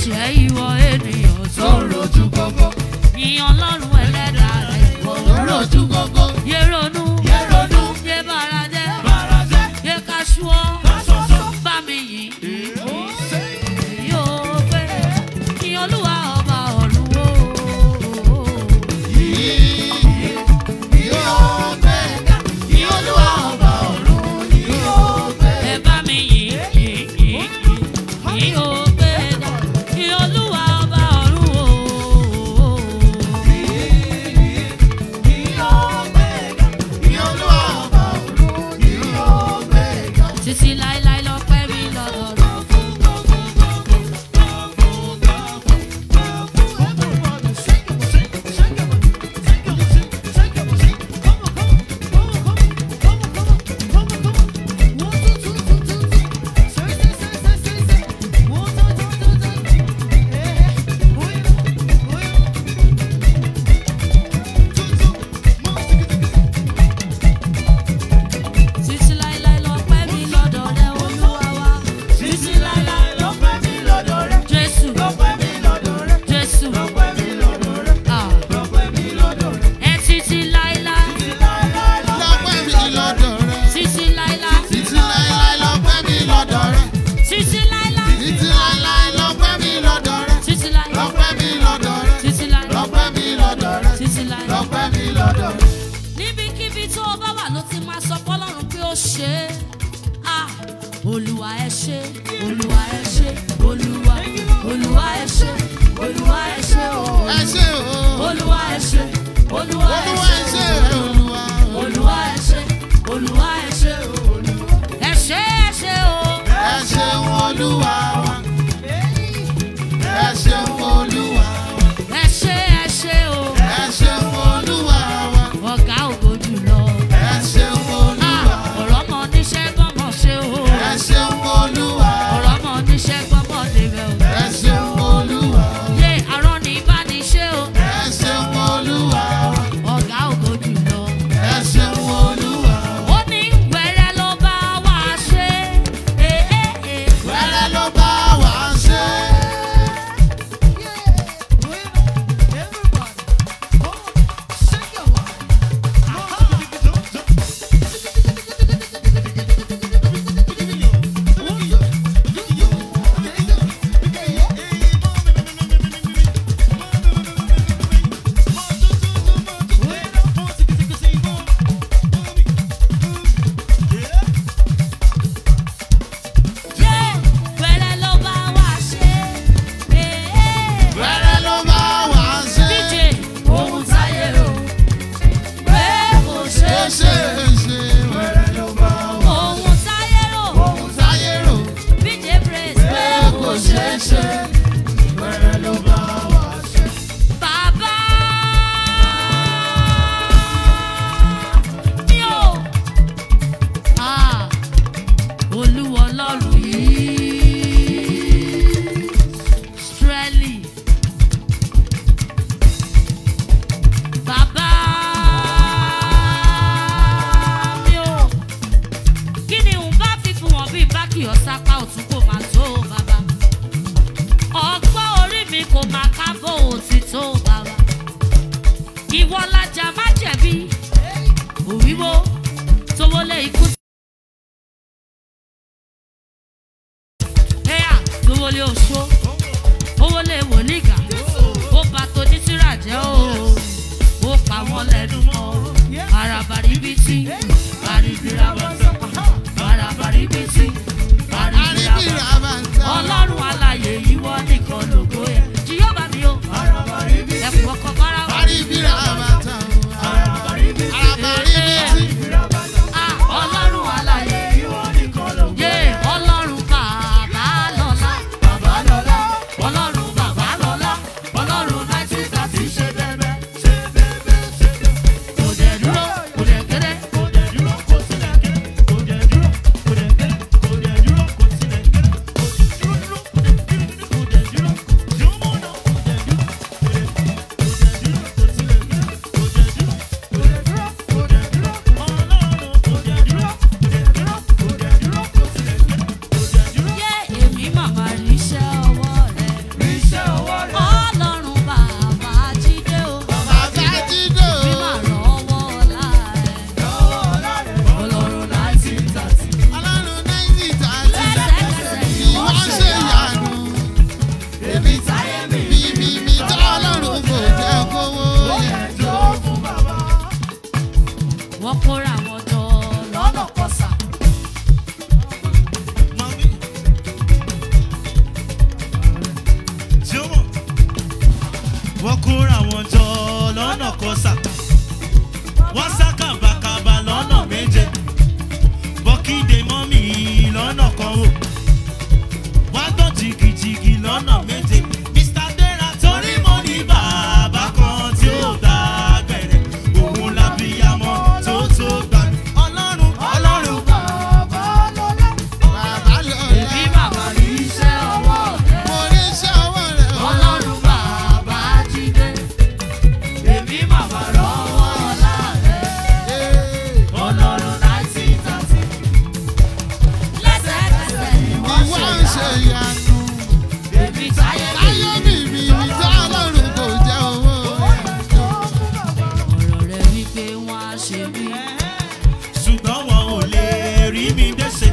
ẹ̀ṣẹ̀ ìwọ ènìyàn tó tó rojú gógó yìn ọlọ́run ẹlẹ́dàá rẹ̀ ìwọ tó rojú gógó yé ronú yẹ ronú yé bàràjẹ́ bàrà jẹ́ yé kaṣúọ́ aṣoṣo. bá mi yìn yóò pé kí olúwa ọba ọ̀run o. ẹ bá mi yìn yìn yìn yìn yìn ó pé kí olúwa ọba ọ̀run o. títí láéláé lọ pẹ́ mi lọ́dọ̀ rẹ̀. títí láéláé lọ pẹ́ mi lọ́dọ̀ rẹ̀ olúwa wa. títí láéláé lọ pẹ́ mi lọ́dọ̀ rẹ̀. jésù jésù ah. ẹ títí láéláé títí láéláé títí láéláé títí láéláé títí láéláé. níbikíbi tó o bá wà ló ti máa sọ fọlọ́run pé ó ṣe é Ah, olúwa ẹ ṣe olúwa ẹ ṣe olúwa olúwa ẹ ṣe olúwa ẹ ṣe o olúwa ẹ ṣe olúwa ẹ ṣe olúwa ẹ ṣe olúwa ẹ ṣe o ẹ ṣe ẹ ṣe o Ẹ ṣeun Olúwa wa. Ẹ ṣeun Olúwa wa. ẹ ṣe ẹ ṣe o Ẹ ṣeun Olúwa wa. ọ̀gá ògo jùlọ Ẹ ṣeun Ah, Olúwa. ọ̀rọ̀ mọ oníṣẹ́ gbọ́mọ ṣe o Ẹ ṣeun Olúwa. ọ̀rọ̀ mọ oníṣẹ́ gbọ́mọ débẹ̀ o Ẹ ṣeun Olúwa. yé arán ní ìbániṣe o Ẹ ṣeun Olúwa. ọ̀gá ògo jùlọ. Ẹ ṣeun Olúwa. ó ní wẹ́rẹ́ ló bá wá ṣe é é é. Wẹ́rẹ́ ló bá wa ṣe. yé wẹ́rẹ́ ló bá wá ṣe é é. Wẹ́rẹ́ ló bá wa ṣe. díje ohun táyé rò pé kò ṣe é Ṣé ṣe. ṣe wẹ́rẹ́ ló bá wa ohun táyé rò ohun táyé rò díje praise pé pé kò kò ṣe ṣeé é ṣe. ṣe. Wẹ́rẹ́ ló bá wa ṣe. Bàbá mi ò. Ah, Olúwa Ọlọ́run yìí. Strẹ́lì. Bàbá mi ò. Kí ni n bá fi fún wọn bí bákì ọ̀sápá òtún kò máa tó bàbá? ọgbọ́n orí mi kò máa kábọ̀ òtítọ́ bàbá. ìwọ lajà má jẹ̀bi òwíwo tó wọlé ikú. ẹ̀yà tó wọlé oṣó ó wọlé wòlígà ó bá tó ní tíra jẹ́ o ó pa wọ́n lẹ́nu mọ́ arabaribiti aribirabata arabaribiti aribirabata Àríbìrà bá ń tọ́. ọlọ́run alàyè ìwọ nìkan lògo ẹ̀ jíyọ́bà mi o tí ó mọ̀ wọ́n kóra wọn jọ lọ́nà kọsà wọ́n sá kàbàkàbà lọ́nà méje bọ́kídé mọ́mì lọ́nà kan wò wọ́n gbọ́ jìgìjìgì lọ́nà méje mr dera torí mo ní bàbá kan tí ó dá gbẹ̀rẹ̀ òun lábíyamọ tó tó gbà mí. ọlọ́run ọlọ́run Bàbá lọ́lá. Èmi bàbá rí iṣẹ́ ọwọ́ rẹ̀. Mo rí iṣẹ́ ọwọ́ rẹ̀ o. Ọlọ́run bàbá jíde. Èmi bàbá rọ́wọ́ ọ̀la rẹ̀. Ee. Ọlọ́run láti tàbí. Lẹ́sẹ̀kẹsẹ̀ ni wọ́n Ìwọ ṣe ń ṣe ìyanu. Èmi táyé mi. Ayé mi mi mi tá Ọlọ́run kò jẹ́ owó. Ọ̀rọ̀ rẹ̀ wípé wọ́n á ṣe mí. ṣùgbọ́n wọn ò lè rí mi dẹ́sẹ̀.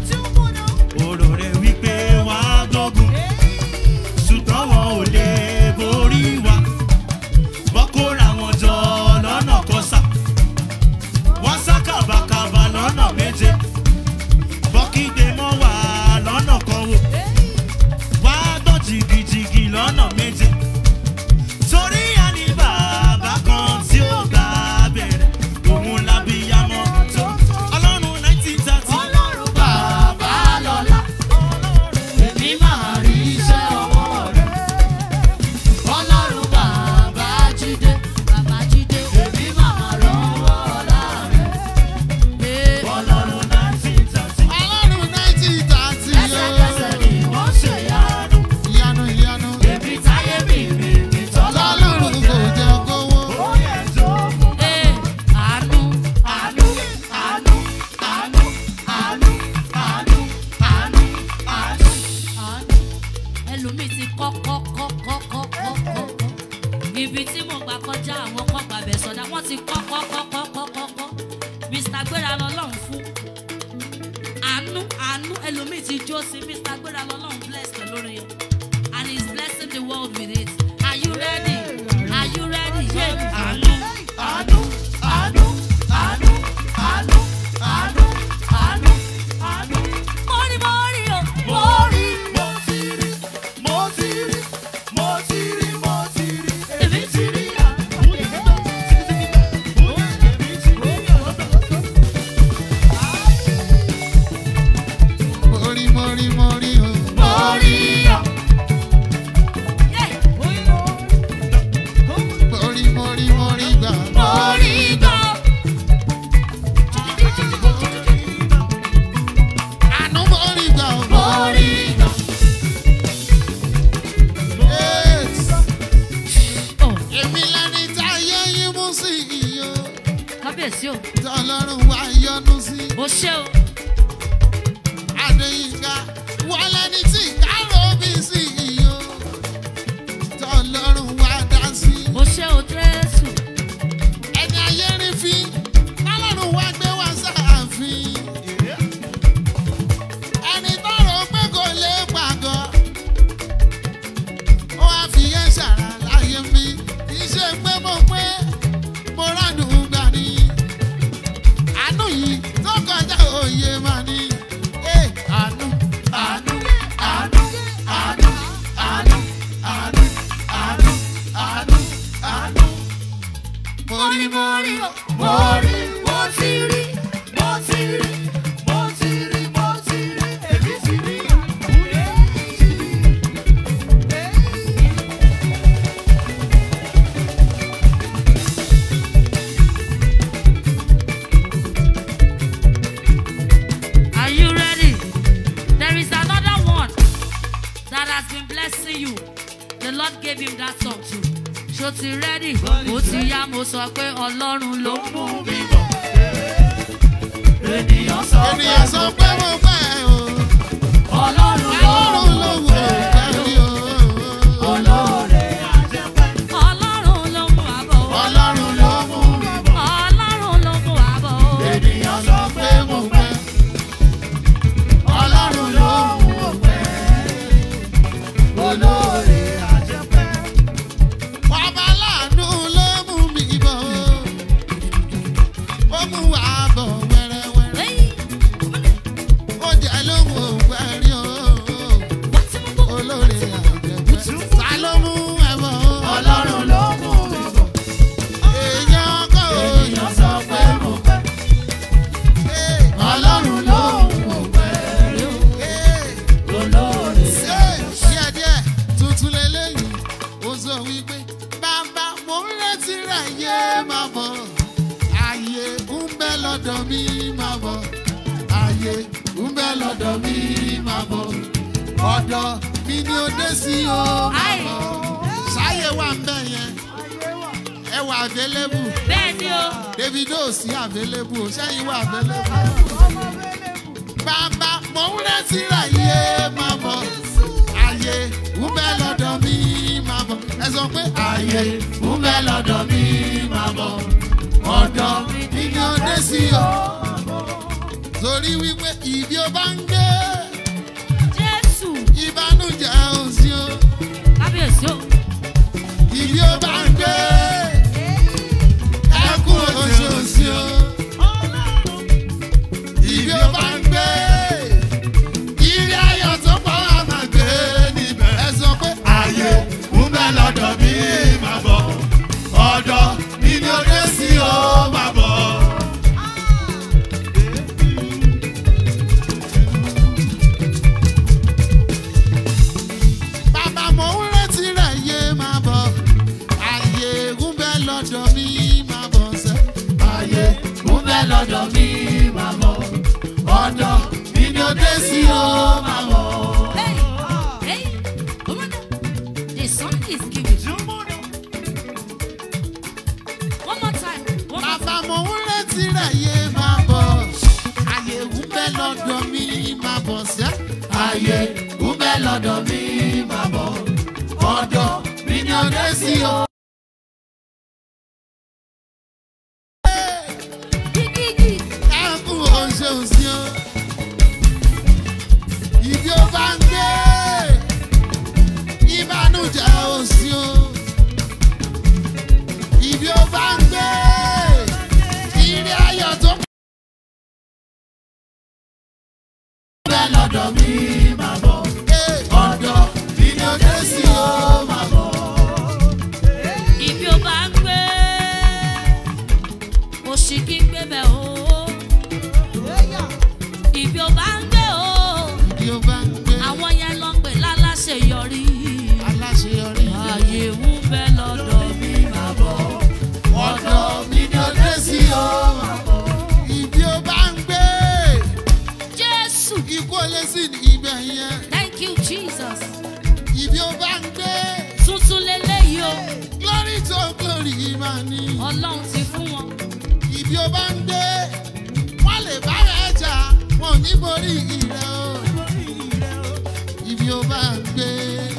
Òrò rẹ̀ wípé wá gbógun. ṣùgbọ́n wọn ò lè borí wa. wọ́n kóra wọn jọ lọ́nà kọsà. wọ́n sá kàbàkàbà lọ́nà méje. bọ́kídé mọ́ wà lọ́nà kan wò. wá gbọ́ jìgìjìgì lọ́nà méje. torí a ní bàbá kan tí ó gbà bẹ̀rẹ̀ òun lábíyamọ tó ọlọ́run nineteen thirty. Ọlọ́run bàbá lọ́lá. Èmi máa rí iṣẹ́ ọwọ́ rẹ̀. Ọlọ́run bàbá jíde. Bàbá jíde. Èmi máa rọ́wọ́ ọ̀la rẹ̀. Ee, ọlọ́run nineteen thirty. Ọlọ́run náìtì tààtì Lẹ́sẹ̀kẹsẹ̀ o. ni wọ́n ṣe yánu. Ìyanu ìyanu. Èmi táyé mi rí mi Tọ́lọ́run tọ́lọ́run kò jẹ́ kówó. Ee, àánú, àánú, àánú, àánú, àánú, àánú, àánú, àánú, àánú. Ẹlòmíì ti kọ́ kọ́ kọ́ kọ́ kọ́ kọ́ kọ́ kọ́. Ibi tí mo gbà kọjá àwọn kan gbàbẹ̀ sọ̀dá wọ́n ti kọ́ kọ́ kọ́ kọ́ kọ́ kọ́ kọ́. Mr. Gbéra lọ́lọ́run fún. Àánú àánú ẹlòmíì ti jó sí Mr. Gbéra lọ́lọ́run bless pẹ̀lú orin yẹn. And he is blessing the world with it. Are you ready? Are you ready? Yeah. Àánú. Àánú, àánú, àánú, àánú, àánú, àánú, àánú. Mo rí, mo rí o, mo rí. mo ti rí mo ti rí mo ti rí mo ti rí Èmi ti rí Mo rí mo rí mo rí o. mo rí o. Yeah. Mo rí mo rí mo rí gbà. Mo rí gan. Àánú mo rí gbà o. Mo rí gan. Yes. Oh, Èmi lẹni táyé yín mú sí iyo. kábíyèsí o, Tọ́lọ́run wá yọ́nú sí. mo ṣe o. Adéyínká wọ́n lẹni tí kárò bí sí iyo. Tọ́lọ́run wá dá sí. Mo ṣe o Jésù. Ẹni ayé rí fi. Tọ́lọ́run wá gbé wá sáàfin. Ẹni tọrọ pé kò lè pàgọ́. Ó wá fi yẹn ṣàrà láyé mi. Kì í ṣe pé mo pé mo ránù gbà ní. Àánú yìí tó kọjá òye máa ní. Ẹ àánú àánú àánú àánú àánú àánú àánú àánú àánú. Mo rí mo rí o. Mo rí, mo ti rí, mo ti rí, mo ti rí, mo ti rí, èmi ti rí. Are you ready? There is another one that has been blessing you. The Lord gave him that song too. Ṣó ti ready? Ó ti yá mo sọ pé Ọlọ́run ló mú mi bọ̀. Ènìyàn sọ pé Ènìyàn sọ pé mo fẹ́ o. Ọlọ́run ló Ọlọ́run ló wò ó kárí o. olóore àjẹpẹ́. Ọlọ́run ló mú àbọ̀. Ọlọ́run ló mú mi bọ̀. Ọlọ́run ló mú àbọ̀. Ènìyàn sọ pé mo fẹ́. Ọlọ́run ló mú o fẹ́. Olóore àjẹpẹ́. Bàbá láàánú ló mú mi bọ̀. Ó mú wa bọ̀ wẹ́rẹ́wẹ́rẹ́. Hey, Ó jẹ́ lóhùn ògbẹ́rí o. wá tí mo bọ̀. Olóore wípé bàbá mo ń retí rẹ̀ yé máa bọ̀ ààyè ń bẹ lọ́dọ̀ mi máa bọ̀ ààyè ń bẹ lọ́dọ̀ mi máa bọ̀ ọ̀dọ̀ mi ni ó dé sí o máa bọ̀ ṣáyé wà ń bẹ̀ yẹn ẹ wà available bẹ́ẹ̀ ni o davido sí available ṣẹ́yìn wà available bàbá mo ń retí rẹ̀ yé máa bọ̀ ààyè ń bẹ lọ́dọ̀ mi máa bọ̀ ẹ sọ pé ààyè ń bẹ lọ́dọ̀ mi máa bọ̀ ọ̀dọ̀ mi ni ó dé sí o torí wípé ìbí ó bá ń gbé jésù ìbánújẹ́ ò sí o kábíyèsí o ìbí ó bá ń gbé ẹkún oṣù ò sí o ìbí ó bá ń gbé ìrì ayọ̀ tó pọ̀ á máa gbé níbẹ̀ ẹ sọ pé ààyè ń bẹ lọ́dọ̀ mi máa bọ̀ ọ̀dọ̀ mi ni ó dé sí o máa bọ̀. Bàbá mo ń retí rẹ̀ yé máa bọ̀. Ààyè ń bẹ lọ́dọ̀ mi máa bọ̀ sẹ́. Ààyè ń bẹ lọ́dọ̀ mi máa bọ̀. Ọ̀dọ̀ mi ni ó dé sí o máa bọ̀. hey hey omada the sun is giving one more time one more Bàbá mo ń retí rẹ̀ yé máa bọ̀. Ààyè ń bẹ lọ́dọ̀ mi máa bọ̀ sẹ́. Ààyè ń bẹ lọ́dọ̀ mi máa bọ̀. Ọ̀dọ̀ mi ni ó dé sí o. gígígì ẹkún oṣù òsì o ìbí ó bá ń gbé ìbànújẹ́ òsì o ìbí ó bá ń gbé ìrì ayọ̀ tó bẹ́ẹ̀ lọ́dọ̀ mi máa bọ̀ ọ̀dọ̀ mi ni ó dé sí o máa bọ̀. ibi ó bá ń gbé òṣì kí ń gbé bẹ̀ o ibi ó bá ń gbé o ìbí ó bá ń gbé àwọn yẹn lọ pè láláṣẹ yọrí aláṣeyọrí ààyè ń bẹ lọ́dọ̀ mi máa bọ̀ ọ̀dọ̀ mi ni ó dé sí o máa bọ̀. ìbí ó bá ń gbé. jésù ikú olè sí ní ibẹ̀ yẹn thank you jesus ibi ó bá ń gbé tuntun leléyìí o glory to glory máa ní ọlọ́run ti fún wọn ibi ó bá ń gbé wọ́n lè bá rẹ̀ jà wọn ò ní borí ìrẹ́ o ibi ó bá ń gbé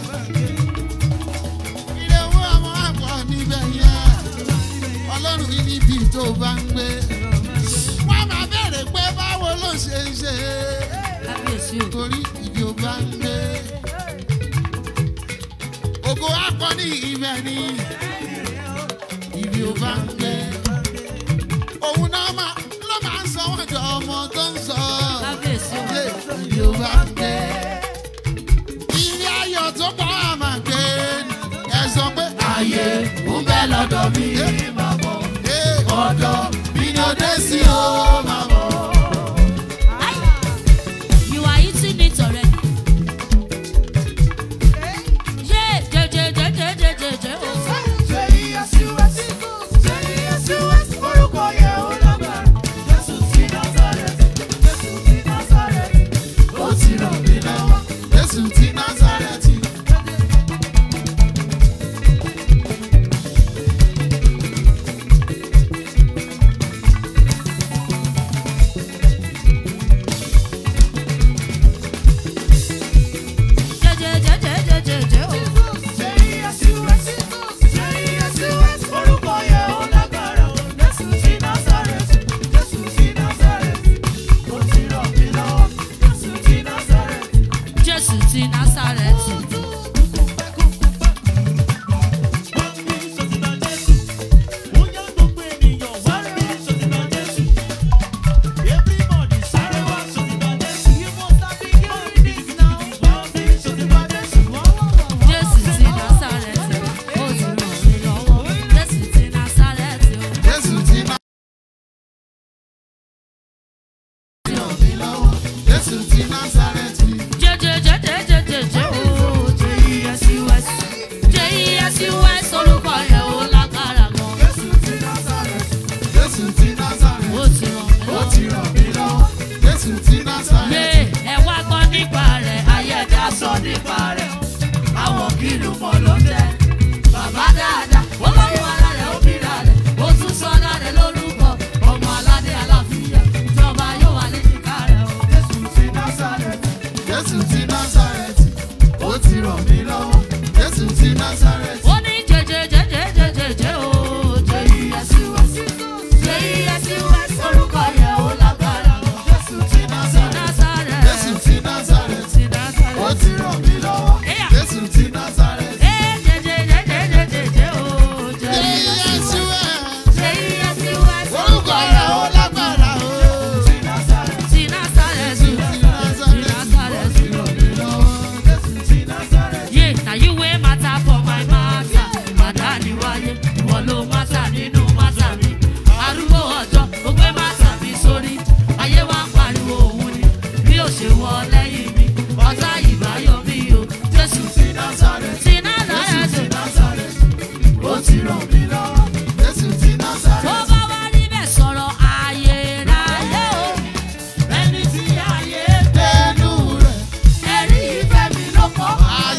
ire owó àwọn àpọ̀ níbẹ̀ yẹn ọlọ́run ní níbi tó bá ń gbé wọ́n máa bẹ̀rẹ̀ pé báwo ló ṣe ń ṣe kábíyèsí o torí ibi ó bá ń gbé. Ògo akọni ibẹ̀ ni ibi ó bá ń gbé. Òun náà máa ló máa ń sọ wọ́n jọ ọmọ tó ń sọ. kábíyèsí o Ṣé ibi ó bá ń gbé? Ilé ayọ̀ tó pọ̀ á máa gbé. Ẹ sọ pé ààyè ń bẹ lọ́dọ̀ mi máa bọ̀. Ọ̀dọ̀ mi ni ó dé sí o máa bọ̀. Ai, you are eating it already. Yeah, je, je, je, je, je, je, je, oh. Ó ti ràn mí lọ́wọ́. Jésù ti Násárẹ́tì. Násárẹ́tì. ẹ wá gbọ́ nípa rẹ̀ ayé ẹja sọ nípa rẹ̀ àwọn kìlú mọ̀ ló jẹ́ bàbá dáadáa ó lọ́wọ́ ara rẹ̀ ó bíra rẹ̀ ó tún sọ ọ́nà rẹ̀ lórúkọ ọmọ aládé aláfíà ìjọba yóò wà léjìká rẹ̀ o. Jésù ti Násárẹ́tì. Jésù ti Násárẹ́tì. Ó ti ràn mí lọ́wọ́. Jésù ti Násárẹ́tì. ó ní jẹjẹjẹjẹjẹjẹjẹ o jẹyẹsíwẹs jẹyẹsíwẹs orúkọ yẹn ó lágbára o. Jésù ti Násárẹ́tì. Jésù Násárẹ̀ ti Násárẹ́tì. ti Násárẹ̀. Ó ti ràn mí lọ́wọ́. Ẹ̀yà. Jésù ti Násárẹ́tì. Ẹ jẹjẹjẹjẹjẹjẹ o jẹyẹsíwẹs jẹyẹsíwẹs Orúkọ rẹ̀ ó lágbára o. Ti Násárẹ́tì. ti Násárẹ̀ ti Násárẹ̀ ti. Yeah, now you wear matter for my matter. Màdá ni wáyé, ìwọ ló matter nínú matter mi. Arúgbó ọjọ́, ó gbé matter mi sórí. Ayé wa ń pariwo òun ni, bí ó ṣe wọ lẹ́yìn mi. Ọ̀tá ìbáyọ̀ mi o, Jésù ti Násárẹ́tì. Tó bá wá níbẹ̀ sọ̀rọ̀ ayérayé o. Ẹni tí ayé ẹ̀rí ìfẹ́ mi ló kọ́.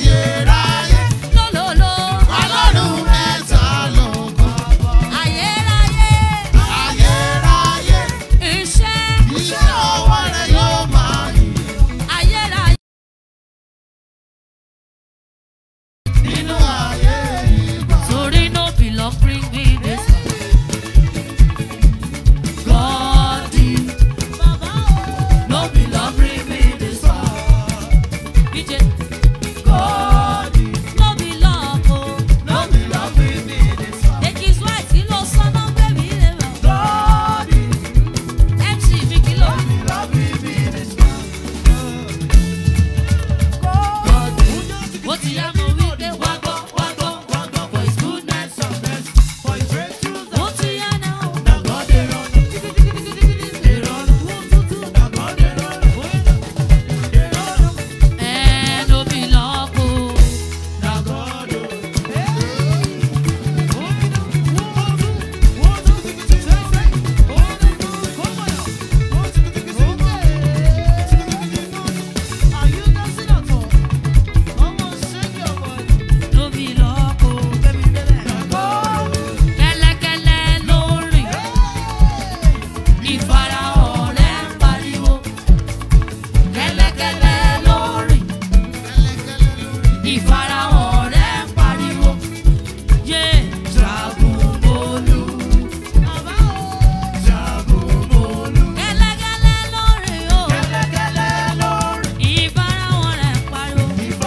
Lólólo, ayérayé, iṣẹ́ ayérayé. Torí no be love bring me this God no be love bring me this far. DJ God no be love o. Èkì Swite kí ló sọ́nà bẹ́bí rẹ̀ wá. MC mi kí ló. God ó ti yá mo wí pé wá gbọ́ wá gbọ́ wá gbọ́ for his goodness. Ó ti yá náà. Ẹ no be love o. No be love o. Kẹ́lẹ́kẹ́lẹ́ ló ń rìn. Ìfarahàn rẹ̀ ń pariwo. Kẹ́lẹ́kẹ́lẹ́ ló ń rìn. Ìfarahàn rẹ̀ ń pariwo. Yé Jagunmólú. Kẹ́lẹ́kẹ́lẹ́ ló ń rìn o. Ìfarahàn rẹ̀ ń pariwo.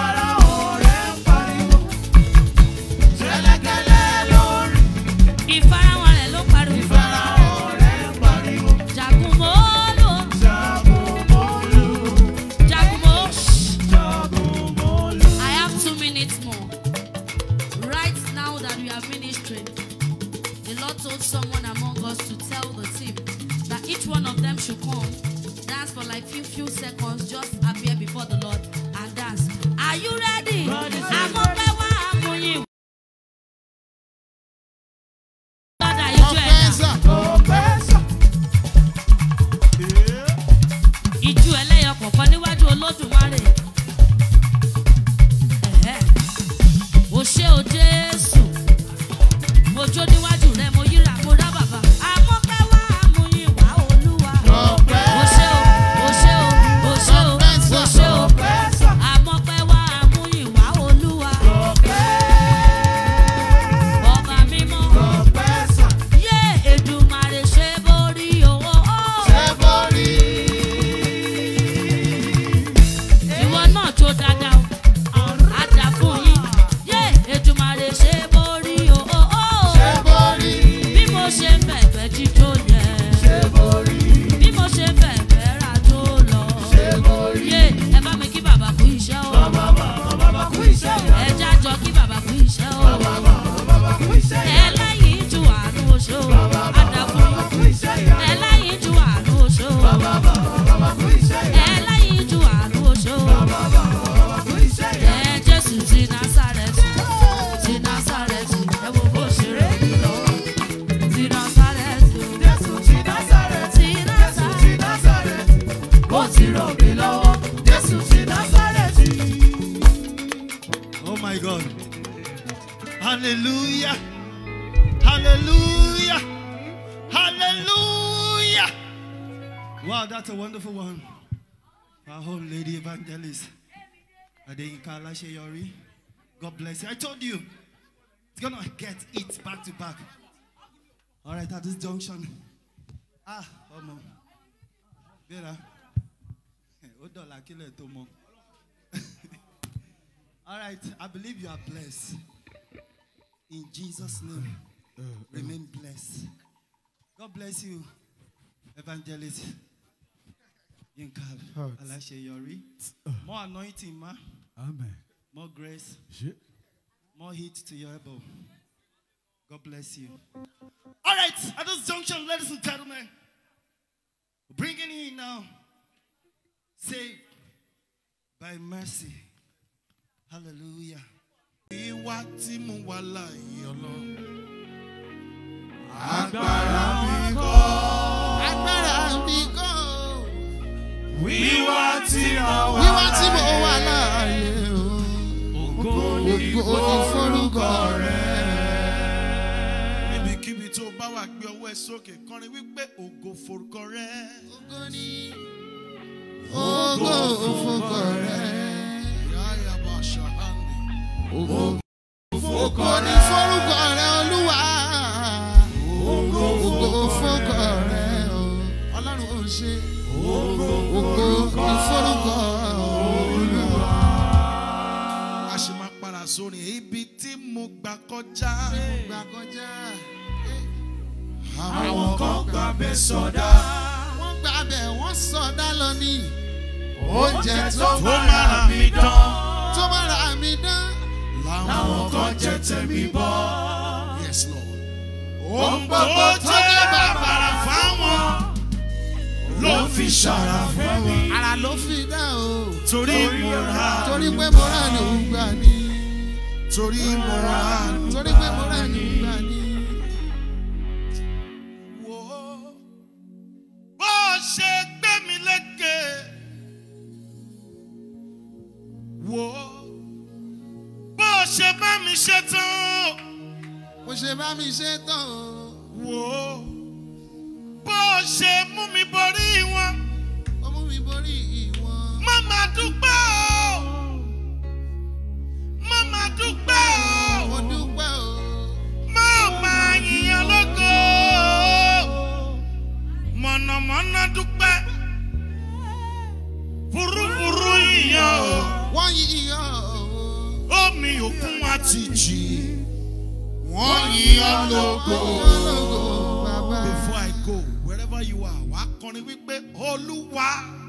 Ìfarahàn rẹ̀ ló pariwo. Jagunmólú. Jagunmó. I have two minutes more. Right now that we are ministering, the Lord told someone among us to tell the team that each one of them should come, dance for like few few seconds, just appear before the Lord and dance. Are you ready? Àmọ́ pé wá àmúyìn. Lọ́dà ijó ẹ̀dá. Ìjú ẹlẹ́yọ kọ̀ọ̀kan níwájú Olódùmarè. Ẹ̀hẹ́. O ṣé o Jésù. Mo jó níwájú rẹ̀, mo yíra, mo rá bàbá. Àmọ́ pé wá àmúyìn wá Olúwa. O Hallelujah. Hallelujah. Hallelujah. Wow, that's a wonderful one. Our home lady evangelist. Adeyinka Alasheyori. God bless you. I told you, it's gonna get it back to back. All right, at this junction. Ah, oh no. Vera. Ó dọ̀la kílẹ̀ tó mọ. All right, I believe you are blessed. In Jesus' name, remain blessed. God bless you, evangelist. Yinka Alasheyori. More anointing, ma. Amen. More grace. Shit. More heat to your elbow. God bless you. All right, at this junction, ladies and gentlemen, we're bringing in now, saved by mercy. Hallelujah. Ìwà tí mo wà láàyè ọlọ́run. Agbára mi kọ́. Agbára mi kọ́. Wíwá tí a wà. Wíwá tí mo wà láàyè o. Ògo ni Ògo ni forúkọ rẹ̀. Níbikíbi tó bá wà gbé ọwọ́ ẹ sókè kọrin wípé ògo forúkọ rẹ̀. Ògo ni. Ògo forúkọ rẹ̀. Yáyà bá ṣàhánì. Ògo Ògo ni forúkọ rẹ̀ olúwa. Ògo forúkọ rẹ̀ o. Ọlọ́run ò ṣe. Ògo ni forúkọ olúwa. A ṣe máa para sórí ibi tí mo gbà kọjá. Gbà kọjá. Àwọn kan gbàbẹ̀ sọdá. Wọ́n gbà bẹ̀ wọ́n sọdá lọ ní. Oúnjẹ tó tó mára mi dán. tó mára mi dán. Àwọn kan jẹ tẹ̀mí bọ́. Yes, Lord. Ohun gbogbo tó jẹ́ bàbàrà fáwọn ló fi ṣàrà fún mi. Ara ló fi dá o. Torí mo ra Torí pé mo rà ní ògbà ni. torí mo ra Torí pé mo rà ní ògbà ni. wo bó ṣe gbé mi lékè wo bó ṣe bá mi ṣe tán Mo ṣe bá mi ṣe tán o. wo bó ṣe mú mi borí wọn Ó mú mi borí ìwọ̀n. má má dúpẹ́ o má má dúpẹ́ Mo o dúpẹ́ o. má má yìnyín lógo mọ̀nàmọ́ná dúpẹ́ fúrúfúrú yìnyín o. Wọ́n yíyan o. omi òkun àti jì wọ́n yíyan lógo. Ológo bàbá. before i go wherever you are wà á kọrin wípé olúwa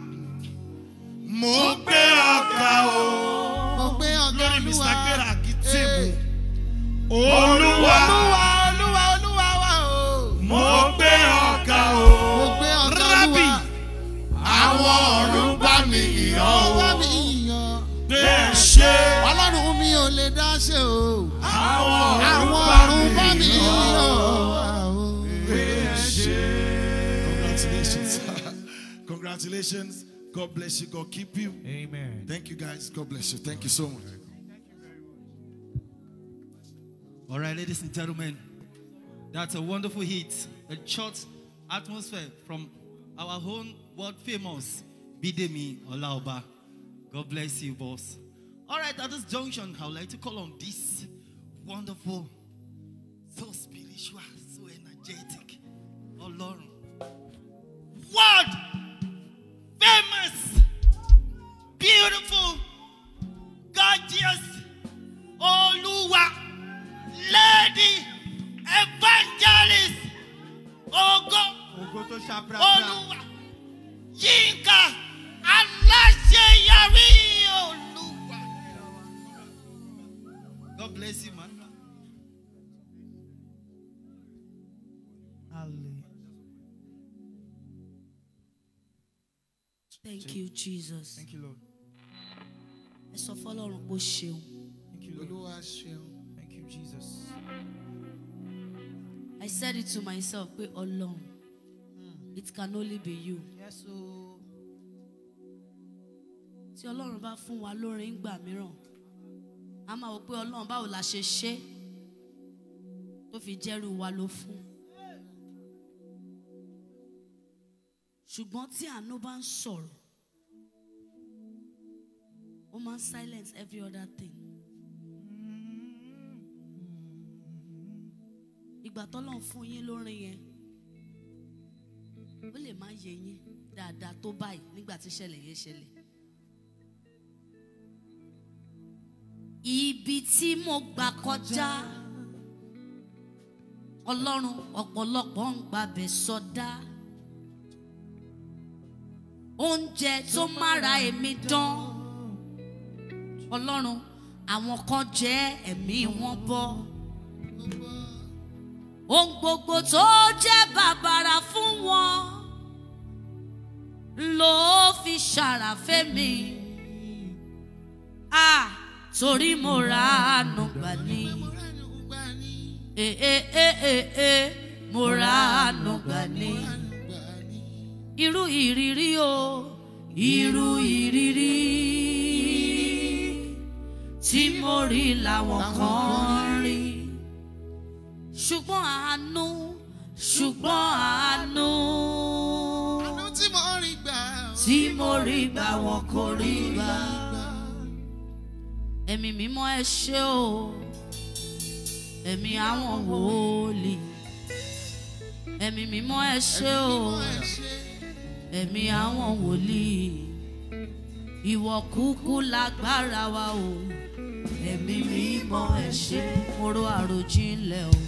mo gbé ọ̀gá o Mo gbé ọ̀gá lórí olúwa. mr gbéra akitimu Eh. olúwa Olúwa olúwa olúwa wa o. mo gbé ọ̀gá o Mo gbé ọ̀gá rábì olúwa. àwọn ọ̀run bá mi yàn Ó o bá mi yíyan. gbé ṣe Ọlọ́run mi ò lè dá ṣe o. àwọn Àwọn ọ̀run ọ̀run bá bá mi mi yàn yíyan. o. o. Congratulations. Congratulations. God bless you. God keep you. Amen. Thank you guys. God bless you. Thank you so much. All right, ladies and gentlemen, that's a wonderful hit, a church atmosphere from our own world famous Bidemi Olaoba. God bless you, boss. All right, at this junction, I would like to call on this wonderful, so spiritual, so energetic, oh Lord, world famous, beautiful, gorgeous, Oluwa, lady, evangelist, Ogo, Ògo tó ṣàprápra. Olúwa, Yínká, aláṣeyọrí Olúwa. God bless you, man. Thank you, Jesus. Thank you, Lord. Ẹ sọ fọlọ́run pé ó ṣeun. Thank you, Lord. Olúwa ṣeun. Thank you, Jesus. I said it to myself pé ọlọ́run. It can only be you. Yes, o. Tí ọlọ́run bá fún wa lórin ńgbà mìíràn, a máa wò pé ọlọ́run báwo la ṣe ṣe. tó fi jẹ́rú wa ló fún. ṣùgbọ́n tí àánú bá ń sọ̀rọ̀ ó máa ń silence every other thing. ìgbà tọ́lọ́run fún yín lórin yẹn ó lè má yé yín dáadáa tó báyìí nígbà tí ìṣẹ̀lẹ̀ yẹn ṣẹlẹ̀. ibi tí mo gbà kọjá ọlọ́run ọ̀pọ̀lọpọ̀ ń gbàbẹ̀ sọdá oúnjẹ tó mára èmi dán ọlọ́run àwọn kan jẹ́ ẹ̀mí wọn bọ́ ohun gbogbo tó jẹ́ bàbàrà fún wọn ló fi ṣàràfẹ́ mi ah torí mo ra àánú gbà ní eh eh eh eh eh mo ra àánú gbà ní irú ìrírí o irú ìrírí tí mo rí làwọn kan rí ṣùgbọ́n àánú ṣùgbọ́n àánú àánú tí mo rí gbà tí mo rí gbà wọn kò rí gbà ẹ̀mí mímọ́ ẹ ṣé o ẹ̀mí àwọn wòlíì ẹ̀mí mímọ́ ẹ ṣé o ẹ̀mí àwọn wòlíì ìwọ kúkú lágbára wa o ẹ̀mí mímọ́ ẹ ṣé mo ro àròjinlẹ̀ o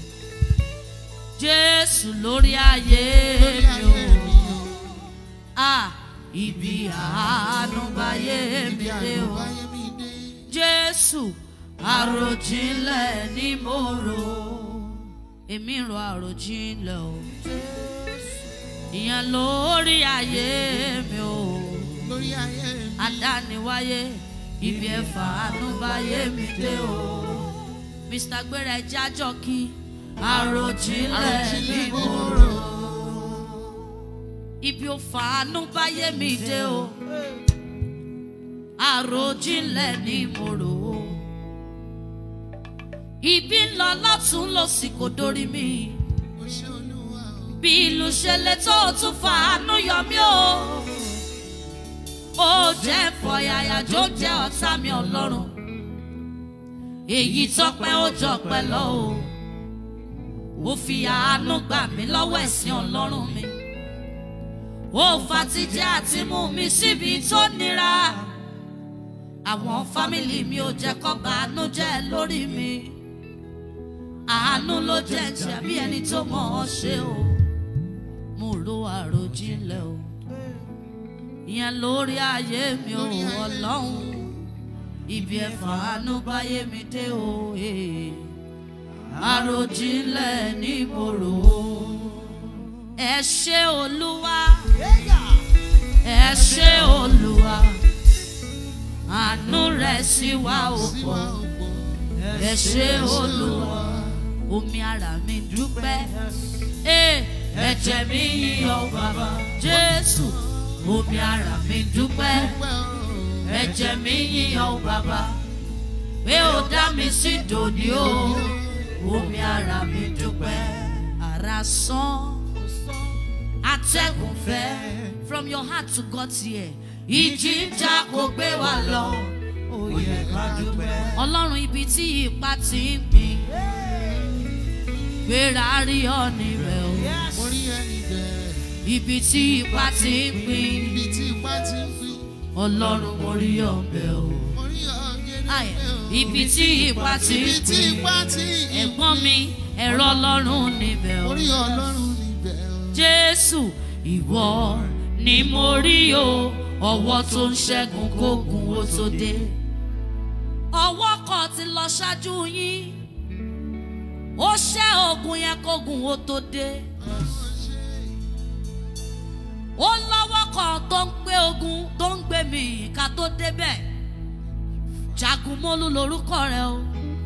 jésù lórí ayé mi o ah ibi àánú báyé mi dé o báyé mi dé. jésù àròjinlẹ̀ ni mo rò èmi ro àròjinlẹ̀ o ìyẹn lórí ayé mi o lórí ayé mi. adániwáyé ibi ẹ̀fà ànúbáyé mi dé o mr gbéra ẹja jọ kí àròjinlẹ̀ ni mo rò ibi òfà ànúbáyé mi dé o àròjinlẹ̀ ni mo rò ó ibi ń lọ lọ́tún lọ́sì kò dórí mi Ó ṣé Olúwa o. bí ìlú ṣe lè tó o tún fa àánú yọ mí o ó jẹ́ fọyàyà jó jẹ́ ọ̀tá mi ọlọ́run èyí tọpẹ́ ó jọpẹ́ lọ o ó fi àánú gbà mí lọ́wọ́ ẹ̀sìn ọlọ́run mi ó fatijẹ́ àti mú mi síbi tó nira àwọn fámìlì mi ò jẹ́ kó bàánú jẹ́ lórí mi àánú ló jẹ́ jẹ́ bí ẹni tó mọ̀ ọ́ ṣe o mo ro àròjinlẹ̀ o ìyẹn lórí ayé mi ò ọlọ́run ibi ẹ̀fà àánú báyé mi dé o eh. àròjinlẹ̀ ní mo rò ó ẹ ṣé olúwa ẹ ṣé olúwa àánú rẹ̀ sí wa ò Sí pọ̀ wa ò pọ̀. ẹ ṣé olúwa omi ara mi dúpẹ́ Eh, ẹ̀jẹ̀ mi yíyan bàbá jésù omi ara mi dúpẹ́ Pẹ́ o. ẹ̀jẹ̀ mi yíyan bàbá pé ó dá mi sí dòní o omi ara mi dúpẹ́ ara sán atẹ́gùn fẹ́ from your heart to God's ear ìjì ń jà kó gbé wa lọ Oyè ká dúpẹ́. ọlọ́run ibi tí ipa ti ń pín gbéra rí ọ̀nì rẹ̀ o Mo rí ẹni bẹ́ẹ̀. ibi tí ipa ti ń pín Ibi tí ipá ti ń fi. ọlọ́run mo rí ọ̀bẹ o Mo rí ọ̀gẹ̀dẹ̀ Ayọ̀, bẹ́ẹ̀ o. ibi tí ipa ti ń Ibi tí pín ipá ti ń fi. ẹ̀gbọ́n mi ẹ̀rọ ọlọ́run níbẹ̀ o Mo rí Ọlọ́run níbẹ̀ o. jésù ìwọ ni mo rí o ọwọ́ tó ń ṣẹ́gun kógun ó tó dé ọwọ́ kan ti lọ ṣáájú yín ó ṣẹ́ ogun yẹn kógun ó tó dé ó lọ́wọ́ kan tó ń gbé ogun tó ń gbé mi ká tó débẹ̀ jagunmólú lorúkọ rẹ o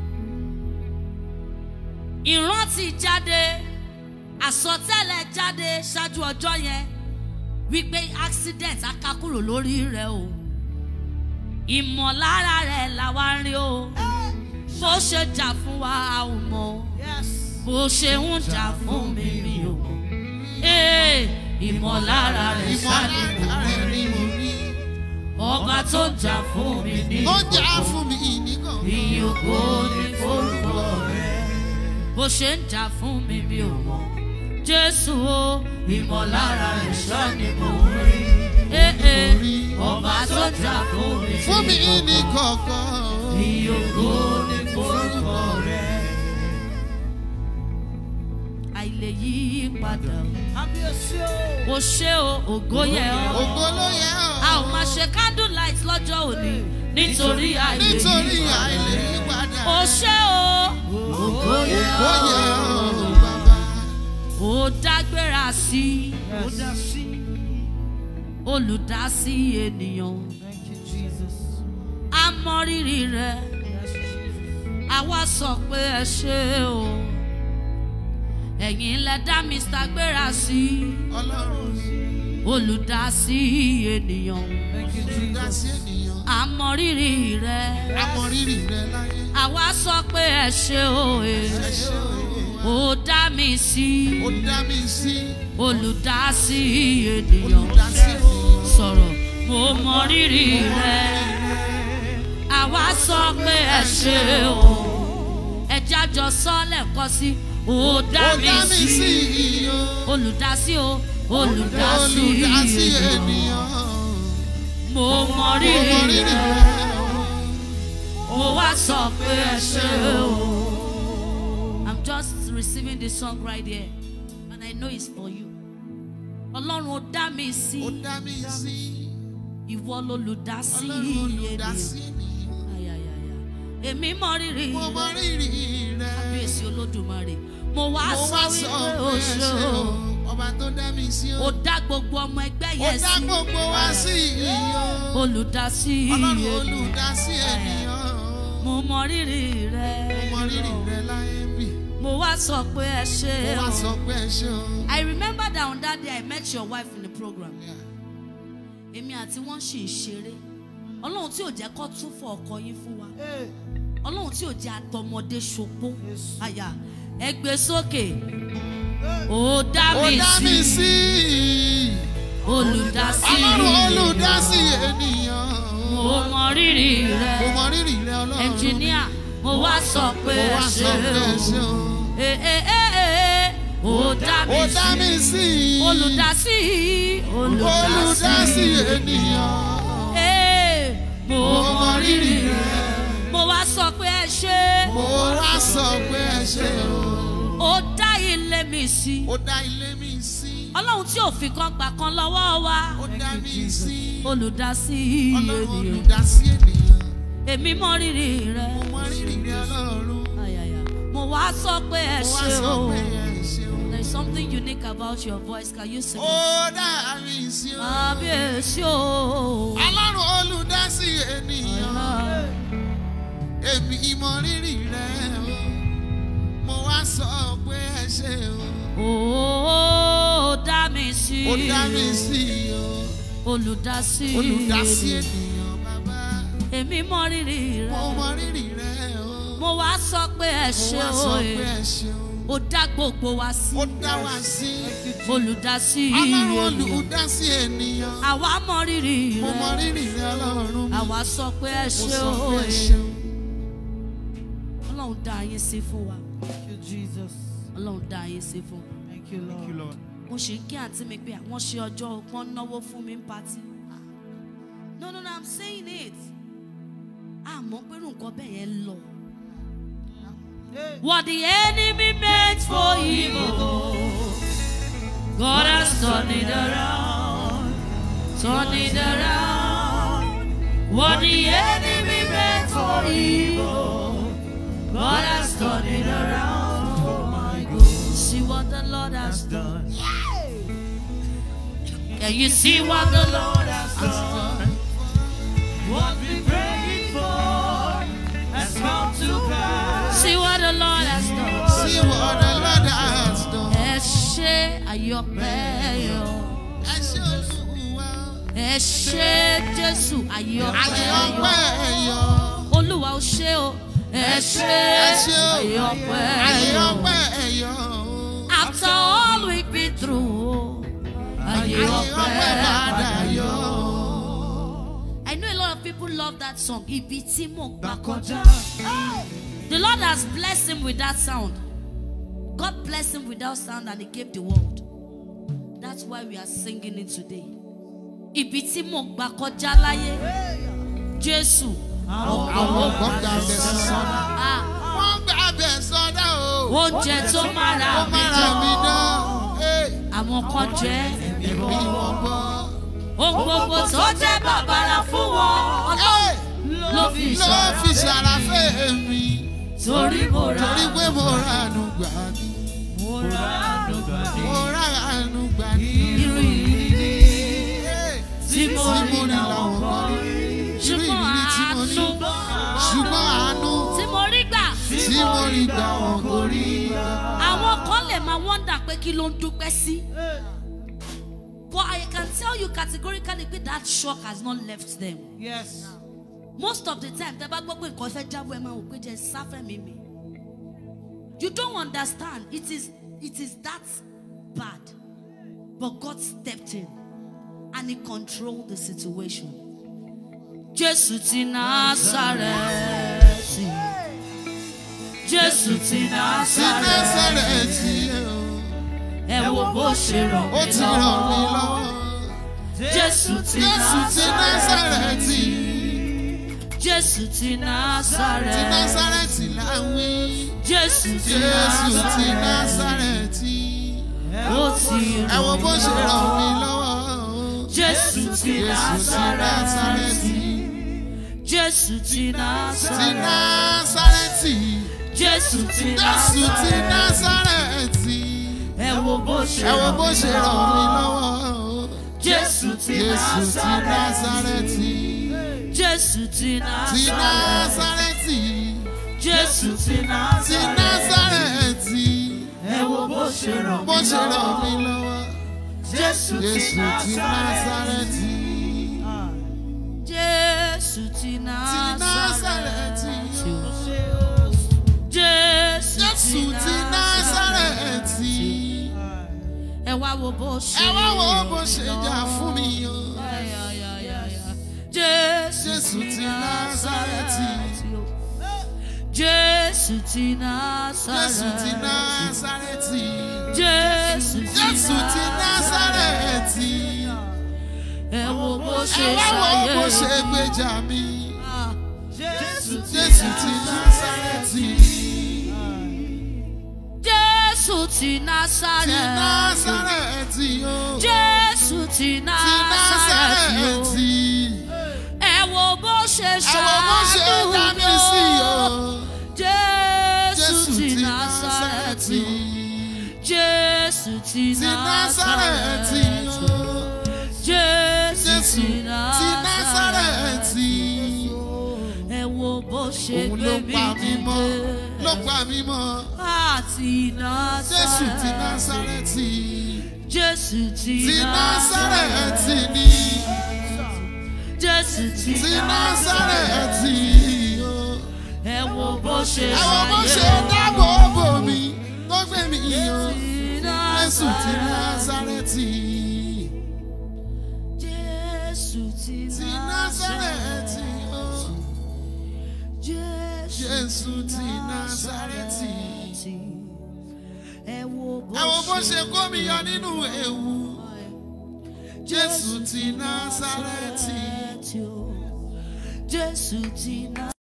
ìrántí jáde àsọtẹ́lẹ̀ jáde ṣáájú ọjọ́ yẹn wípé accident akákúrò lórí rẹ o ìmọ̀lára rẹ̀ làwa ń rí o bó ṣe jà fún wa a ò mọ̀ bó ṣe ń jà fún mi mi ò mọ̀ ee ìmọ̀lára rẹ̀ ṣáàlì ìmọ̀lára rẹ̀ ni mo rí. ọba tó jà fún mi ní ó jà fún mi nìkan. ìyókò ní forúkọ rẹ̀ bó ṣe ń jà fún mi mi ò mọ̀ jésù o ìmọ̀lára rẹ̀ ṣáàlì mo rí ee ee ọba tó jà fún mi fún mi ní ní kọ̀ọ̀kan. ìyókò ní forúkọ rẹ̀ àìlè yí padà o ṣé o ògo yẹ ọ́. ògo ló yẹ a ọ́. ò máa ṣe candle light lọ́jọ́ òní nítorí àìlè nítorí yí padà. àìlè yí padà. o ṣé o ògo yẹ ó yẹ ọ́. ọ́ bàbá. ó dágbéra sí olùdásí ènìyàn a mọ rírì rẹ àwa sọ pé ẹ ṣé o ẹ̀yin lẹ dá mr gbéra sí ọlọ́run olùdásí ènìyàn dá sí ènìyàn. a mọ rírì rẹ. amọ̀rírì rẹ̀ láyé. àwa sọ pé ẹ ṣe òye ẹ ṣé o. ó dá mi sí ó dá mi sí. olùdásí ènìyàn olùdásí ènìyàn. sọ̀rọ̀ mo mọ rírì rẹ àwa sọ pé ẹ ṣe o ẹ jájọ sọ lẹ́ẹ̀kan sí ó dá ó mi dá mi sí sí iyo. olùdásí o olùdásí olùdásí ènìyàn ènìyàn. mo mọ mo mọ rírì rírì rẹ rẹ̀. mo wá sọ pé ẹ ṣe o. I'm just receiving the song right here and I know it's for you. Ọlọ́run ó dá mi sí ó dá mi sí. ìwọ lolùdásí ọlọ́run olùdásí ènìyàn. ènìyàn. Ayayaya. Èmi mọ rírì mo mọ rírì rẹ̀. kábíyèsí olódùmarè. Mo wá mo sọ wá sọ wípé pé o ẹ ṣe ṣé o. o. ọba tó dá mi sí o. Ó dá gbogbo ọmọ ẹgbẹ́ ó yẹn dá sí. gbogbo wa sí iyo. Olùdásí ọlọ́run ènìyàn. olùdásí ènìyàn. Mo mọ rírì rẹ. mo mọ rírì rẹ̀ láyé bì. Mo wá sọ pé ẹ ṣe mo wá o. sọ pé ẹ ṣé o. I remember that on that day I met your wife in the program. Yeah. Èmi àti wọ́n ṣì ń ṣeré. Ọlọ́run tí ò jẹ́ kó tún fọ ọkọ yín fún wa. Ọlọ́run tí ò jẹ́ àtọmọdé ṣopó. Àyà ẹ gbé sókè. Ó dá ó mi dá mi sí sí. olùdásí. ọlọ́run olùdásí ènìyàn. Mo mọ rírì mo rẹ̀. mọ rírì rẹ̀ ọlọ́run. Ẹnjìníà mo wá sọ pé mo ẹ wá sọ pé ẹ ṣé ṣe o. o. Ee ee ee ó dá mi ó dá mi sí sí. olùdásí. olùdásí ènìyàn. Ee, mo mo mọ rírì rẹ̀. mo wá sọ pé ẹ ṣe mo wá sọ pé ẹ ṣé o. ó dá ilé mi sí ó dá ilé mi sí. ọlọ́run tí ò fi kan gbà kan lọ́wọ́ wa ó dá mi sí. olùdásí ọlọ́run ènìyàn olùdásí ènìyàn. èmi mọ rírì rẹ mo mọ rírì rẹ̀ ọlọ́run. Ayaya. mo wá sọ pé ẹ mo wá ṣe sọ o pé ẹ ṣé o. there is something unique about your voice can you sing ó it? dá mi sí o. kábíyèsí o ọlọ́run olùdásí ènìyàn. èmi ìmọ̀ rírì rẹ̀ o. mo wá sọ pé ẹ ṣé o. ó dá mi sí ó dá mi sí o. olùdásí olùdásí ènìyàn. ènìyàn bàbá. èmi mọ rírì mo rẹ mọ rírì rẹ̀ o. mo wá sọ pé ẹ mo ṣe wá sọ òye pé ẹ ṣé o. ó dá gbogbo wa sí ó dá wa sí. olùdásí ọlọ́run ènìyàn olùdásí ènìyàn. àwa mọ rírì mo mọ rẹ rírì rẹ̀ ọlọ́run. mo àwa sọ pé ẹ ṣe sọ pé ẹ òye ṣé o. ọlọ́run dá yín sí fún wa Thank you, Jesus. ọlọ́run dá yín sí fún wa Thank you, Lord. mo ṣe ń kí àǹtí mi pé àwọn ṣe ọjọ́ ọgbọ́n náwó fún mi ń patí no no no i'm saying it àmọ́ pé irú nǹkan bẹ́ẹ̀ yẹn lọ. What the enemy meant for evil, God has turned it around, turned it around. What the enemy meant for evil, God has turned it around for my good. See what the Lord has done. Can you see what the Lord has done? What we prayed for has come to pass. See what the Lord has done. See what the Lord has done. Ẹ ṣe àyọpẹ́ yọ. Ẹ ṣé Olúwa. Ẹ ṣe Jésù àyọpẹ́ Ayé yọ. ọpẹ́ yọ. Olúwa ó ṣe o. Ẹ ṣe Ẹ ṣé o. àyọpẹ́ Ayé yọ. ọpẹ́ ayé ayé ọpẹ́ ọpẹ́ padà yọ. I know a lot of people love that song. Ibi tí mo gbà Kọjá. kọjá. The Lord has blessed him with that sound. God blessed him with that sound and he gave the world. That's why we are singing it today. Ibi tí mo gbà kọjá láyé. Jésù. àwọn kan gbà bẹ̀ sọ́dá. Ah, wọ́n gbà bẹ̀ sọ́dá o. oúnjẹ tó mára ó mi mára mi dán. dán. Àwọn kan jẹ́ èmi wọ́n bọ́. ohun gbogbo tó jẹ́ bàbàrà fún wọn. Ọlọ́run ló fi ló ṣọ́ra. fi ṣàràfẹ́ mi. Torí mo ra torí pé mo ra àánú gbà ní. Mo ra àdùgbà ní. mo ra àánú gbà ní. irú ìrírí tí mo tí rí mo rí làwọn kan rí. irú ṣùgbọ́n ìrírí tí mo ní. àánú ṣùgbọ́n àánú tí mo rí gbà. tí mo rí gbà wọn kò rí. àwọn kan lè máa wọ́ndà pé kí ló ń dúpẹ́ sí. But I can tell you categorically pé that shock has not left them. Yes. Most of the time, tẹ́ bá gbọ́ pé nǹkan fẹ́ jábọ̀ ẹ máa wò pé jẹ́ sáfẹ́ mi mi. You don't understand. It is it is that bad. But God stepped in and he controlled the situation. Jésù ti Násárẹ́tì. Jésù ti sí Násárẹ́tì. násàrẹ́tì o. Ẹ wo bó ṣe ràn ó mí ti ràn mí lọ́wọ́. lọ́wọ́. Jésù ti jésù ti násàrẹ́tì. Jésù ti ti Násárẹ́tì. násàrẹ́tì là ń wí. Jésù ti jésù ti Násárẹ́tì. násàrẹ́tì. Ó ti ẹ wo ràn bó mí ṣe ràn mí lọ́wọ́. lọ́wọ́. Jésù ti jésù ti Násárẹ́tì. násàrẹ́tì. Jésù ti ti Násárẹ́tì. násàrẹ́tì. Jésù ti jésù ti Násárẹ́tì. násàrẹ́tì. Ẹ wo bó ṣe ẹ wo ràn bó mí ṣe ràn mí lọ́wọ́. lọ́wọ́. Jésù ti jésù ti Násárẹ́tì. násàrẹ́tì. Jésù ti ti Násárẹ́tì. násàrẹ́tì. Jésù ti ti Násárẹ́tì. násàrẹ́tì. Ẹ wo bó ṣe ràn bó mí ṣe ràn mí lọ́wọ́. lọ́wọ́. Jésù ti jésù ti Násárẹ́tì. násàrẹ́tì. Jésù ti ti Násárẹ́tì. násàrẹ́tì. Jésù jésù ti násàrẹ́tì. Ẹ wá wo bó ṣe ẹ wá wo bó ṣe jà fún mi o. Jésù Jésù ti Násárẹ́tì. Jésù ti jésù ti Násárẹ́tì. násàrẹ́tì. Jésù jésù ti násàrẹ́tì. Ẹ wo bó ṣe ẹ wá wo bó ṣe ṣàyẹ̀. gbèjà mi. Jésù jésù ti násàrẹ́tì. Jésù ti ti Násárẹ́tì. násàrẹ́tì o. Jésù ti ti Násárẹ́tì. násàrẹ́tì. Ẹ wo bó ṣe ẹ wo bó ṣe dá mi sí o. Jésù jésù ti ti Násárẹ́tì. násàrẹ́tì. Jésù ti ti násàrẹ́tì Násárẹ́tì. o. Jésù jésù ti ti Násárẹ́tì. násàrẹ́tì. Ẹ wo bó ṣe òun gbé ló mi pa mí mọ́ ló dìde. pa mí mọ́. Àti jésù ti Násárẹ́tì. násàrẹ́tì. Jésù ti ti násàrẹ́tì Násárẹ́tì. ni. Jésù ti ti násàrẹ́tì o. Ẹ wo bó ṣe ẹ wo bó ṣe ṣàyẹ̀. dáàbò bò mí tó gbé mi o. jésù ti Násárẹ́tì. násàrẹ́tì. Jésù ti ti násàrẹ́tì o. jésù ti násàrẹ́tì. Ẹ wo ẹ wo bó ṣe kó mi yọ nínú ewu. jésù ti násàrẹ́tì. Jésù ti Násárẹ́tì.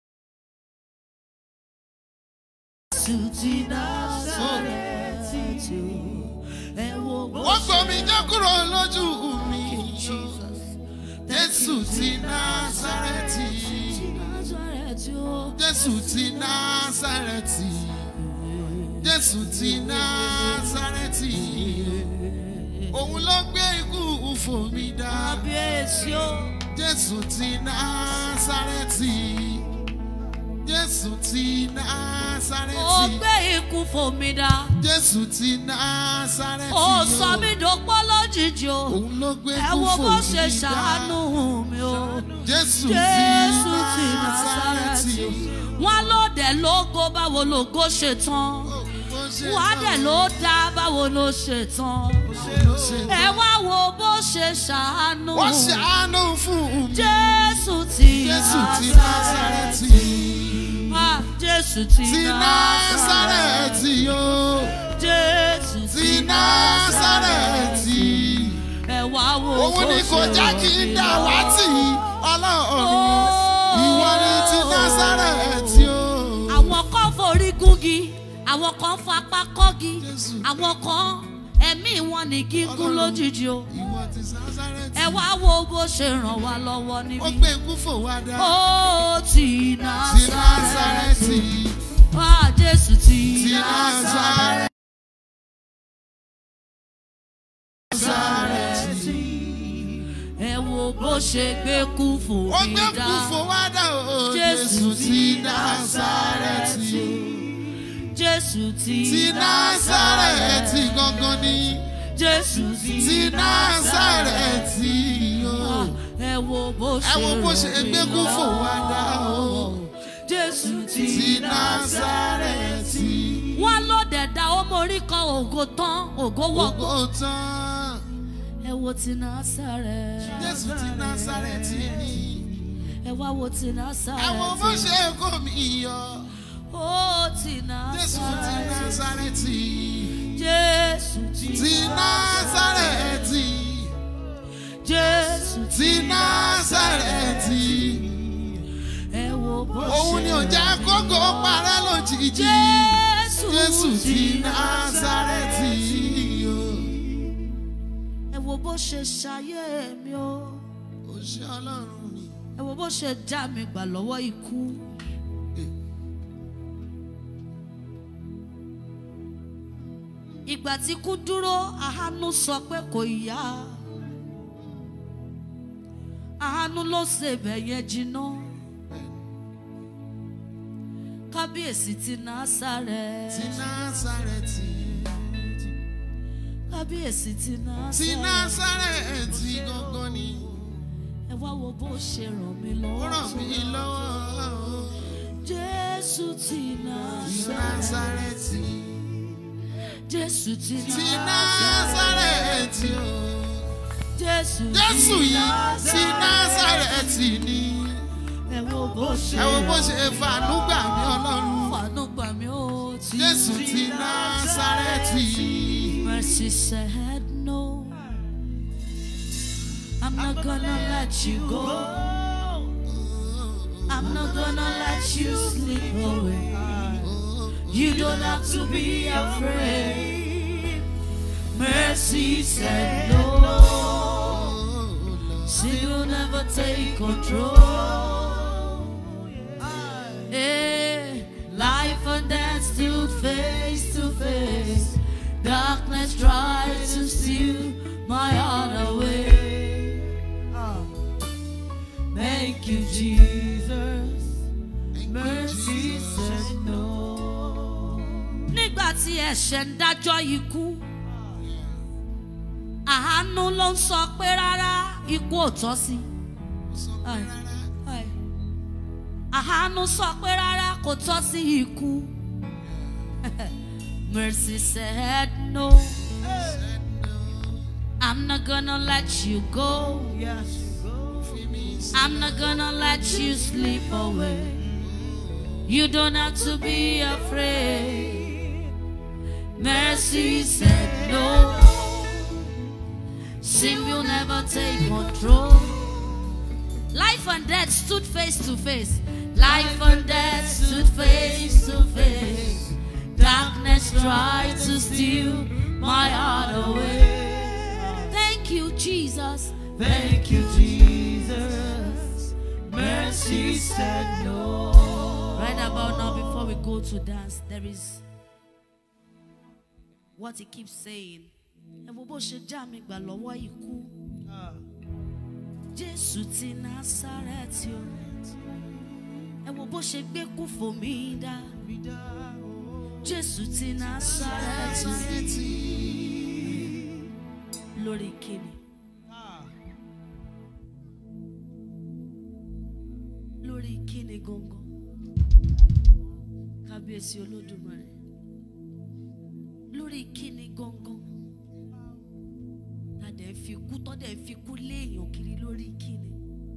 Jésù ti Násárẹ́tì. Ẹ wo bó wọ́n gbọ́ mi jẹ́ kúrò lójú mi. Jesus. jésù ti násàrẹ́tì. Násárẹ́tì o. jésù ti násàrẹ́tì. jésù ti násàrẹ́tì. òun ló gbé ikú fò mí dá. Kábíyèsí o. jésù ti násàrẹ́tì. jésù ti Ó násàrẹ́tì. gbé ikú fòmí dá. jésù ti násàrẹ́tì. Ó sọ mí dòpọ̀ lójijì o. òun ló gbé Ẹ ikú wo fò bó mí ṣe dá. ṣàánú mi o. jésù Jésù ti ti násàrẹ́tì. Násárẹ́tì. Wọ́n lóde lógo báwo lógo ṣe tán. òun ló ṣe wàá tán. dẹ̀ ló dá báwo ló ṣe tán ló ṣe ẹ wá wo bó ṣe ṣàánú wọ́n ṣàánú fún mi. jésù ti Jésù ti násàrẹ́tì Násárẹ́tì. Ah, jésù ti Ti Násárẹ́tì o. jésù Ti Násárẹ́tì. ẹ wá wo Òun bó ni kò ṣe jẹ́ rọ̀ kí n mí dà lọ́wọ́. wá tì í. Ọlọ́run. Oh. Ìwọ ni ti Násárẹ́tì o. àwọn kan forí gúngi àwọn kan fapá kọ́gi Jésù. àwọn kan ẹ̀mí wọn ní gígùn Ọlọ́run. lójijì o Ìwọ ti Násárẹ́tì. ẹ wá wo bó ṣe ràn wá lọ́wọ́ Ó níbí. gbé ikú fò wá dá. ó ti Ti Násárẹ́tì Násárẹ́tì. wá jésù ti Ti Násárẹ́tì. Násárẹ́tì. ẹ wo bó ṣe gbé kú fò Ó mí gbé dá ikú fò wá dá o. Jésù Jésù ti Násárẹ́tì. jésù ti Ti Násárẹ́tì gangan ni. jésù Ti Násárẹ́tì o. Ah, ẹ wo bó ṣe Ẹ wo bó ṣe ràn mí gbé kú fò wá dá o. jésù Ti ti Násárẹ́tì. wọ́n ló dẹ̀dá ó mórí kan ògo tán ògo wọ̀gbọ́. Ògo tán. ẹ wo ti Násárẹ́tì. Jésù ti Násárẹ́tì ni. ẹ wá wo ti Ẹ wo bó Násárẹ́tì. ṣe kó mi yọ. ó ti Jésù ti Násárẹ́tì. Násárẹ́tì. jésù ti Ti Násárẹ́tì. jésù Ti Násárẹ́tì. ẹ wo bó ṣe Òun ni ò jẹ́ kókó parẹ́ lójijì. jésù Jésù ti Násárẹ́tì. o. ẹ wo bó ṣe ṣayé mi o Ó ṣe Ọlọ́run ni. ẹ wo bó ṣe já mi gbà lọ́wọ́ ikú. ìgbà tí kú dúró àánú sọ pé kò yá àánú ló ṣe bẹ̀yẹn jiná kábíyèsí ti Ti Násárẹ́tì Násárẹ́tì. kábíyèsí ti Ti Násárẹ́tì Násárẹ́tì gangan ni. ẹ wá wo bó ṣe ràn mí Ó lọ́wọ́ ràn mí lọ́wọ́. jésù ti Ti Násárẹ́tì Násárẹ́tì. jésù ti Ti Násárẹ́tì Násárẹ́tì o. jésù Jésù yìí ti Násárẹ́tì ni. ẹ wo bó ṣe Ẹ wo bó ṣe fàánú gbà mí Ọlọ́run. fàánú gbà mí ó ti Jésù ti Násárẹ́tì. mercy said no i'm not gonna let you go i'm not gonna let you slip away you don't have to be afraid mercy said no she will never take control Eh, life and death stood face to face. Darkness tried to steal my heart away. Ah. Thank you, Jesus. Mercy said no. Nígbà tí ẹ̀ṣẹ̀ ń dájọ́ ikú, àánú ló ń sọ pé rárá ikú ò tọ́ sí. Ai, ai àánú sọ pé rárá kò tọ́ sí ikú. Mercy said no. I'm not gonna let you go. I'm not gonna let you slip away. You don't have to be afraid. Mercy said no. Sin will never take control. Life and death stood face to face. Life and death stood face to face. Darkness tried to steal my heart away. Thank you, Jesus. Thank you, Jesus. Mercy said no. Right about now, before we go to dance, there is what he keeps saying. Ẹ wo bó ṣe já mi gbà lọ́wọ́ ikú. Jésù ti Násárẹ́tì o. Ẹ wo bó ṣe gbé kú fò mí dá. Jésù ti Násárẹ́tì. Násárẹ́tì. Lórí kíni? Lórí kíni gangan? Kábíyèsí Olódùmarè. lórí kíni gangan tàdé fi kú tọ́dẹ̀ fi kú léèyàn kiri lórí kíni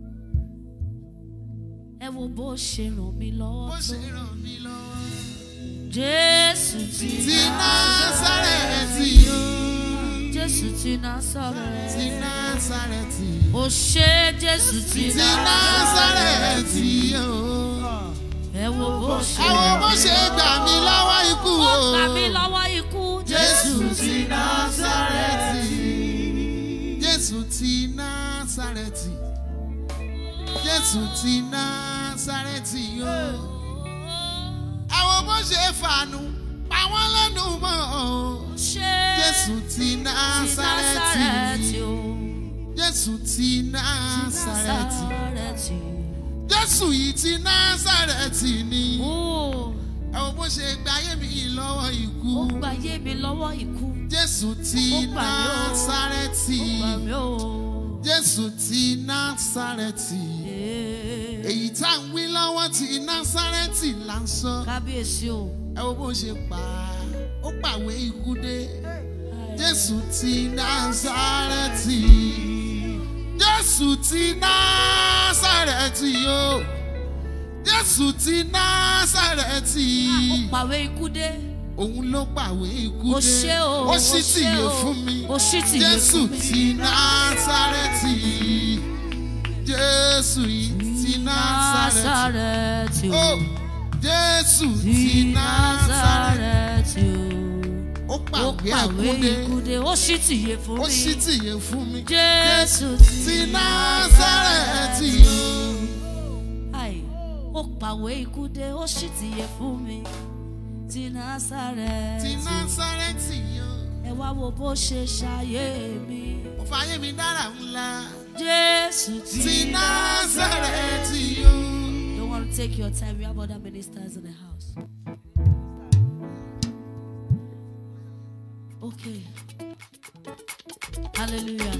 ẹ wo bó ṣe ràn mí lọ́wọ́ bó tó ṣe ràn mí lọ́wọ́. jésù ti ti násàrẹ́tì o jésù ti násàrẹ́tì ti násàrẹ́tì ó ṣe jésù ti ti násàrẹ́tì o. ẹ wo bó ṣe àwọn bó ṣe gbà mí lọ́wọ́ ikú ó o. gbà mí lọ́wọ́ ikú Jésù ti násàrẹ́tì. Jésù ti násàrẹ́tì. Jésù ti násàrẹ́tì o. Àwọn bó ṣe fàánù pa wọ́n lẹ́nu mọ́ o. ṣe Jésù ti násàrẹ́tì. násàrẹ́tì o Jésù ti násàrẹ́tì. násàrẹ́tì Jésù yìí ti násàrẹ́tì ni. o Àwọn bó ṣe gba ayé mi lọ́wọ́ ikú. ó gbà yé mi lọ́wọ́ ikú Jésù ti Ó gbà mí o. násàrẹ́tì. ó gbà mí o. Jésù ti násàrẹ́tì. Ee, Èyí tá à ń wí lọ́wọ́ ti násàrẹ́tì là ń sọ. kábíyèsí o Ẹ wo bó ṣe pa á. Ó pàwé ikú dé. Jésù ti násàrẹ́tì. Jésù ti násàrẹ́tì o. Jésù ti násàrẹ́tì. ó pàwé ikú dé Òun ló pàwé ikú ó dé. ṣe o Ó sì ṣe tìyè o, fún mi. ó sì tìyè Jésù fún mi ti Násárẹ́tì. Jésù yìí ti Násárẹ́tì. Násárẹ́tì o Ó Jésù ti ti Násárẹ́tì. Násárẹ́tì Ó o ó pàwé pàwé àkúndé. ikú dé ó sì tìyè fún Ó mi sì tìyè fún mi. Jésù Ti Násárẹ́tì o. Ai, ó pàwé ikú dé ó sì tìyè fún mi ti Ti Násárẹ́tì Násárẹ́tì o. ẹ wá wo bó ṣe ṣayé mi Ó fàyè mi dára ńlá. Jésù Ti ti Násárẹ́tì o. Don't want to take your time. We have other ministers in the house. Okay. Hallelujah.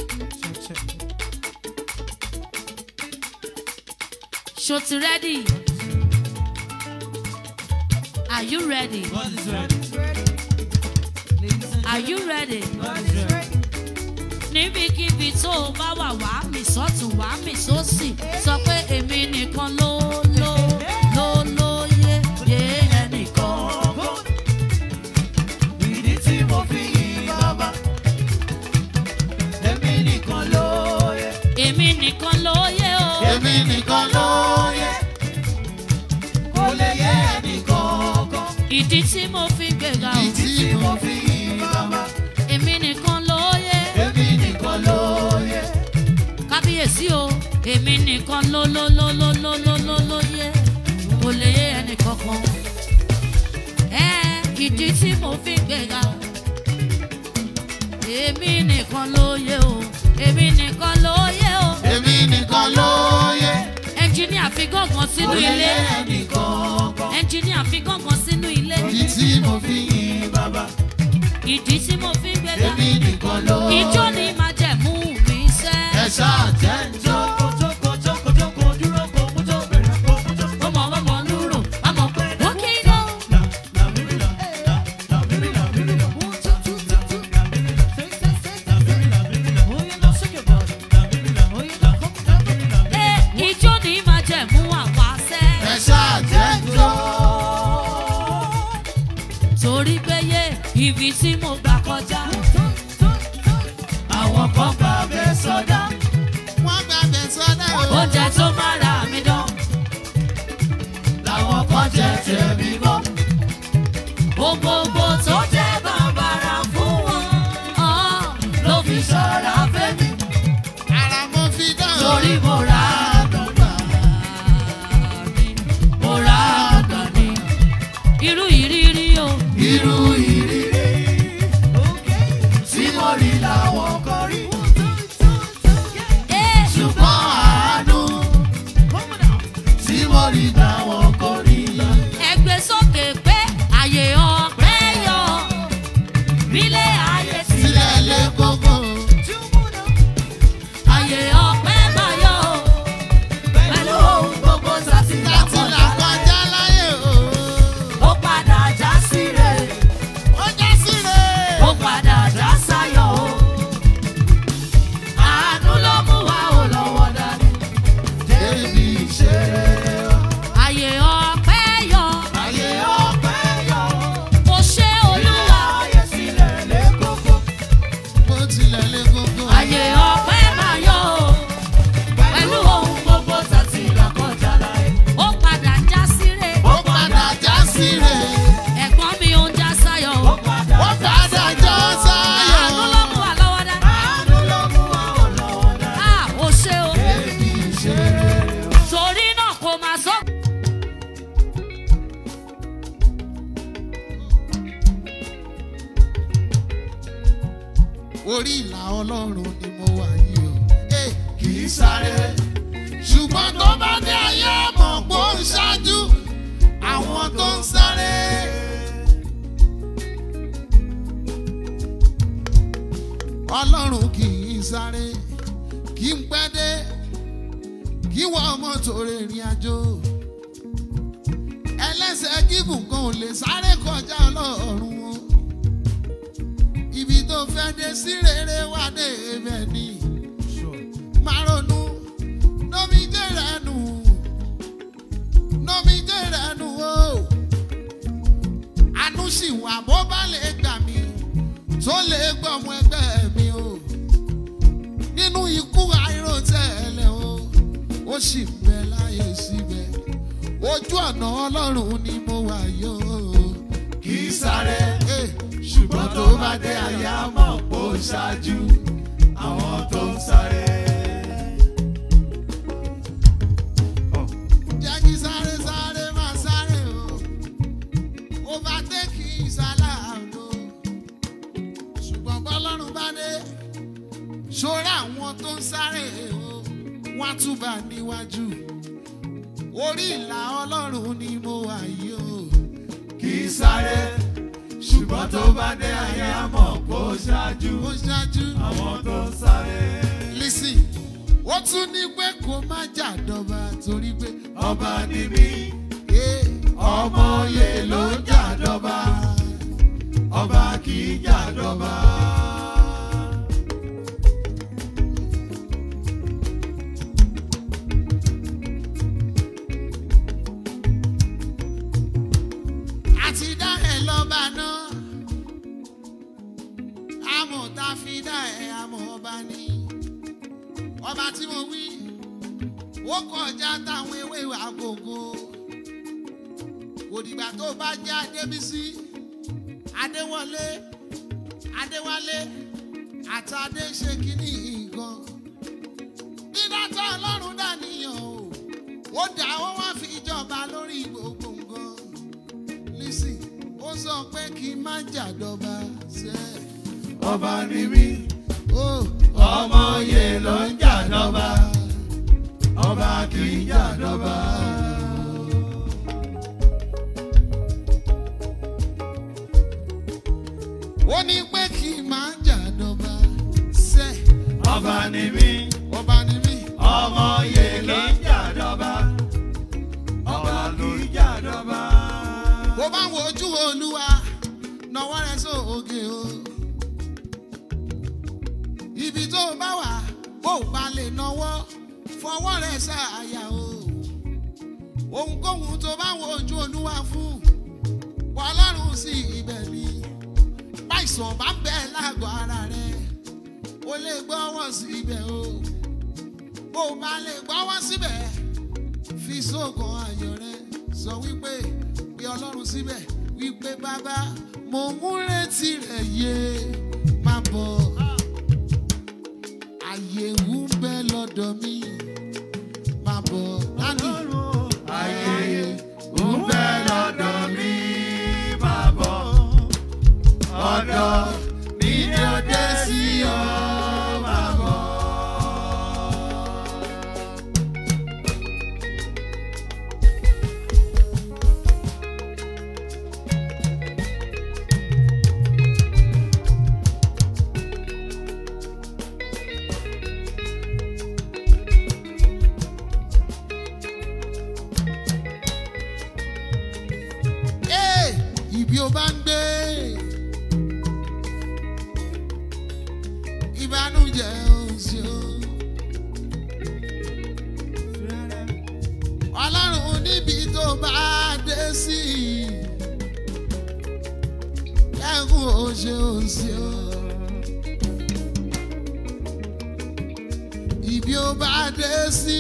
Shoti ready? Are you ready? God is ready. Ladies and Are you ready? God is ready. níbikíbi tó o bá wà wá mi sọ́tún wá mi sósì sọ pé èmi nìkan ló ló ló lóye yé ẹnìkan. Ìdí tí mo fi yìn bàbá. Èmi nìkan ló yẹ. èmi nìkan lóye o. Èmi nìkan ló yẹ. Kò lè yẹ ẹnìkankan. ìdí tí mo fi gbéga o. Ìdí Tí mo mo fi yìn bàbá. èmi nìkan lóye. Èmi nìkan ló yẹ. kábíyèsí o. èmi nìkan ló ló ló ló ló ló ló lóye. kò lè yé ẹnìkankan. ẹ ìdí tí mo fi gbéga o. èmi nìkan lóye o. èmi nìkan lóye o. Èmi nìkan ló yẹ. ẹnjìníà fi gángan sínú Kò lè ilé. yẹ ẹnìkankan. ẹnjìníà fi gángan sínú ilé. Ìdí tí mo fi Yìn bàbá. ìdí tí mo fi gbéga. Èmi nìkan ló yẹ. ìjọ ni máa jẹ̀mú mi ẹ sẹ́. ṣáà jẹ́ ń jó. Jókòó, jókòó, jókòó, jókòó, dúró, kò mú jó, bẹ̀rẹ̀, kò mú jó. ọmọ ọmọ lúrò àmọ̀ pé ó kí ló. La, la, miri, la, la, la, miri, la, miri, la. La, la, miri, la. La, miri, la, miri, la. La, miri, la. La, miri, la, miri, ẹ la. ìjọ ni máa jẹ̀mú àwa sẹ́. Ẹ ṣáà jẹ́ ń jó. torí pé yé ibi tí mo gbà kọjá. Àwọn kan gbà bẹ́ẹ̀ sọ́dá. Wọ́n gbà bẹ̀ sọ́dá o. oúnjẹ tó máa ra mi dán. Làwọn kan jẹ tẹ̀mí mọ́. gbogbogbò tó jẹ́ bàbàrà fún wọn. ọ̀ ló fi ṣọ́ra fẹ́mi. Ara mo fi dán o. torí mo ra àgbà mi. mo ra àgbà mi. irú ìrírí o. Irú ìrírí Tí mo rí làwọn kan rí. Eh, ṣùgbọ́n àánú tí mo rí làwọn kò rí. ẹgbẹ́ sọ orí ìlà ọlọ́run ni mo wà yìí o. Eh, kì í sáré ṣùgbọ́n tó bá dé ayé mọ̀ pé ó ń ṣáájú àwọn tó ń sáré. ọlọ́run kì í sáré kì í pẹ́ dé kí wọ́n mọ́tò rìnrìn àjò ẹlẹ́sẹ̀ gígùn kan ò lè sáré kọjá ọlọ́run o ibi tó fẹ́ dé sí rere wá dé ibẹ̀ ni máa ronú nómi jẹ́ rẹ̀ nù nómi jẹ́ rẹ̀ nù o àánú sì wà bó bá lè gbà mí tó lè gbọ́mọ ẹgbẹ́ mi o nínú ikú àìròtẹ́lẹ̀ o ó sì ń bẹ láyé síbẹ̀ ojú ọ̀nà ọlọ́run ni mo wà yó kì í sáré Eh, ṣùgbọ́n tó bá dé àyà mọ̀ kó ṣáájú àwọn tó ń sáré. jẹ́ kí sáré sáré máa sáré o overtake ìsàlàdó ṣùgbọ́n bọ́lọ́run bá dé ṣọ́ra àwọn tó ń sáré o wọ́n á túbà níwájú orí ìlà ọlọ́run ni mo wà yìí o kì í sáré ṣùgbọ́n tó bá dé àyà mọ̀ kó ṣáájú ó ṣáájú àwọn tó ń sáré. lisi ó tún ní pé kó má jà dọ́ba torí pé ọba ni mí eh, ọmọ oyè ló ń jà dọ́ba ọba kì í jà dọ́ba. àti dá ẹ lọ́ba náà àmọ̀ tá a fi dá ẹ àmọ̀ ọba ni ọba tí mo wí ó kọjá táwọn ewé àgògò kò dìgbà tó bá jẹ́ adébísí adéwọlé adéwálé àtàdé ṣe kínní nǹkan dídátọ́ ọlọ́run dàníyàn o ó dà ó wá fi ìjọba lórí gbogbo nǹkan lisi ó sọ pé kí n má jàdọba ṣe ọba ni mí ó ọmọ oyè ló ń jà dọ́ba ọba kì í jà dọ́ba. ó ní pé kí n má jàdọba ṣe ọba ni mí ọba ni mí ọmọ oyè ló ń jà dọ́ba ọba kì í jà dọ́ba. bó bá wo ojú olúwa nọwọ́ rẹ sóògè o ibi tó o bá wà bó o bá lè nọwọ́ fọwọ́ rẹ ṣàyà o ohunkóhun tó bá wo ojú olúwa fún ọlọ́run sí ibẹ̀ ni báìsàn bá ń bẹ lágọ̀ọ́ ara rẹ o lè gbọ́wọ́ sí ibẹ̀ o bó o bá lè gbọ́wọ́ síbẹ̀ fi sóògùn ayọ̀ rẹ sọ wípé pé ọlọ́run síbẹ̀ wípé bàbá mo ń retí rẹ̀ yé má bọ̀ àyè ń bẹ lọ́dọ̀ mi má bọ̀ dání ayé ń bẹ lọ́dọ̀ mi máa bọ̀ ọ̀dọ̀ mi ni ó dé sí ọ máa bọ̀. Ee, ibi ó bá ń gbé ìbànújẹ́ òsì o. ọlọ́run níbi tó bá dé sí ẹkún òṣè òsì o. ibi ó bá dé sí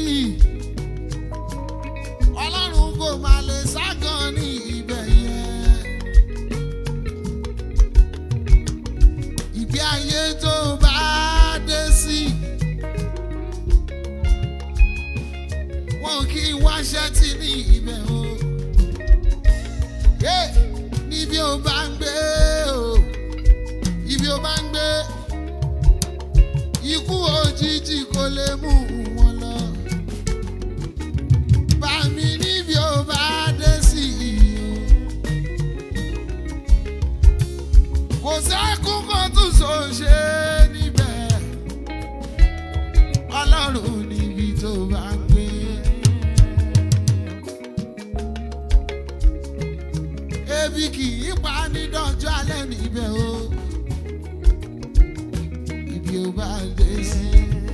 ọlọ́run kò máa lè ságàn ní ibẹ̀ yẹn. ìgbé ayé tó bá dé sí. wọn kì í wáṣẹ́ tí ní ibẹ̀ o. Yeah, níbi ó bá ń gbé o ibi ó bá ń gbé kò sẹ́kún kan tún ṣòṣe níbẹ̀ ọlọ́run níbi tó bá ń gbé. ebi kì í pa ní dọ́jọ́ alẹ́ níbẹ̀ o ibi ò bá dé sí.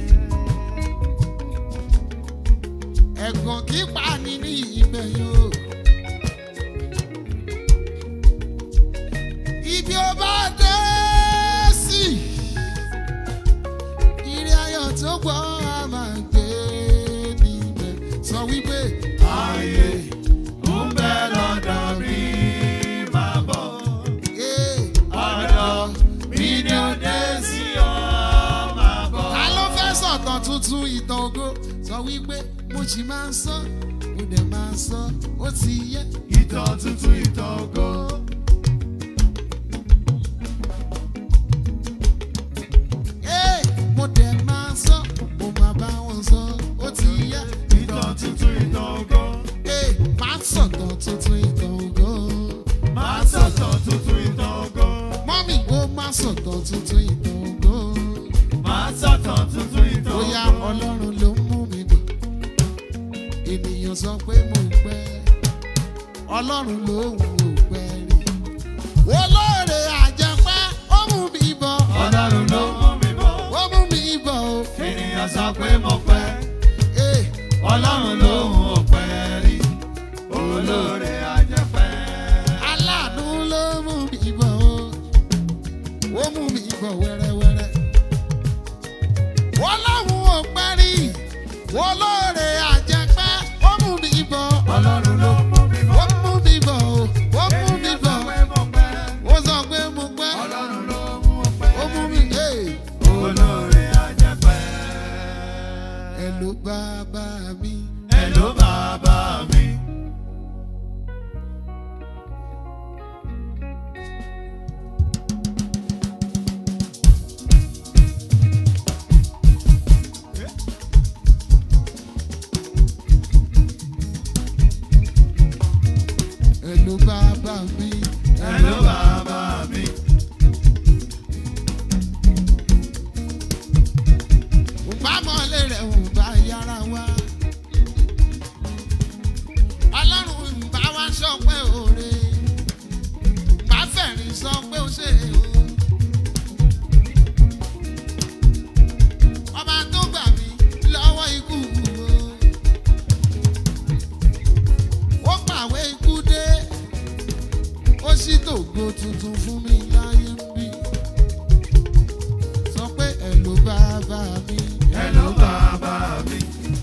ẹ̀gàn kì í pa ní ní ibẹ̀ yóò. ibi ò bá dé sí. ire ayọ̀ tó gbọ́ a máa gbé níbẹ̀ sọ wípé Ayé ń bẹ lọ́dọ̀ mi máa bọ̀. ee Ọ̀dọ̀ mi ni ó dé sí ọ máa bọ̀. ta ló fẹ́ sọ̀tàn tuntun ìtàn ògo sọ wípé mo sì máa ń sọ mo dẹ̀ máa ń sọ ó ti yẹ. Ìtàn tuntun ìtàn ògo. Ee, mo dẹ̀ máa sọ mo máa bá wọn sọ ó ti yẹ. Ìtàn tuntun ìtàn ògo. Ee, máa sọ̀tàn tuntun ìtàn ògo. Máa sọ̀tàn tuntun ìtàn ògo. mọ́mì ó máa sọ̀tàn tuntun ìtàn ògo. Máa sọ̀tàn tuntun ìtàn ògo. bóyá ọlọ́run ló ń mú mi bọ̀ ènìyàn sọ pé mo pẹ́ ọlọ́run ló ń wò pẹ́ rí olóore àjẹpẹ́ ó mú mi bọ̀ Ọlọ́run ló mú mi bọ̀. ó mú mi bọ̀ o Ènìyàn sọ pé mo pẹ́. ee Ọlọ́run ló ń wò pẹ́ rí. Olóore ajẹ́pẹ́. aláàánú ló mú mi bọ̀ o ó mú mi bọ̀ wẹ́rẹ́wẹ́rẹ́ ọlọ́run ò pẹ́ rí olóore àjẹpẹ́ ó mú mi bọ̀ Ọlọ́run ló mú mi ó bọ̀. mú mi bọ̀ o ó mú mi Ènìyàn sọ bọ̀. pé mo pẹ́. ó sọ pé mo pẹ́ Ọlọ́run ló mú ọ pẹ́. ó mú mi ee Olóore ajẹ́pẹ́. ẹ ló bá bá mi Ẹ ló bàbá mi. ẹ ló bá bá mi Ẹ ló bàbá mi. ò bá mọ́lẹ̀ rẹ̀ ò bá yára wá ọlọ́run ń bá wa sọ pé òre bá fẹ̀rín sọ pé ó ṣe o ọba tó gbà mí lọ́wọ́ ikú o ó pàwé ikú dé ó sì tògbó tuntun fún mi láyé ń bí sọ pé ẹ ló bá bá mi Ẹ ló bàbá mi.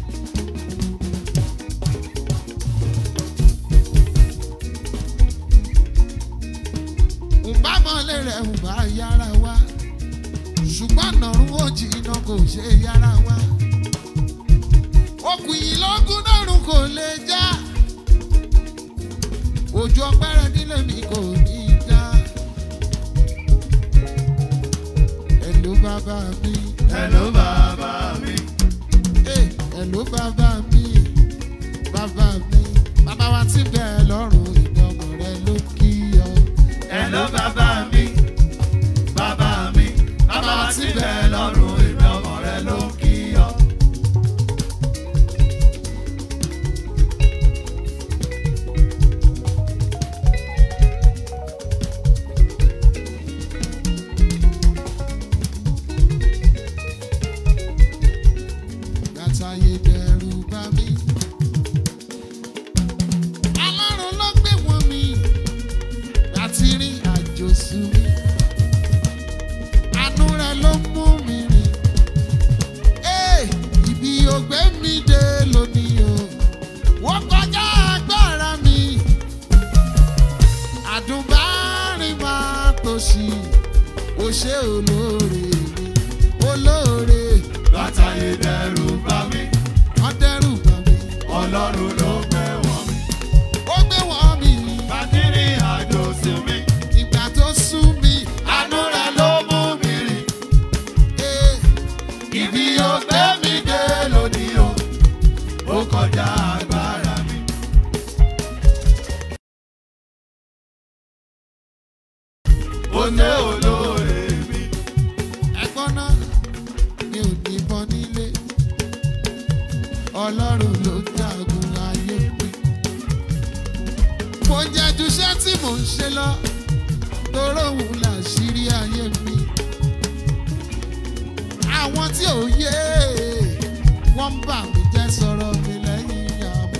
ǹbá mọ́lẹ̀ rẹ̀ ǹbá yára wá ṣùgbọ́n nàrún ó jìnnà kò ṣe yára wá okùn yìí lọ́gùn nàrún kò lè já ojú ọpẹ́rẹ́ nílé mi kò ní í já ẹ̀ló bàbá mi Ẹ ló bàbá mi. eh, ẹ̀ló bàbá mi bàbá mi bàbá wa ti bẹ̀ lọ́rùn ìdánwò rẹ ló kí ọ. Ẹ ló bàbá mi. Bàbá mi. Bàbá wa ti bẹ̀ lọ́rùn ìbí ọmọ rẹ ló kí ọ. látàyè dẹrù bá mi. alárùn ló gbé wọn mi láti rí àjò sú mi. àánú rẹ ló mú mi rìn. Ee, ibi ògbé mi dé lónìí o. wọ́n kọjá agbára mi. àdùnbárin máa tòṣì. ó ṣe olóore mi olóore Látàyè dẹrù bá mi. wọ́n dẹ́rù bà mí. Ọlọ́run ló gbé wọ̀ mí. ó gbé wọ́n mi Bàtírí àjò sí mi. ìgbà tó sú mi. Àánú rẹ̀ ló mú mi rìn. Ee, Ibi ó gbé mi dé lónìí o. Ó kọjá agbára mi. Ó òde olóore mi. ẹ̀gbọ́n náà mi ò níbọn nílé ọlọ́run ló jagun ayé mi. mo jẹ́ juṣẹ́ tí mò ń ṣe lọ toró òun làṣírí ayé mi. àwọn tí ò yé wọ́n ń bà mí jẹ́ sọ̀rọ̀ mi lẹ́yìn àmọ́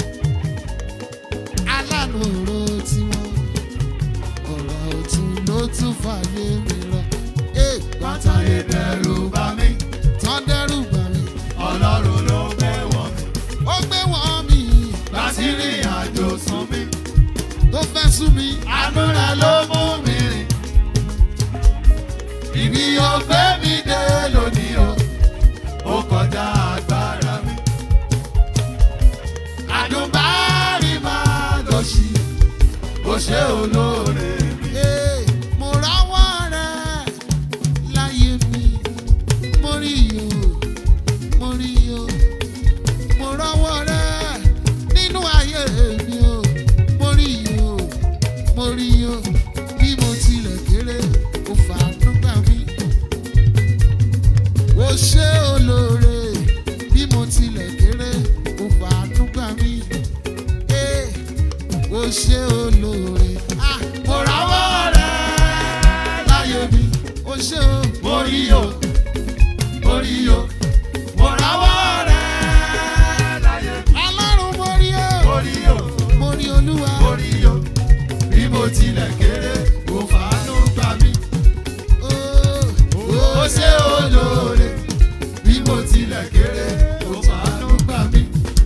aláàánú òró tiwọn ọ̀rọ̀ òtún ló tún fàyè mi rọ. Hey, Bátàyé dẹrù bá mi, tán dẹ́rù bà mí. ọlọ́run ló gbé wọ̀ mí. ó gbé wọn mi Láti rìn àjò sún mi, tó fẹ́ sú mi. àánú rẹ̀ ló mú mi rìn. Ibi ó gbé mi dé lónìí o, ó kọjá agbára mi. Àdùnbárí máa lọ sí, ó ṣe olóore mi. Hey, mo ráwọ́ rẹ̀ láyé mi. mo rí o mo rí o mo ráwọ́ rẹ̀ nínú ayé mi o. mo rí o mo rí o bí mo tilẹ̀ kéré ó fàánú gbà mí. ó ṣe olóore bí mo tilẹ̀ kéré ó fàánú gbà mí. Hey, ó ṣe olóore. Ah, mo ráwọ́ rẹ̀ láyé mi. ó ṣe o. Mo rí o, mo rí o, mo ráwọ́ rẹ̀ láyé mi. ọlọ́run mo rí o. Mo rí o. mo rí olúwa. orí o bí mo tilẹ̀ kéré kò fàánú gbà mí. Ó, ó ṣe olóore bí mo tilẹ̀ kéré kò fàánú gbà mí.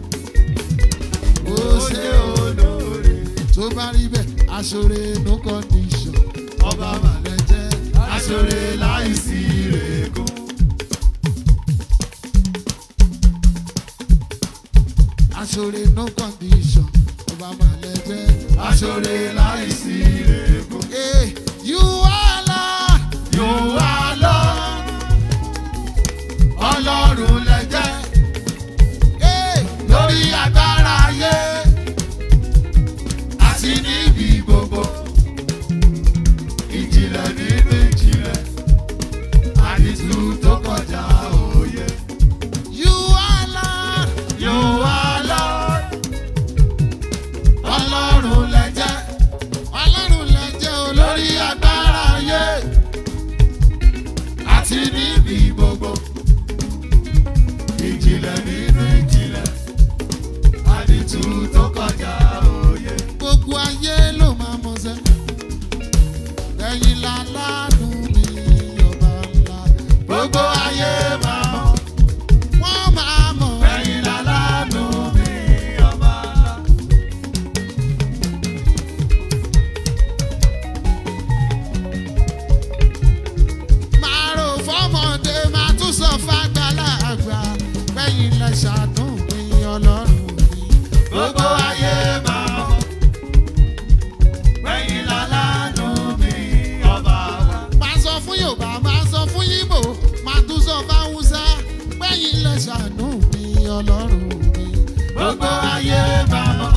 ó ó ṣe ṣe o. olóore tó bá rí bẹ́ẹ̀ aṣọre no condition. ọba màlẹ̀ jẹ́ aṣọre láìsí ìrègùn. aṣọre no condition. ọba màlẹ̀ jẹ́. aṣọre láìsí ìrègùn. Hey, you are Lord. yóò wá lọ ọlọ́run lẹ́jẹ́ Hey, lórí agbára ayé àti níbi gbogbo ìjìnlẹ̀ nínú ìjìnlẹ̀ àdìsú tó kọjá òye you are Lord. yóò wá lọ ọlọ́run lẹ́jẹ́ ọlọ́run lẹ jẹ́ olórí lórí agbára ayé àti níbi gbogbo ìjìnlẹ̀ nínú ìjìnlẹ̀ àdìsú tó kọjá òye. gbogbo ayé ló máa mọ̀ sẹ́. ẹ̀yin lálánú mi ọba ńlá. gbogbo ayé máa mọ̀ wọ́n máa mọ̀. ẹ̀yin lálánú mi ọba ńlá. máa rò fọ́mọdé máa tún sọ fàgbàlagbà. ẹ̀yin lẹ ṣàánú mi ọlọ́run mi. gbogbo ayé máa mọ̀ ẹ̀yin lálánú mi ọba wa. máa sọ fún yorùbá máa sọ fún yíbò máa tún sọ fáwùsá. ẹ̀yin lẹ ṣàánú mi ọlọ́run mi. gbogbo ayé máa mọ̀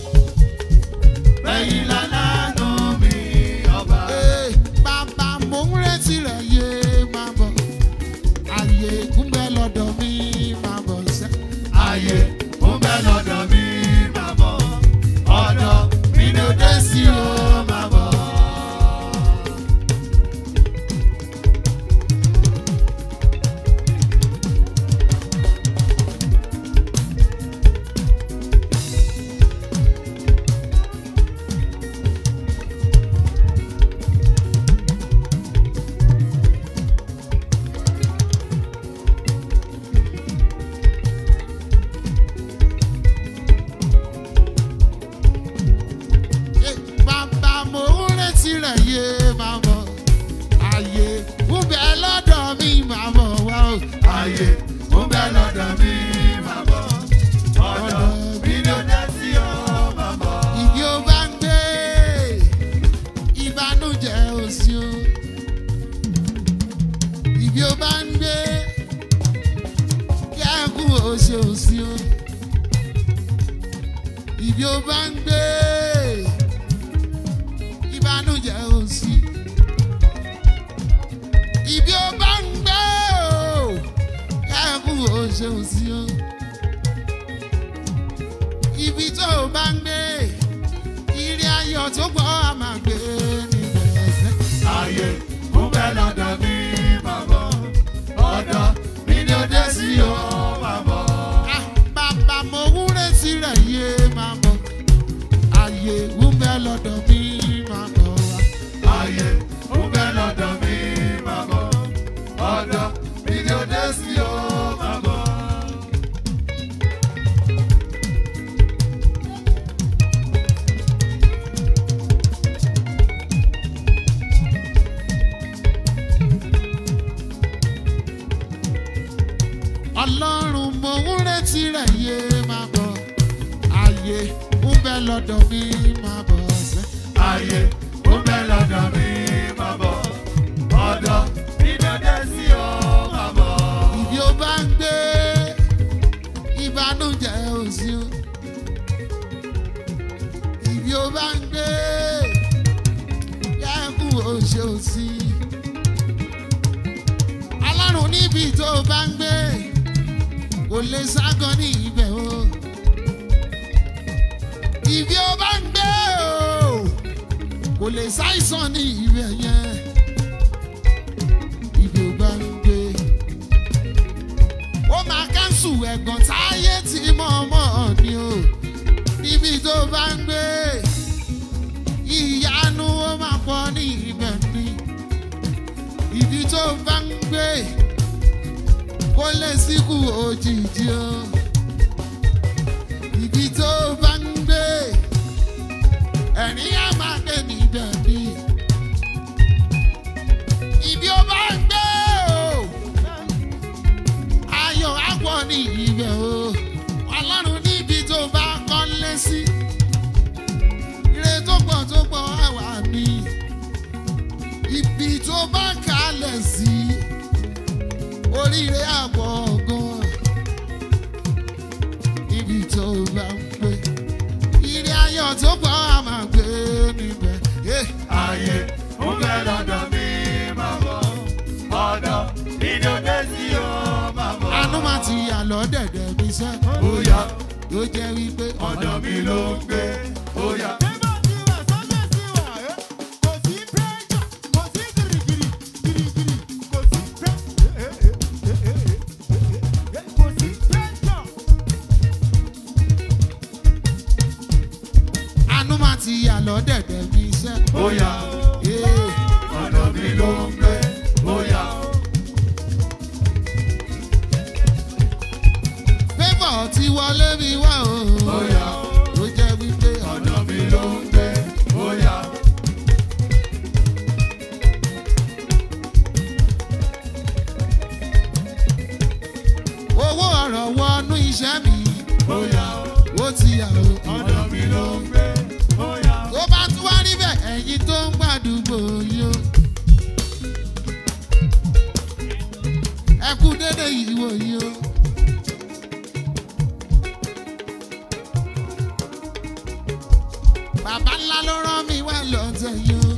ẹ̀yin lálánú mi ọba. Ee, bàbá mò ń retí rẹ̀ yé máa bọ̀. àyè gúnbẹ́ lọ́dọ̀ mi máa bọ̀ sẹ́. ayé ń bẹ lọ́dọ̀ mi máa bọ̀ ọ̀dọ̀ mi ló dé sí o máa bọ̀. Ee, bàbá mò ń retí rẹ̀ yé máa bọ̀. àyè gúnbẹ́ lọ́dọ̀ mi máa bọ̀ wá o. ayé ń bẹ lọ́dọ̀ mi máa bọ̀ ọ̀dọ̀ mi ló dé sí o máa bọ̀. Ibi ó bá ń gbé ìbànújẹ́ òsì o. Ibi ó bá ń gbé kẹ́kùn òsì òsì o. Ibi ó bá ń gbé ìbànújẹ́ òsì. ò sí o. ibi tó o bá ń gbé ìrì ayọ̀ tó gbọ́ a máa gbé níbẹ̀ fẹ́. ayé ń bẹ lọ́dọ̀ mi máa bọ̀ ọ̀dọ̀ mi ni ó dé sí o máa bọ̀. Ah, bàbá mo wúre tirẹ̀ yé máa bọ̀ ààyè ń bẹ lọ́dọ̀ mi máa bọ̀ wá. ayé ń bẹ lọ́dọ̀ mi máa bọ̀ ọ̀dọ̀ mi ni ó dé sí o máa bọ̀. ọlọ́run mo ń retí rẹ̀ yé máa bọ̀ ààyè ń bẹ lọ́dọ̀ mi máa bọ̀ ṣẹ́. ayé ń bẹ lọ́dọ̀ mi máa bọ̀ ọ̀dọ̀ mi ni ó dé sí o máa bọ̀. ìdí ó bá ń gbé ìbànújẹ́ òsì o ìdí ó bá ń gbé yẹ́kùn òṣè òsì alárùn níbi tó bá ń gbé kò lè ságọ́ ní ibẹ̀ o ìdí ó bá ń gbé o kò lè ṣàìsàn ní ibẹ̀ yẹn ìdí ó bá ń gbé ó máa kánṣu ẹ̀gàn táyé tí mọ̀ọ́mọ̀ ni o níbi tó bá ń gbé ìyanu ó máa pọ̀ ní ibẹ̀ ni ibi tó bá ń gbé kó lè síkú òjijì o ibi tó bá ń gbé ẹ̀rín á máa gbé níbẹ̀ ni ibi ó bá ń gbé o ayọ̀ àpọ̀ ní ibẹ̀ o ọlọ́run níbi tó bá kọ́lé sí ire tó pọ̀ tó pọ̀ àwà mi ibi tó bá kalẹ̀ sí oríire àpọ̀ gan ibi tó bá ń pè ire ayọ̀ tó pọ̀ a máa gbé níbẹ̀. Yeah. ayé ń bẹ lọ́dọ̀ mi máa bọ̀ ọ̀dọ̀ mi ni ó dé sí o máa bọ̀. àánú máa ti yà lọ́dẹ̀dẹ̀ mi sẹ́ Bóyá ló jẹ́ wípé ọ̀dọ̀ mi ló ń gbé. Bóyá àánú máa ti yà lọ́dẹ̀dẹ̀ mi sẹ́. bóyá Yeah. ọ̀dọ̀ mi ló ń gbé. Bóyá Favour ti wọlé mi wá o. bóyá Ó jẹ́ wípé ọ̀dọ̀ mi ló ń gbé. Bóyá owó ọ̀rọ̀ wọnú iṣẹ́ mi. bóyá Ó ti yà o. ọ̀dọ̀ mi ló ń gbé. Bóyá Tó bá tún wá níbẹ̀ ẹ̀yin tó ń gbàdúgbò yìí o. Ẹ kú dédé ìwò yìí o. Bàbá ńlá ló rán mi wá lọ́tẹ̀ yìí o.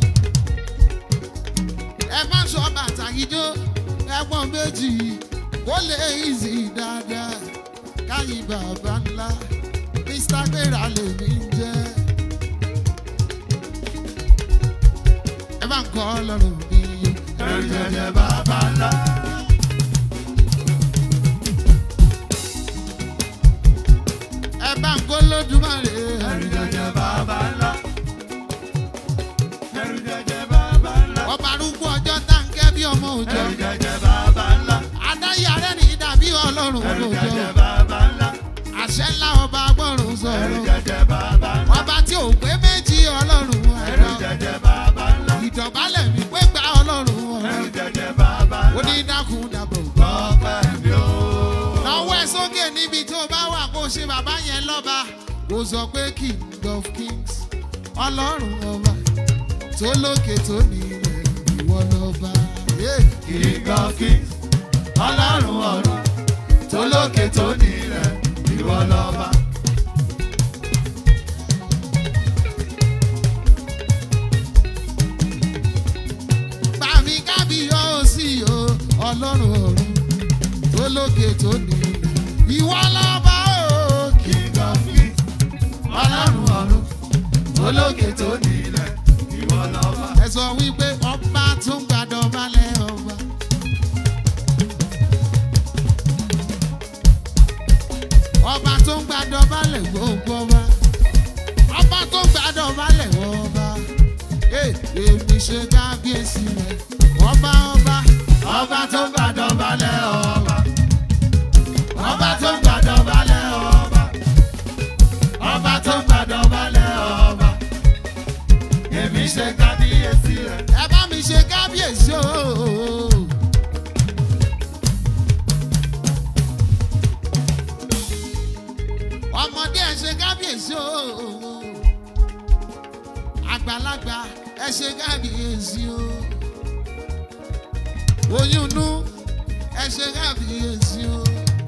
Ẹ má sọ bàtà yìí jó ẹ̀gbọ́n méjì kó lè easy dáadáa. Káyìn bàbá ńlá Mr. Gbéra lèmi ń jẹ́. ẹ bá ń kọ́ lọ́rùn mi. ẹrù jẹjẹ bàbá ńlá. ẹ bá ń kó lódùmarè. ẹrù jẹjẹ bàbá ńlá. ẹrù jẹjẹ bàbá ńlá. ọba arúgbó ọjọ́ táǹkẹ́ bí ọmọ òjò. ẹrù jẹjẹ bàbá ńlá. adáyàrá ní dàbí ọlọ́run ẹrù òjò. jẹjẹ bàbá ńlá. àṣẹ ńlá ọba agbọ́rùn ẹrù sọ̀rọ̀. jẹjẹ bàbá ńlá. ọba tí ò pé méjì ọlọ́run ẹrù ẹ̀rọ. jẹjẹ bàbá ńlá. ìdọ̀bálẹ̀ mi pé gba ọlọ́run ẹrù ọ̀rọ̀. jẹjẹ bàbá ó ńlá. ní dákun dàbọ̀. ọpẹ́ mi o. lọ́wọ́ ẹ sókè níbi tó bá wà kó ṣe bàbá yẹn lọ́ba. ó sọ pé king of kings ọlọ́run ọba tó lókè tó nílẹ̀ ìwọ lọ́ba. Yeah. King of kings, ọlọ́run ọ̀run, tó lókè tó nílẹ̀, ìwọ lọ́ba. Bàmí kábíyọ̀ sí o, ọlọ́run ọ̀run tó lókè tó nílẹ̀ ìwọ lọ́ba o King of kings, ọlọ́run ọ̀run, olókè tó nílẹ̀, ìwọ lọ́ba. ẹ sọ wípé ọba tó ń gbàdọ̀ balẹ̀ ọba. ọba tó ń gbàdọ̀ balẹ̀ gbogbo ọba. ọba tó ń gbàdọ̀ balẹ̀ ọba. Ee, èmi ṣe kábíyèsí rẹ̀ ọba ọba. Ọba tó ń gbàdọ̀ balẹ̀ ọba. Ọba tó ń gbàdọ̀ balẹ̀ ọba. Ọba tó ń gbàdọ̀ balẹ̀ ọba. Èmi ṣe kábíyèsí rẹ̀. ẹ bá mi ṣe kábíyèsí o. ọmọdé ẹ ṣe kábíyèsí o. àgbàlagbà ẹ ṣe kábíyèsí o. oyún inú ẹ ṣe kábíyèsí o.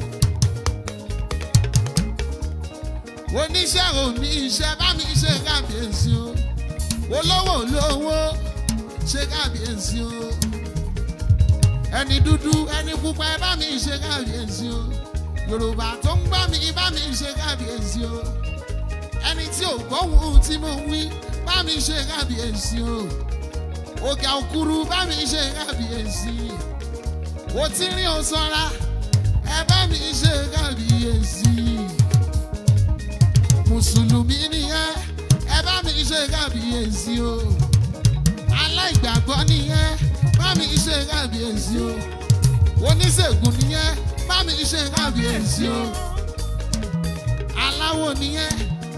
oníṣẹ́ òní iṣẹ́ bá mi ṣe kábíyèsí o olówó olówó ṣe kábíyèsí o ẹni dúdú ẹni pupa ẹ bá mi ṣe kábíyèsí o yorùbá tó ń gbá mi bá mi ṣe kábíyèsí o ẹni tí ò gbóhùn tí mo wí bá mi ṣe kábíyèsí o òkè òkúru bá mi ṣe kábíyèsí o tí rí o sọra ẹ bá mi ṣe kábíyèsí mùsùlùmí nìyẹn ẹ bá mi ṣe kábíyèsí o aláìgbàgbọ́ nìyẹn bá mi ṣe kábíyèsí o oníṣègùn nìyẹn bá mi ṣe kábíyèsí o aláwo nìyẹn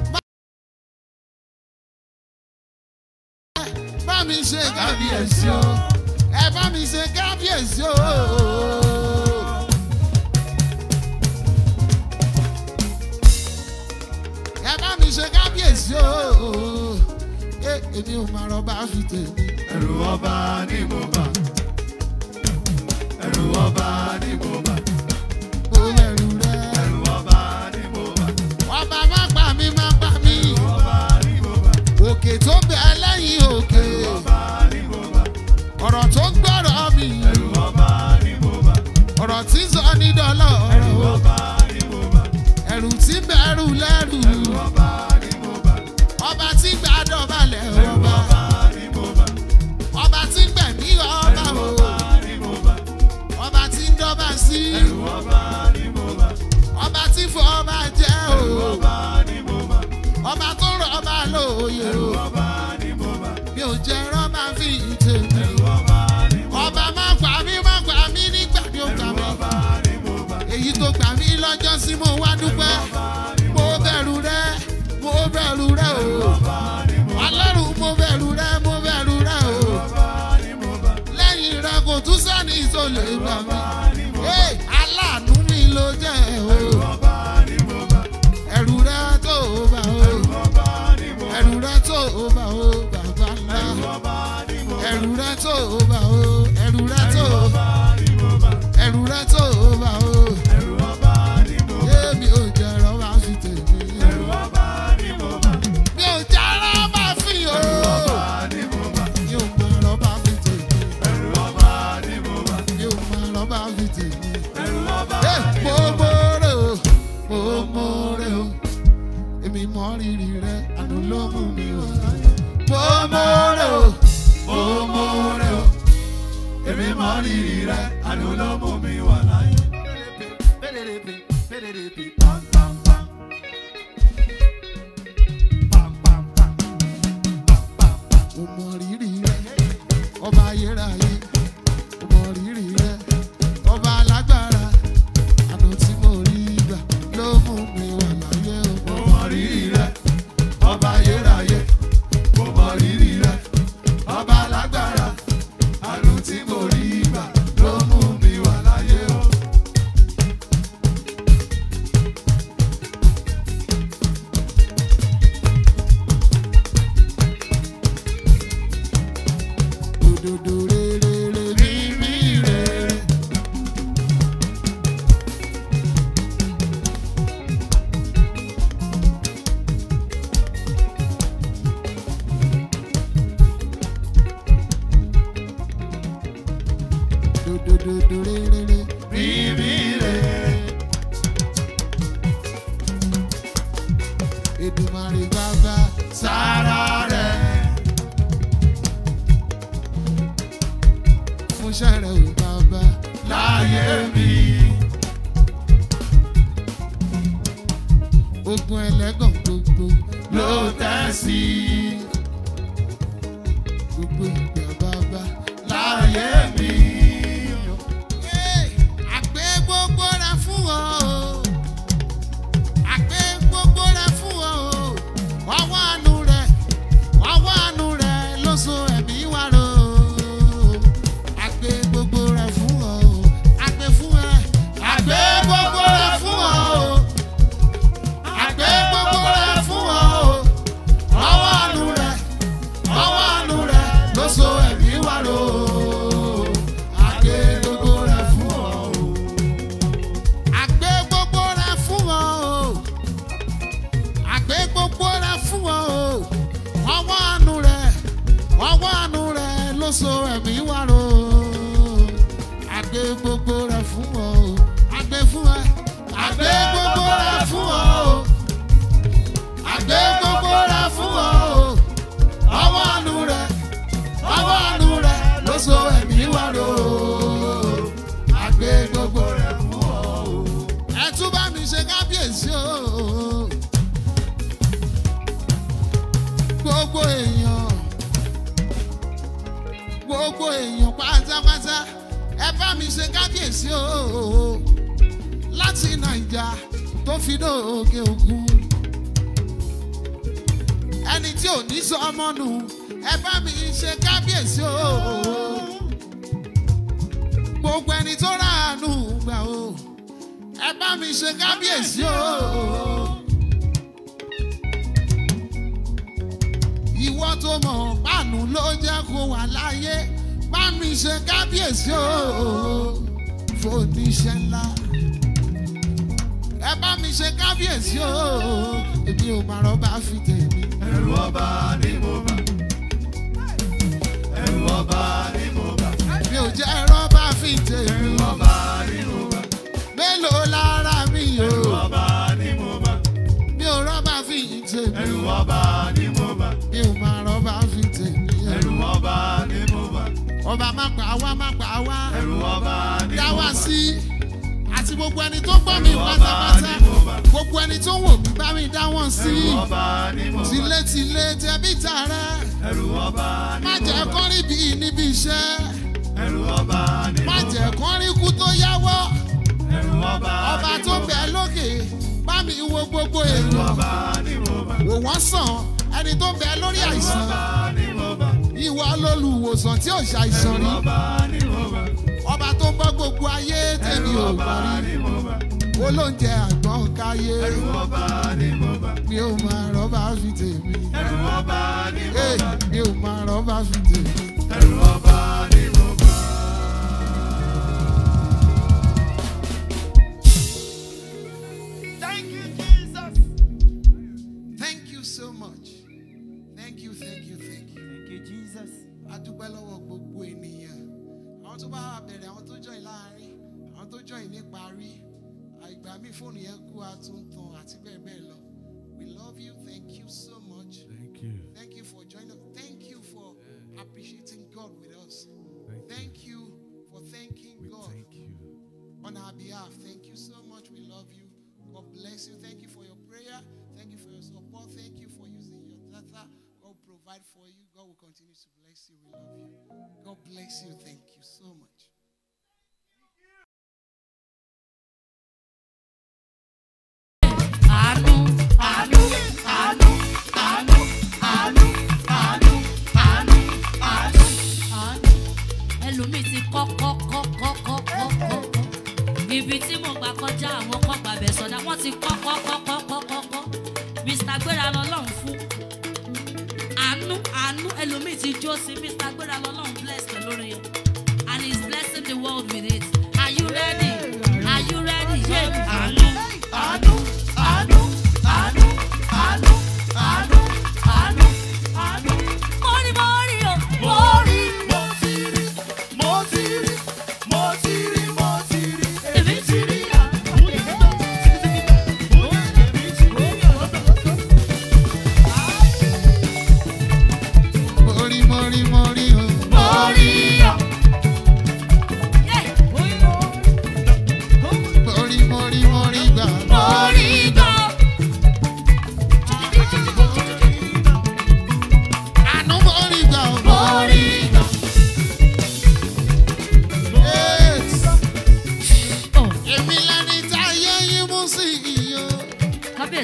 bá- bá mi ṣe kábíyèsí o ẹ bá mi ṣe kábíyèsí o. ẹ bá mi ṣe kábíyèsí o. ẹ èmi ò máa rọba fi tèmi. Ẹ̀rù ọba ni mo bà. Ẹ̀rù ọba ni mo bà. mo bẹ̀rù rẹ. Ẹ̀rù ọba ni mo bà. ọba má pa mí má pa mí. Ọba ni mo bà. òkè tó bẹ lẹ́yìn òkè. Ọba ni mo bà. ọ̀rọ̀ tó ń gbọ́rọ̀ mi. Ẹ̀rù ọba ni mo bà. ọ̀rọ̀ tí ń sọ ní dọ́lọ̀ Ẹ̀rù ọ̀rọ̀. ọba ni mo bà. ẹ̀rù tí ń bẹ̀rù lẹ́rù. Ẹ̀rù ọba ni mo bà. ọba tí ń gbàdọ̀ balẹ̀ Ẹ̀rù ọba. ọba ni mo bà. ọba tí ń gbẹ̀mí ọba Ẹ̀rù o. ọba ni mo bà. ọba tí ń dọ́ba sí. Ẹ̀rù ọba ni mo bà. ọba tí fọ ọba jẹ́ o. Ẹ̀rù ọba ni mo bà. ọba tó rọ ọba lóye Ẹ̀rù o. ọba ni mo bà. mi ò jẹ́ rọ́bà fi tèmi. Ẹ̀rù ọba ni mo bà. ọba má gbà mí má gbà mí nígbà tí ó gbà Ẹ̀rù mí. ọba ni mo bà. èyí tó gbà mí lọ́jọ́ sí mo wá dúpẹ́. mo bẹ̀rù rẹ mo bẹ̀rù rẹ o. ọlọ́run mo bẹ̀rù rẹ mo bẹ̀rù rẹ o. lẹ́yìn rẹ kò tún sẹ́ni tó lè gbà mí. Hey, aláàánú mi ló jẹ́ o. ẹ̀rù rẹ tó bá o. ẹ̀rù rẹ tó bá o bàbá ńlá. ẹ̀rù rẹ tó bá o. ẹ̀rù rẹ tó ẹ̀rù rẹ tó bá o. Èmi ò jẹ́ rọ́bà fi tèmi. Mi ò jẹ́ rọ́bà fi o. Mi ò mọ rọ́bà fi tèmi. Mi ò mọ rọ́bà fi tèmi. Ẹ, Mo mọ̀ọ́rẹ́ o, mo mọ̀ọ́rẹ́ o. Èmi mọ rírì rẹ, àná ló mú mi wá. Mo mọ̀ọ́rẹ́ o, mo mọ̀ọ́rẹ́ o. Èmi mọ rírì rẹ, àánú ló mú mi wà láyé. Mo mọ rírì rẹ, ọba ayérayé. Mo mọ rírì rẹ, ọba alágbára. Àná tí mo rí gbà ló mú mi wà láyé o. Mo mọ rírì rẹ, ọba ayérayé. Mo mọ rírì rẹ, ọba alágbára. Àánú tí mo rí gbà ló mú mi wà láyé o. Òdòdó rere mímí rere. Òdòdó rere Mímí rere, Èdùmàrè bàbá sára rẹ̀. Fún sẹ́rẹ̀ ò bàbá láyé mi. Ogun ẹlẹ́gàn gbogbo ló tẹ̀ sí. Gbogbo ìgbà bàbá láyé mi. Àgbẹ̀ gbogbo rẹ̀ fún ọ àgbẹ̀ gbogbo rẹ̀ fún ọ o. ọwọ́ àánú rẹ̀ ọwọ́ àánú rẹ̀ ló so ẹ̀mí wá ro. àgbẹ̀ gbogbo rẹ̀ fún ọ o. àgbẹ̀ fún ẹ. àgbẹ̀ gbogbo rẹ̀ fún ọ o. àgbẹ̀ gbogbo rẹ̀ fún ọ o. ọwọ́ àánú rẹ̀ ọwọ́ àánú rẹ̀ ló so ẹ̀mí wá ro. àgbẹ̀ gbogbo rẹ̀ fún ọ o àgbẹ̀ gbogbo rẹ̀ fún ọ o àgbẹ̀ gbogbo rẹ̀ fún ọ o ọwọ́ àánú rẹ̀ ọwọ́ àánú rẹ̀ ló so ẹ̀mí wá ro àgbẹ̀ gbogbo rẹ̀ fún ọ o àgbẹ̀ fún ẹ àgbẹ̀ gbogbo rẹ̀ fún ọ o àgbẹ̀ gbogbo rẹ̀ fún ọ o ọwọ́ àánú rẹ̀ ọwọ́ àánú rẹ̀ ló so ẹ̀mí wá ro àgbẹ̀ gbogbo rẹ̀ fún ọ o ẹ tún bá mi ṣe kábíyèsí o. gbogbo èèyàn gbogbo èèyàn pátápátá ẹ bá mi ṣe kábíyèsí o. láti nàìjà tó fi dóòkè òkun ẹni tí ò ní sọ ọmọ nù ẹ bá mi ṣe kábíyèsí o. gbogbo ẹni tó ráàánú gbà o ẹ bá mi ṣe kábíyèsí o. ìwọ tó mọ̀ pàánù ló jẹ́ kó wà láyé bá mi ṣe kábíyèsí o. fòníṣẹ́ ńlá ẹ bá mi ṣe kábíyèsí o. èmi ò máa rọ́bà fi tèmi. ẹ̀rù ọba ni mo bà. ẹ̀rù ọba ni mo bà. mi ò jẹ́ rọ́bà fi tèmi. ẹ̀rù ọba ni mo bà. mélòó lára mi o. ẹ̀rù ọba ni mo bà. mi ò rọ́bà fi tèmi. ẹ̀rù ọba ni mo bà. mi ò máa rọ́bà fi tèmi. ẹ̀rù ọba ni mo bà. ọba má pa wá má pa wá ẹ̀rù ọba ni dá mo wá bà. sí àti gbogbo ẹni tó gbọ́ mi pátápátá gbogbo ẹni tó wò mí bá mi dá wọn sí ẹ̀rù ọba ni mo bà. tilétilé tẹbí tààrẹ ẹ̀rù ọba ni má mo jẹ́ bà. kán rí bí níbi iṣẹ́ ẹ̀rù ọba ni mo má bà. jẹ́ kán rí kú tó yáwọ́ ẹ̀rù ọba ọba ni tó mo bà. bẹ̀ lókè bá mi wo gbogbo ẹ̀rù èèyàn ọba ni mo bà. wò wọ́n sàn ẹni tó bẹ lórí ẹ̀rù àìsàn ọba ni mo bà. ìwọ lolùwòsàn tí ò ṣàìsàn ẹ̀rù rí ọba ni mo bà. ọba tó bọ́ gbogbo ayé tèmi ẹ̀rù ò ọba gbọ́ rí ni mo bà. olóúnjẹ àgbọ̀n káyé ẹ̀rù ọba ni mo bà. mi ò máa rọ́bà fi tèmi ẹ̀rù ọba ni mo Hey, bà. mi ò máa rọ́bà fi tèmi. ẹ̀rù ọba ni mo bà. Thank you, Jesus. thank you so much thank you thank you thank you. Thank you, Jesus. a dúpẹ́ lọ́wọ́ gbogbo ènìyàn àwọn tó bá wà bẹ̀rẹ̀ àwọn tó join láàrin àwọn tó join níparí àìgbà mi fóònù yẹn kú àtúntàn àti bẹ́ẹ̀ bẹ́ẹ̀ lọ we love you thank you so much Thank you. thank you for joining us thank you for appreciating God with us Thank you. thank you for thanking We God thank you. on our behalf thank you so much we love you God bless you thank you for your prayer thank you for your support thank you for using your data God will provide for you God will continue to bless you we love you God bless you thank you so much. àánú àánú àánú àánú àánú àánú àánú àánú àánú ẹlòmíì ti kọ́ kọ́ kọ́ kọ́ kọ́ kọ́ kọ́ kọ́ ibi tí mo gbà kọjá àwọn kọ́ gbàbẹ̀ sọ̀dá wọ́n ti kọ́ kọ́ kọ́ kọ́ kọ́ kọ́ kọ́ mr gbéra lọ́lọ́run fún àánú àánú ẹlòmíì ti jó sí mr gbéra lọ́lọ́run bless pẹ̀lú orin yẹn and he is blessing the world with it are you ready are you ready yeah. àánú àánú àánú àánú àánú àánú àánú àánú mọ́rí mọ́rí o mọ́rí mo ti rí mo ti rí mo ti rí mo ti rí èmi ti rí èmi ti rí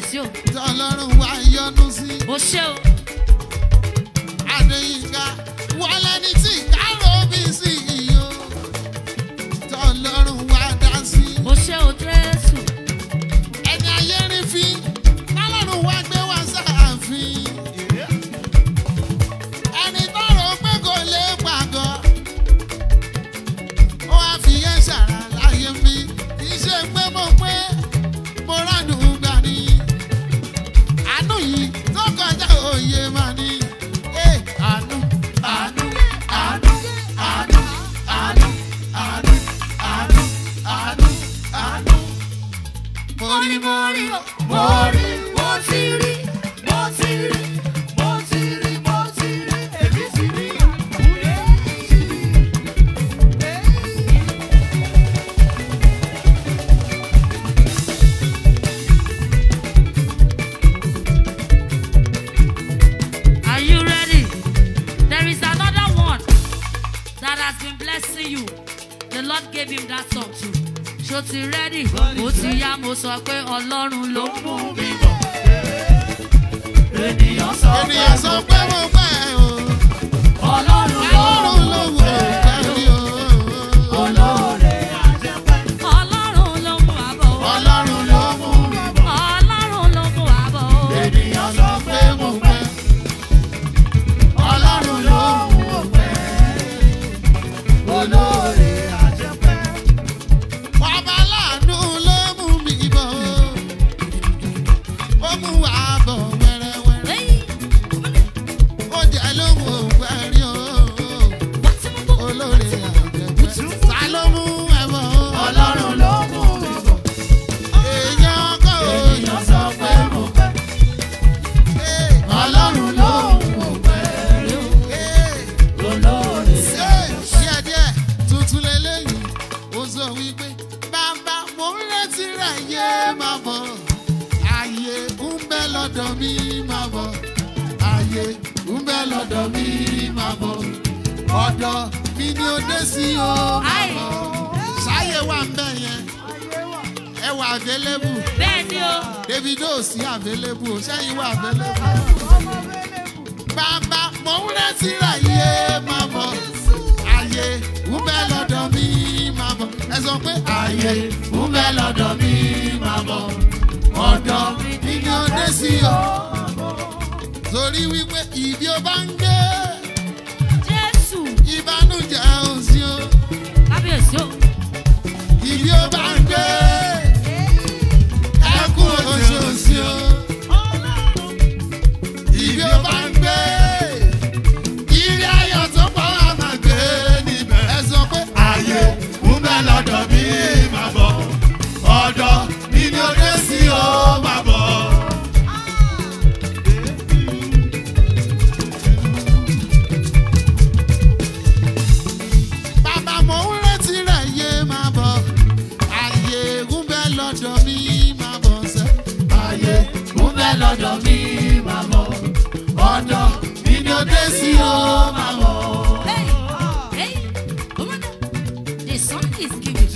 kábíyèsí o tọ́lọ́run wá yọ́nú sí. ó ṣe o Adéyínká wọlé ní tí káró bí sí iyo. Tọ́lọ́run wá dá sí. ó ṣe o jésù Ẹni ayé rí fi, tọ́lọ́run wá gbé wá sáàfin. Ẹni tọrọ pé kò lè pàgọ́. Ó wá fi yẹn ṣàrà láyé mi. Kì í ṣe pé mo pé mo ránù gbà ní. Àánú yìí tó kọjá òye máa ní. Ẹ àánú àánú àánú àánú àánú àánú àánú àánú àánú. Mo rí mo rí mo rí mo ti rí mo ti rí mo ti rí mo ti rí èmi ti rí. are you ready there is another one that has been blessing you the lord gave him that song too ṣó ti ready ó ti yá mo sọ pé ọlọ́run ló mú mi bọ̀ ènìyàn sọ pé Ènìyàn sọ pé mo pẹ́ o. ọlọ́run ló Ọlọ́run ló wò ó kárí o. olóore ọlọ́run ló mú àbọ̀ o. Ọlọ́run ló mú mi bọ̀. ọlọ́run ló mú àbọ̀ o. Ènìyàn sọ pé mo pẹ́. Ọlọ́run ló mú o pẹ́. Olóore àjẹpẹ́. Bàbá láàánú ló mú mi bọ̀. Ó mú wa bọ̀ wẹ́rẹ́wẹ́rẹ́. Hey, Ó jẹ́ lóhùn òpẹ́rí o. what's in my book? Olóore àjẹpẹ́. Ta ló mú ẹ bọ̀? Ọlọ́run ló mú mi bọ̀. Èèyàn kọ́ èèyàn sọ pé mo pẹ́. Ọlọ́run ló mú o pẹ́. olóore. díẹ̀díẹ̀ tuntun lélẹ́yìn ó sọ wípé bàbá mo ń retí rẹ̀ yé máa bọ̀ ààyè ń bẹ lọ́dọ̀ mi máa bọ̀ ààyè ń bẹ lọ́dọ̀ mi máa bọ̀ ọ̀dọ̀ mi ni ó dé sí o máa bọ̀ ṣáyé wà ń bẹ̀ yẹn ẹ wà available bẹ́ẹ̀ ni o davido sí available ṣẹ́yìn wà available bàbá mo ń retí rẹ̀ yé máa bọ̀ ààyè ń bẹ lọ́dọ̀ mi máa bọ̀ ẹ sọ pé ààyè ń bẹ lọ́dọ̀ mi máa bọ̀ ọ̀dọ̀ mi ni ó dé sí o torí wípé ìbí ó bá ń gbé jésù ìbánújẹ́ ò sí o kábíyèsí o ìbí ó bá ń gbé ẹkún oṣù ò sí o ìbí ó bá ń gbé ìrì ayọ̀ tó pọ̀ wá máa gbé níbẹ̀ ẹ sọ pé ààyè ń bẹ lọ́dọ̀ mi máa bọ̀ ọ̀dọ̀ mi ni ó dé sí o máa bọ̀. Bàbá mo ń retí rẹ̀ yé máa bọ̀. Ààyè ń bẹ lọ́dọ̀ mi máa bọ̀ sẹ́. Ààyè ń bẹ lọ́dọ̀ mi máa bọ̀. Ọ̀dọ̀ mi ni ó dé sí o máa bọ̀. hey hey woman the sun is giving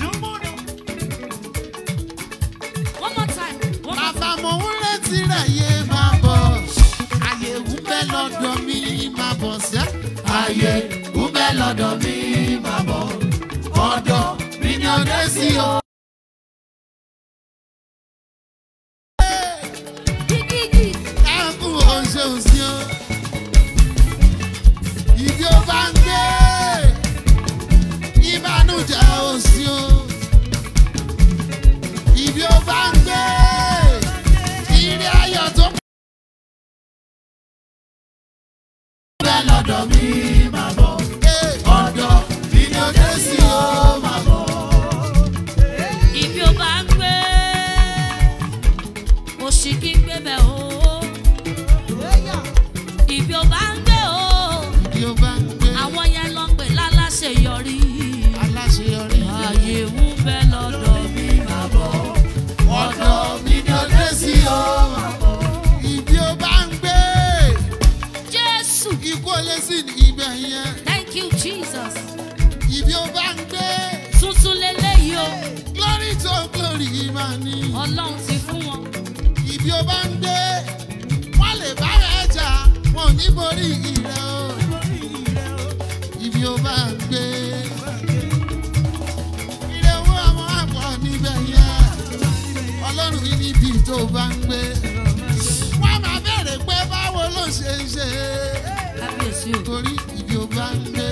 one more time one more Bàbá mo ń retí rẹ̀ yé máa bọ̀. Ààyè ń bẹ lọ́dọ̀ mi máa bọ̀ sẹ́. Ààyè ń bẹ lọ́dọ̀ mi máa bọ̀. Ọ̀dọ̀ mi ni ó dé sí o. gígígì ẹkún oṣù òsì o. Ìbí ó bá ń gbé ìbánújẹ́ òsì o. Ìbí ó bá ń gbé ìrìn ayọ̀ tó pọ̀. Bẹ́ẹ̀ lọ́dọ̀ mi máa bọ̀. Ọ̀dọ̀ mi ni ó dé sí o máa bọ̀. ibi ó bá ń gbé òṣì kí ń gbé bẹ̀ o ibi ó bá ń gbé o Ìbí ó bá ń gbé àwọn yẹn lọ pè láláṣẹ yọrí aláṣeyọrí. ààyè ń bẹ lọ́dọ̀ mi máa bọ̀ Ọ̀dọ̀ mi ni ó dé sí o máa bọ̀. Ìbí ó bá ń gbé. jésù ikú olè sí ní ibẹ̀ yẹn thank you jesus ibi ó bá ń gbé tuntun lélẹ́yìí o glory to glory máa ní ọlọ́run ti fún wọn ibi ibi ó bá ń gbé wọ́n lè bá rẹ̀ jà wọn ò ní borí rẹ̀ o ibi ó bá ń gbé ilé owó àwọn àpọ̀ níbẹ̀ yẹn ọlọ́run yìí níbi tó bá ń gbé wọ́n máa bẹ̀rẹ̀ pé báwo ló ṣe ń ṣe kábíyèsí o. torí ibi ó bá ń gbé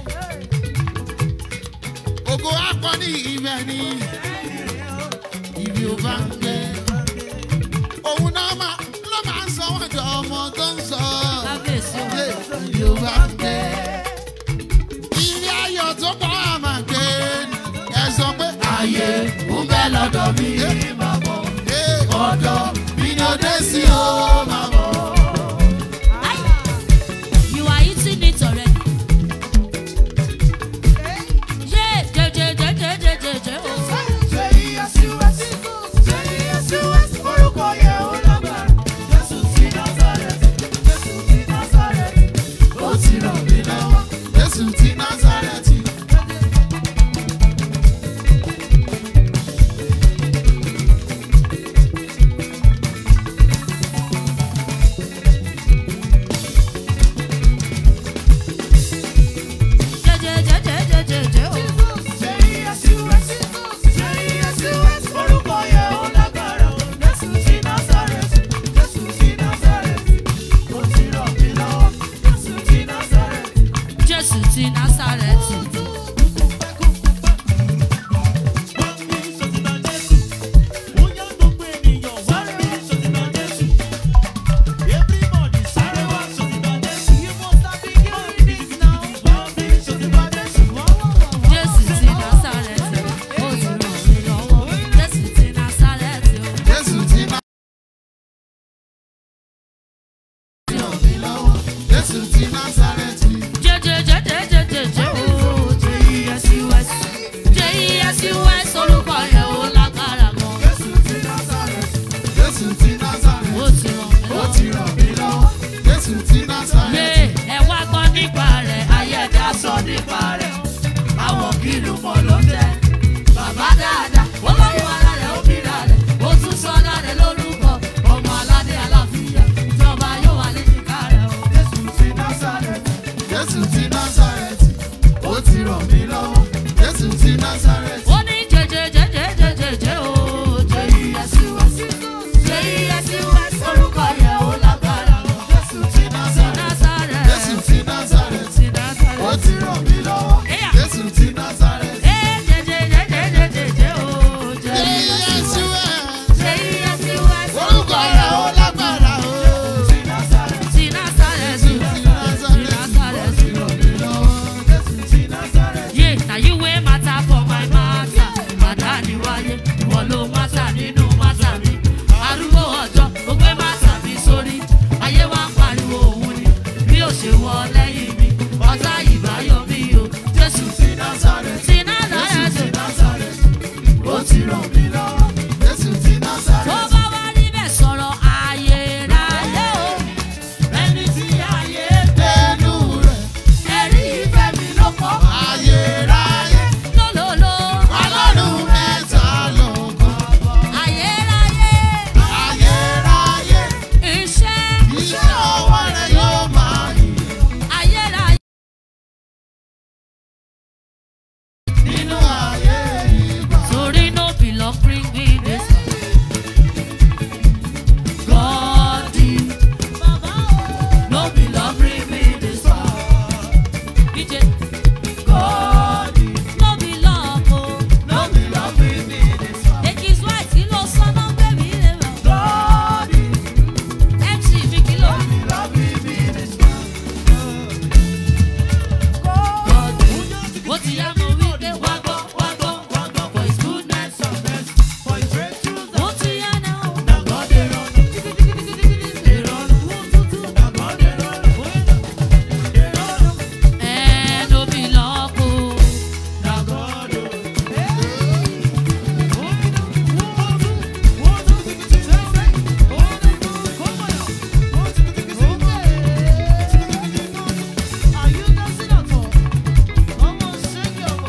ògo akọni ibẹ̀ ni ibi ó bá ń gbé òun náà máa ló máa ń sọ wọ́n jọ ọmọ tó ń sọ kábíyèsí o. ilé ibi ó bá ń gbé ilé ayọ̀ tó pọ̀ á máa gbé ẹ sọ pé ayé ń bẹ lọ́dọ̀ mi máa bọ̀ ọ̀dọ̀ mi ni ó dé sí o máa bọ̀. You are eating it already. Yeah, je, je, je, je, je, je, je, oh. ó ti ràn mí lọ́wọ́ jésù ti násàrẹ́tì. Je, je, je, je, je, je, je, oh. Jésù ti Násárẹ́tì. Jésù ti Násárẹ́tì. Ó ti ràn mí lọ́wọ́. Jésù ti Násárẹ́tì. Ó jésù ti ràn mí lọ́wọ́ jésù ti násàrẹ́tì. Je, je, je, je, je, je, je, oh. J-E-S-U-S. J-E-S-U-S. Orúkọ yẹn ó lágbára gan. jésù ti násàrẹ́tì. jésù ti násàrẹ́tì. Ó ti ràn mí ó lọ́wọ́. ti ràn mí lọ́wọ́ jésù ti násàrẹ́tì. Yé, ẹ wá gbọ́ nípa rẹ̀, ayé ẹ̀dá sọ nípa rẹ̀. Àwọn kìlú mọ̀ ló jẹ́. Bàbá dáadáa, ó lọ́wọ́ ara rẹ̀, ó bíra rẹ̀. Ó tún sọ ọ́nà rẹ̀ lórúkọ. Ọmọ aládé aláfíà, ìjọba yóò wà léjìká rẹ̀ o. jésù ti násàrẹ́tì. jésù ti násàrẹ́tì. ó ti ràn mí lọ́wọ́ jésù ti násàrẹ́tì. Ó ní jẹjẹjẹjẹjẹjẹjẹ o. J-E-S-U-S. J-E-S-U-S. Orúkọ yẹn ó lágbára o. jésù ti Ti násàrẹ́tì. Násárẹ́tì. jésù ti násàrẹ́tì. Ti Násárẹ́tì. ó ti ràn mí lọ́wọ́ Ẹ̀yà. jésù ti násàrẹ́tì. Eh, jẹjẹjẹjẹjẹjẹ o. J-E-S-U-S. Jésù ẹ̀. J-E-S-U-S. orúkọ rẹ̀ ó lágbára o. Ti Násárẹ́tì. Ti Násárẹ́tì. Yeah, na you wey matter for my matter. Màdá ni wáyé, ìwọ ló matter nínú matter mi. Arúgbó ọjọ́, ó gbé matter mi sórí. Ayé wa ń pariwo òun ni, bí ó ṣe wọ lẹ́yìn mi. Ọ̀tá ìbáyọ̀ mi o, Jésù ti Násárẹ́tì. Ó ti ràn mí lọ́wọ́, Jésù ti Tó Násárẹ́tì. bá wá níbẹ̀ sọ̀rọ̀ ayérayé o. Ẹni tí ayé Ẹnu rẹ̀ ẹ̀rí ìfẹ́ mi ló kọ́. ayérayé, Lólólo. ọlọ́run mẹ́ta lọ́kàn. Ayérayé. Ayérayé, Iṣẹ́ iṣẹ́ ọwọ́ rẹ̀ yóò máa yìn ayérayé. nínú ayé ìgbà. Torí no be luck bring me this far. God did. No be luck bring me this far. DJ. God did. No be luck o. No be love bring me this far. Èkì Swite kí ló sọ náà bẹ́ẹ̀mí rẹ̀ wá. God is MC mi kí ló. love bring me this far. God did. Ó ti yá mo wí pé wá gbọ́ wá gbọ́ wá gbọ́ for his goodness. Ó ti yá náà. God dey run, Eh, no be luck o. na God o. Are you dancing at all? Come on, shake your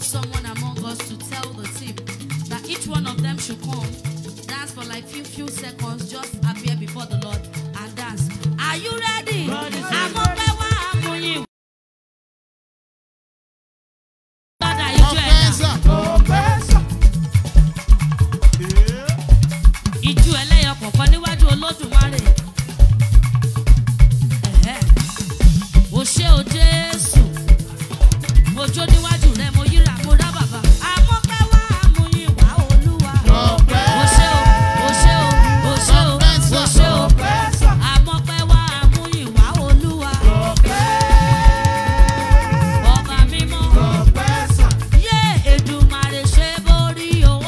someone among us to tell the team that each one of them should come, dance for like few few seconds, just appear before the Lord and dance. Are you ready? Àmọ́pẹ́ wá àmúyìn. Lọ́dà ijó ẹ̀dá. Ọ̀pẹ́sà. Ìjú ẹlẹ́yọ kọ̀ọ̀kan níwájú Olódùmarè. Ẹ̀hẹ́. O ṣé o Jésù. Mo jó níwájú rẹ̀, mo yíra, mo rá bàbá. Àmọ́pẹ́ wá àmúyìn wá Olúwa. O ṣé o, o ṣé o, o ṣé o, o ṣé o. Àmọ́pẹ́ wá àmúyìn wá Olúwa. Ọba mímọ́. Yé Èdùmàrè ṣe borí owó.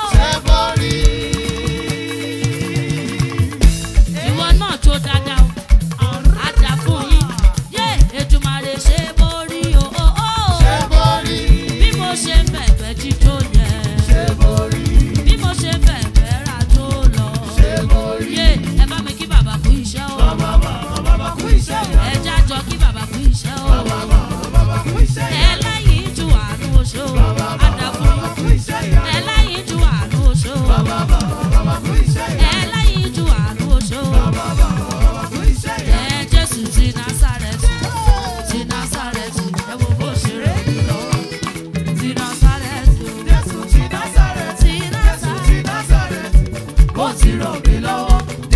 Ìwọ náà jó dáadáa o. Á dà fún yín. Yé Èdùmàrè ṣe borí owó. Bí mo ṣe bẹ̀bẹ̀ jíjó yẹn. Bí mo ṣe bẹ̀bẹ̀ ra tó lọ. Yé ẹ bá mi kí bàbá kú iṣẹ́ o. Ẹ jájọ kí bàbá kú iṣẹ́ o. Ẹlẹ́yin ju àánú oṣó. Á dà fún yín. Ẹlẹ́yin ju àánú oṣó. Ẹlẹ́yin ju àánú oṣó. Ẹ Jésù ti Násárẹ́tì. Ti Násárẹ́tì. Ẹ wo bó ṣe rẹ̀ mí lọ́wọ́. Ti Násárẹ́tì o. Ti Násárẹ́tì. Ó ti rọ̀ mí lọ́wọ́.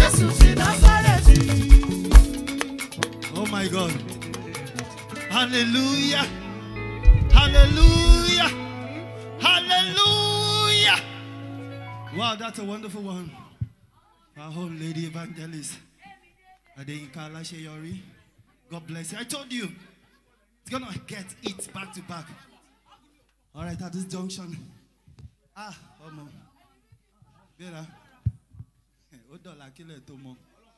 Oh my God. Hallelujah. Hallelujah. Hallelujah. Wow, that's a wonderful one. Our home lady evangelist. Adeyinka Alasheyori. God bless you. I told you. It's gonna get it back to back. All right, at this junction. Ah, oh no. Vera. Ó dọ̀la kílẹ̀ tó mọ́.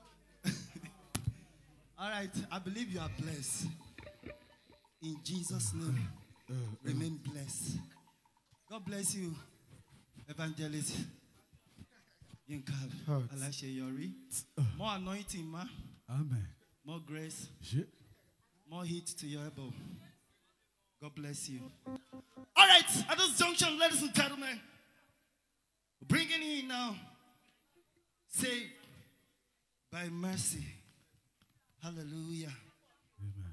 All right, I believe you are blessed. In Jesus' name, remain blessed. God bless you, Evangelist Yinka Alasheyori. More anointing, ma. Amen. More grace, Shit. more heat to your elbow. God bless you. All right, at this junction, ladies and gentlemen, bringing in now, saved by mercy. Hallelujah. Amen.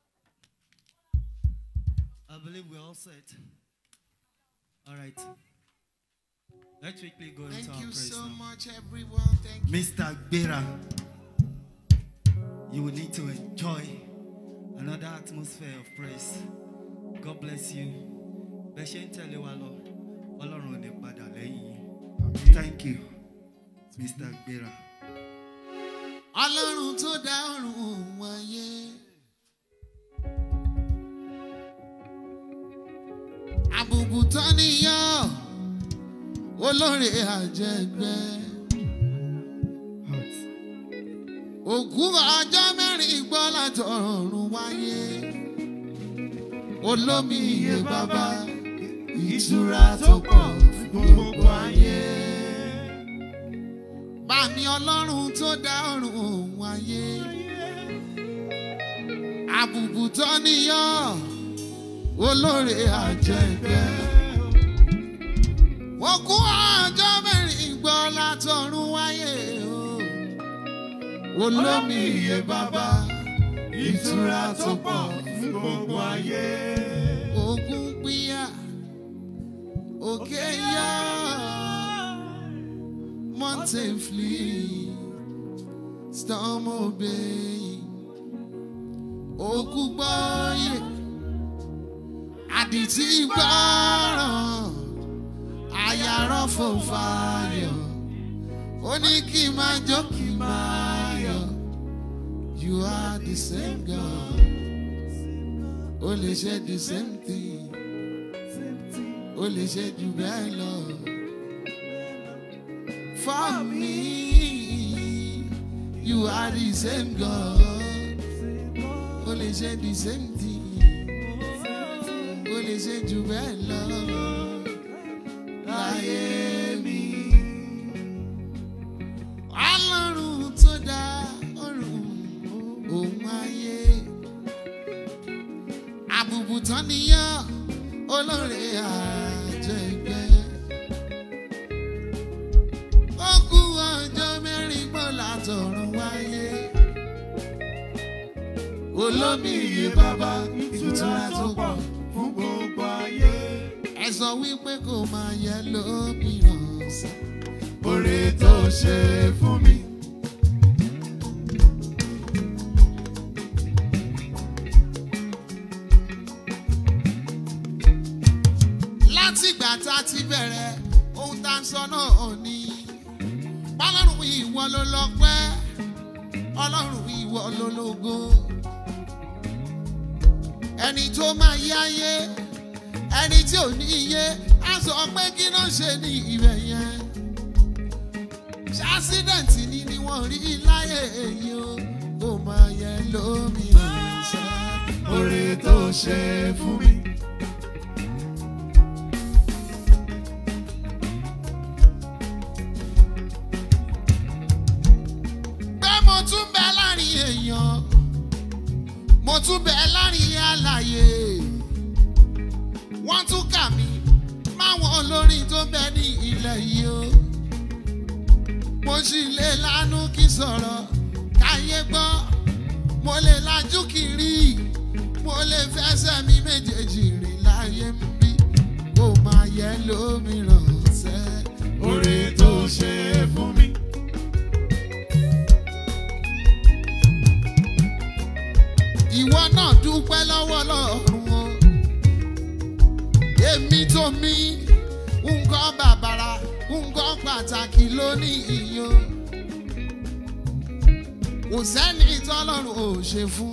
I believe we're all set. All right. Let's quickly go into Thank our you praise so now. much, everyone. Thank you. Mr. Gbera, you will need to enjoy another atmosphere of praise. God bless you. Bẹ́ẹ̀ ṣe ń tẹ̀lé wa lọ, Ọlọ́run ò ní padà lẹ́yìn yín. Thank you, Mr. Gbera. Ọlọ́run tó dá ọ̀run wáyé. Àbùkù tán níyàn, olóore àjẹgbẹ́. Òkú ọjọ́ mẹ́rin gbọ́ látọ̀run wáyé. Olómi iye bàbá, ìtura tó pọ̀ fún gbogbo ayé. Bàmí ọlọ́run tó dá ọ̀run òun ayé. Àbùkù tó níyàn, olóore àjẹgbẹ́. Wọ́n kú ọjọ́ mẹ́rin gbọ́ látọ̀run wáyé o. Olómi iye bàbá, ìtura tó pọ̀ fún gbogbo ayé. Ogun pínyà, òkè yá. Mountain flee, storm obey. Òkú gbọ́yè, àdìtí gbọ́ràn, àyàrá fò fàyọ̀. Ó ní kí n máa jó kí n máa yọ̀. You are the same God. Ó lè ṣe the same thing. Ó lè ṣe jù bẹ́ẹ̀ lọ. For me, you are the same God. Only say the same thing. Only say jù bẹ́ẹ̀ lọ. Láyé mi. Ọlọ́run tó dá ọ̀run òun ayé. Àbùbù tán níyàn, olóore àjẹgbẹ́. ó kú ọjọ́ mẹ́rin gbọ́ látọ̀run wáyé. olómi iye bàbá ìtura tó pọ̀ fún gbogbo ayé. ẹ sọ wípé kò máa yẹ lómìíràn sí. Oore tó ṣe fún mi. látìgbà tá a ti bẹ̀rẹ̀ ohun tá a ń sọ náà ni bọ́lọ́run ìwọ ló lọ́pẹ́ ọlọ́run ìwọ ló lógo ẹni tó máa yé ayé ẹni tí ò ní iye á sọ pé kí náà ṣe ní ibẹ̀ yẹn ṣásídẹ̀ǹtì ni ni wọ́n rí láyé èyí o kò máa yẹ lómi ọ̀sẹ̀ Oore tó ṣe fún mi. pé mo tún bẹ láàrin èèyàn mo tún bẹ láàrin àlàyé wọ́n tún kà mí máwọn olórin tó bẹ ní ilẹ̀ yìí o mo sì lè lánú kí sọ̀rọ̀ káyé gbọ́ mo lè lajú kiri mo lè fẹsẹ̀ mi méjèèjì rìn láyé ń bí kó máa yẹ lómìíràn sẹ́ Oore tó ṣe fún mi. ìwọ náà dúpẹ́ lọ́wọ́ lọ́rùn o èmi tó mi nǹkan bàbàrà nǹkan pàtàkì lónìí iyo kò sẹ́ni tọ́lọ́run ò ṣe fún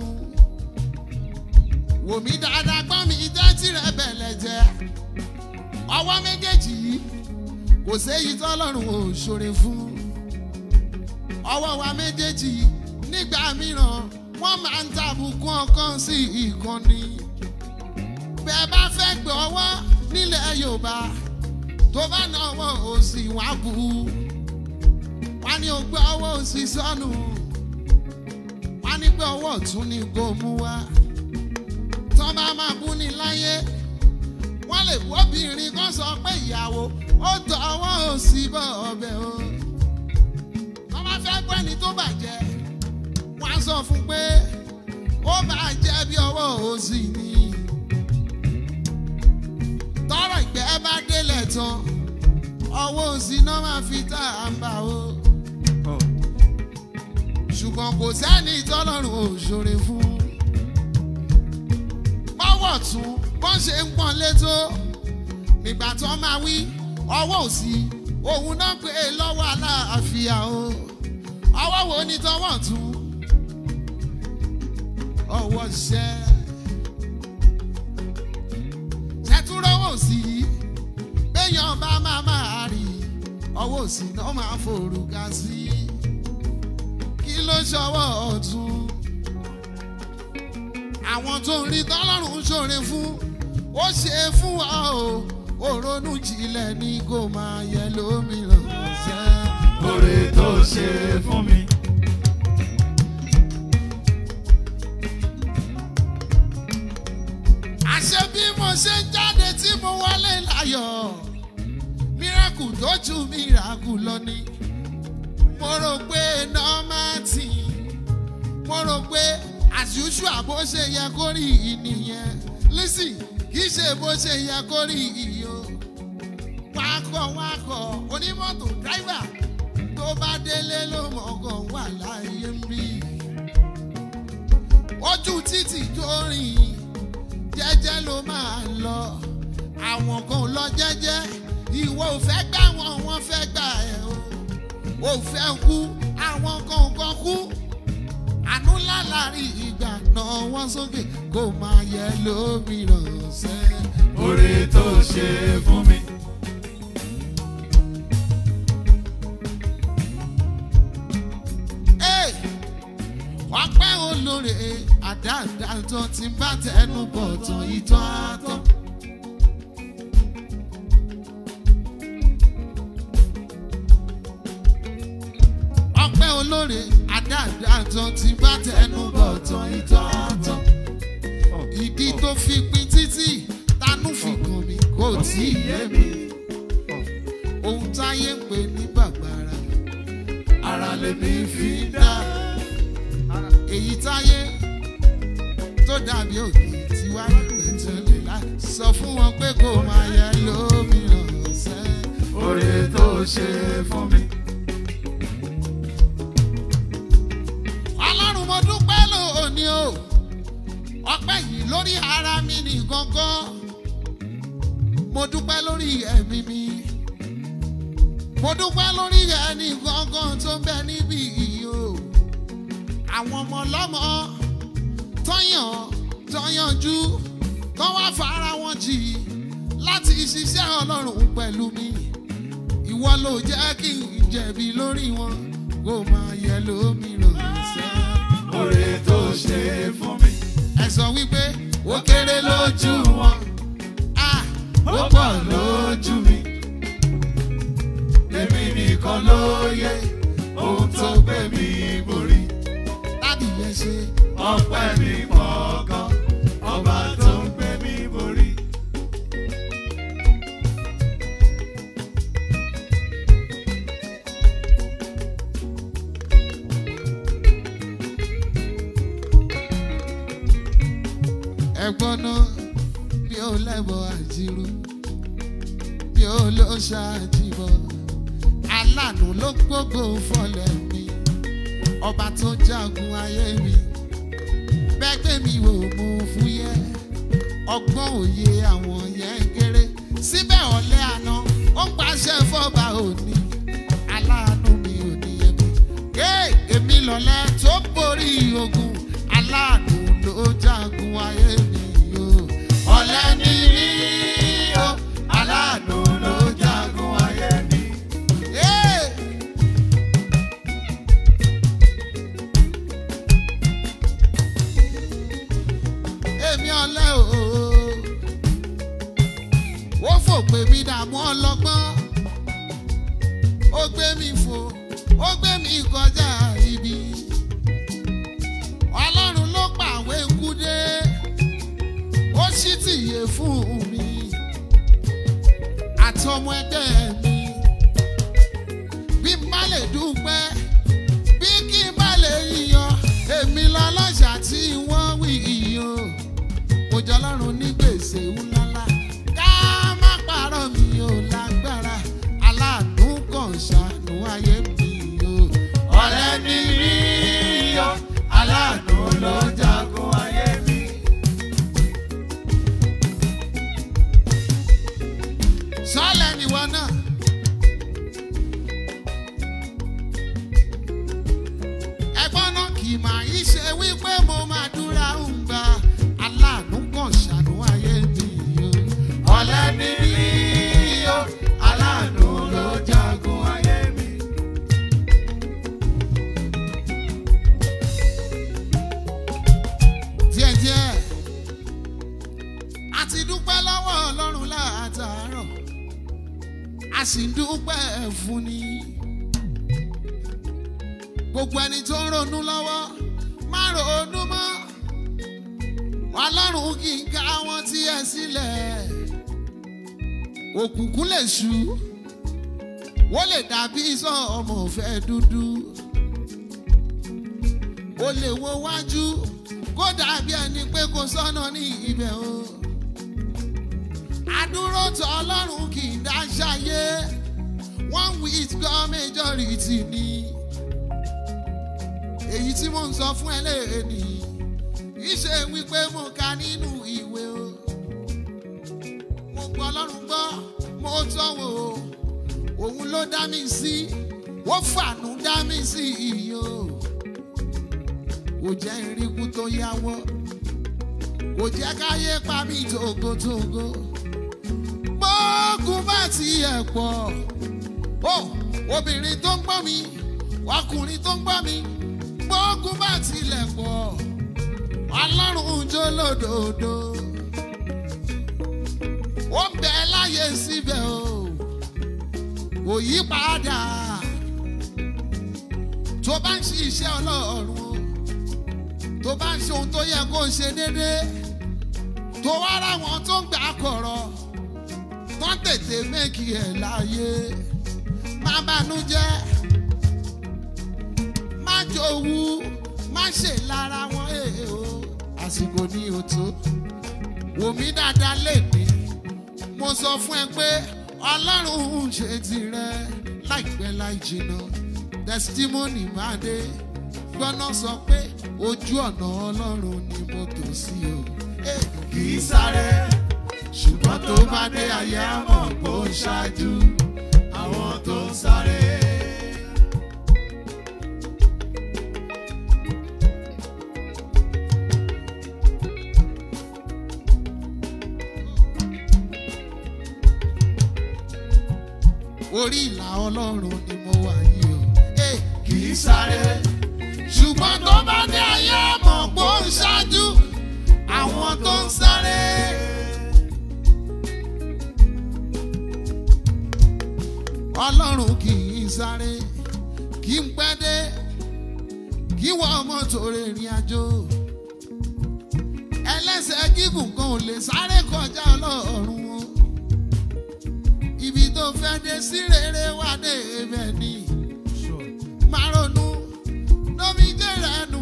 wò mí dáadáa gbọ́n mi tẹ́tí rẹ̀ bẹ̀lẹ̀ jẹ́ ọwọ́ méjèèjì yìí kò séyìí tọ́lọ́run ò ṣòre fún ọwọ́ wa méjèèjì nígbà mìíràn wọ́n máa ń tàbùkù ọkàn sí ìkànnì. bẹ́ẹ̀ bá fẹ́ gbé ọwọ́ nílẹ̀ yorùbá tó bá na ọwọ́ òsì wá bù ú. wọ́n ní o gbé ọwọ́ òsì sọ́nù. wọ́n ní pé ọwọ́ ọ̀tún ni kò mú wá. tọ́ bá máa bú ní láyé wọ́n lè wọ́bìnrin kan sọ pé ìyàwó ó tọ ọwọ́ òsì bọ̀ ọbẹ̀ o. tọ́ bá fẹ́ gbọ́ ẹni tó bàjẹ́ wọ́n á sọ fún pé ó máa jẹ́ bí ọwọ́ òsì ni. tọrọ ìgbẹ́ bá délẹ̀ tán ọwọ́ òsì náà máa fi tá à ń bà ó. ṣùgbọ́n kò sẹ́ni tọ́lọ́run ò ṣòre fún. bọ́wọ̀ tún bọ́n ṣe ń pọ́n létó nígbà tó máa wí ọwọ́ òsì òun náà pé lọ́wọ́ aláàfíà o ọwọ́ wo ni tọwọ́ tún ọwọ́ ṣẹ́. ṣẹ́túrọ́wọ́ sí i béèyàn bá máa máa rí ọwọ́ òsì náà máa forúkà sí i. kí ló ṣọwọ́ ọ̀tún? àwọn tó ń rí tọ́lọ́run ṣòre fún ó ṣe é fún wa o òrónú jinlẹ̀ ní kò máa yẹ lómìíràn ṣẹ́. Oore tó ṣe fún mi. àṣẹ bí mo ṣe ń jáde tí mo wọlé láyọ̀ míràkù tó ju míràkù lọ ni mo rò pé nọ́màtì mo rò pé àṣùṣù àbó ṣe yẹ kó rí ìnìyẹn lísì kì í ṣe bó ṣe yẹ kó rí ìyó wákọ̀ wákọ̀ onímọ́tò dráìvà tó bá délé ló mọ̀ọ́kàn wà láyé ń bí ojú títì tó rìn jẹ́jẹ́ ló máa lọ àwọn kan lọ jẹ́jẹ́ ìwọ ò fẹ́ gbà wọn wọ́n fẹ́ gbà ẹ̀ o ò fẹ́ kú àwọn kan kan kú àánú lálárí ìgbà náà wọ́n sókè kó máa yẹ lómìíràn sẹ́. Oore tó ṣe fún mi. Hey! ọpẹ́ olóore àdáadáa tó ti bá tẹnu bọ̀ tán ìtàn àtọ́. ọpẹ́ olóore àdáadáa tó ti bá tẹnu bọ̀ tán ìtàn àtọ́. ìdí tó fi pin títì tanú fi kàn tí ì yé mi. ohun táyé ń pè ní bàgbára ara lèmi fi dá èyí táyé tó dàbí òkè tí wá pẹ̀tẹ́ lílá sọ fún wọn pé kò máa yẹ lómìíràn ọ̀sẹ̀ oore tó ṣe fún mi. ọlọ́run mo dúpẹ́ lónìí o ọpẹ́ yìí lórí ara mi ní gángan mo dúpẹ́ lórí ẹ̀mí mi mo dúpẹ́ lórí ẹni gángan tó ń bẹ níbí yìí o àwọn ọmọ ọlọ́mọ tọ́yàn tọ́yànjú tó wá fara wọn jì láti ṣiṣẹ́ ọlọ́run pẹ̀lú mi ìwọ ló jẹ́ kí n jẹ̀bi lórí wọn kó máa yẹ lómìíràn sẹ́. Oore tó ṣe fún mi. ẹ sọ wípé ó kéré lójú wọn Ah, Ó pọ̀ lójú mi. Èmi nìkan ló yẹ ohun tó gbé mi borí. dádì yẹn ṣe Ọpẹ́ mi pọ̀ gan. Ọba tó ń gbé mi borí. ẹ̀gbọ́n náà bí ó lẹ́bọ̀ àjírú bí ó ló ṣàjìbọ̀ aláàánú ló gbogbo fọlẹ̀ mi ọba tó jagun ayé mi bẹ́gbẹ́ mi wò mo fúyẹ́ ọgbọ́n òye àwọn yẹn kéré síbẹ̀ ọ̀lẹ́ àná ó ń pàṣẹ fọ́ba òní aláàánú mi ò ní ẹbí ké èmi lọ̀lẹ́ tó borí ogun aláàánú ló jagun ayé mi o ọ̀lẹ́ ni mí o aláàánú ló jagun ayé mi. Hey! èmi ọlẹ́ o ó fòpè mi dààmú ọlọ́gbọ́n ó gbé mi fò ó gbé mi kọjá ibi ọlọ́run ló pàwé ikú dé ó sì tìyè fún mi àtọmọ ẹgbẹ́ mi bí n bá lè dúpẹ́ bí kí n bá lè yíyan èmi lọ́lọ́ṣà tí wọ́n wí yíyan mo jọ lọ́rùn ní gbèsè ńláńlá ká má parọ́ mi ò lágbára aláàánú kan ṣàánú ayé mi o. Ọ̀rẹ́ ni mí yọ. Aláàánú ló jagun ayé mi. sọ́ọ̀lẹ̀ nìwọ náà. ẹ̀gbọ́n náà kì í máa yí ṣe wípé mo máa dúra ń gba aláàánú kan ṣàánú ayé mi o. Ọ̀lẹ́ ni mí yọ. Aláàánú ló jagun ayé mi. díẹ̀díẹ̀ a ti dúpẹ́ lọ́wọ́ ọlọ́run láàtàárọ̀ a sì ń dúpẹ́ fún ni gbogbo ẹni tó ń ronú lọ́wọ́ má ronú mọ́ ọlọ́run kì í ká wọn tí ẹ sílẹ̀ òkùnkùn lè ṣú wọ́n lè dàbí sọ ọmọ òfẹ́ dúdú o lè wo wájú kó dàbí ẹni pé kò sọ́nà ní ibẹ̀ o. Adúró tọ Ọlọ́run kì í dáṣáyé. One with God majority ni. Èyí tí mo ń sọ fún ẹ léèrè nìyí. Ìṣe wípé mo ka nínú ìwé o. Mo gbọ́ Ọlọ́run gbọ́, mo tọ́wò o. Òun ló dá mi sí. Ó fàánú dá mi sí iyì o kò jẹ́ iríkú tó yáwọ́ kò jẹ́ káyé pa mí togotogo gbóògùn bá tiẹ̀ pọ̀ ó obìnrin tó ń gbọ́ mi ọkùnrin tó ń gbọ́ mi gbóògùn bá tilẹ̀ pọ̀ ọlọ́run jó lódòdó ó ń bẹ láyé síbẹ̀ o kò yí padà tó bá ń ṣiṣẹ́ ọlọ́run o tó bá ń ṣe ohun tó yẹ kó ṣe déédéé tó wá ráwọn tó ń gbà kọ̀rọ̀ kán tètè méjì ẹ̀ láàyè má bànújẹ́ má jowú má ṣe lára wọn èè o àsìkò ní òtó wò mí dáadáa lèmi mo sọ fún ẹ pé ọlọ́run ń ṣe tirẹ̀ láìpẹ́ láì jìnnà testimony máa dé gbọ́nà sọ pé ojú ọ̀nà ọlọ́run ni mo tò sí o. Eh, kì í sáré ṣùgbọ́n tó bá dé ayé àmọ̀ kó ṣáájú àwọn tó ń sáré. orí ìlà ọlọ́run ni mo wà yìí o. Eh, kì í sáré ṣùgbọ́n tó bá dé ayé àmọ̀ kó ṣáájú àwọn tó ń sáré. ọlọ́run kì í sáré kì í pẹ́ dé kí wọ́n mọ́tò rìnrìn àjò ẹlẹ́sẹ̀ gígùn kan ò lè sáré kọjá ọlọ́run o ibi tó fẹ́ dé sí rere wá dé ibẹ̀ ni máa ronú nómi jẹ́ rẹ̀ nù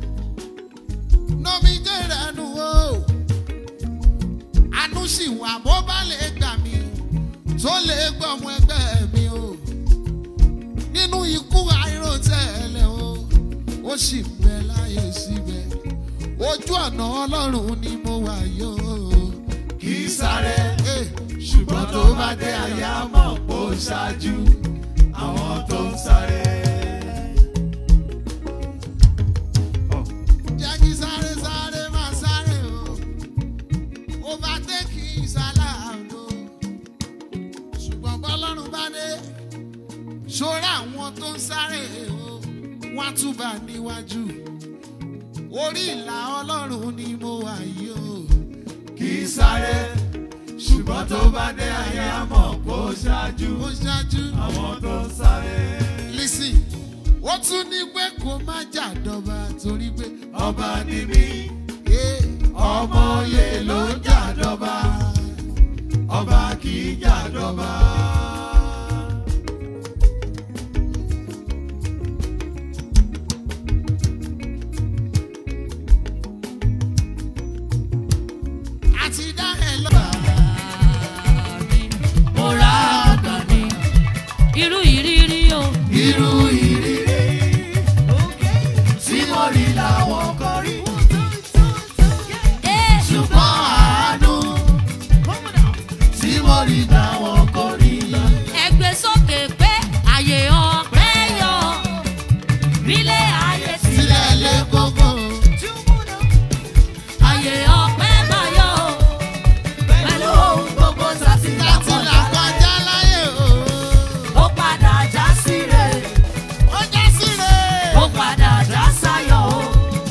nómi jẹ́ rẹ̀ nù o àánú sì wà bó bá lè gbà mí tó lè gbọ́mọ ẹgbẹ́ mi o nínú ikú àìròtẹ́lẹ̀ o ó sì ń bẹ láyé síbẹ̀ ojú ọ̀nà ọlọ́run ni mo wà yóò kì í sáré Eh, ṣùgbọ́n tó bá dé ayé àmọ̀ kó ṣáájú àwọn tó ń sáré. jẹ́ kí sáré sáré máa sáré o overtake ìsàlàdó ṣùgbọ́n bọ́lọ́run bá dé ṣọ́ra àwọn tó ń sáré o wọ́n á túbà níwájú orí ìlà ọlọ́run ni mo wà yìí o kì í sáré ṣùgbọ́n tó bá dé ayé àmọ̀ kó ṣáájú ó ṣáájú àwọn tó ń sáré. listen ó tún ní pé kó má jà dọ́ba torí pé ọba ni mí eh, ọmọ oyè ló ń jàdọ́ba ọba kì í jàdọ́ba. àti dá ẹ lọ́ba. mo ra àgbà mi irú ìrírí o irú ìrírí tí mo rí làwọn kò rí Eh, ṣùgbọ́n àánú tí mo rí làwọn kò rí. ẹgbẹ́ sókè pé àyè ọ̀pẹ́ yọ bílẹ̀ ayé sílẹ̀ sílẹ̀ lé kókó. àyè ọ̀pẹ́ máa yọ pẹ̀lú ohun gbogbo láti sátìlápọ̀ là kọjá láyé o. ó padà já síre ó já síre. ó padà já sáyọ̀ o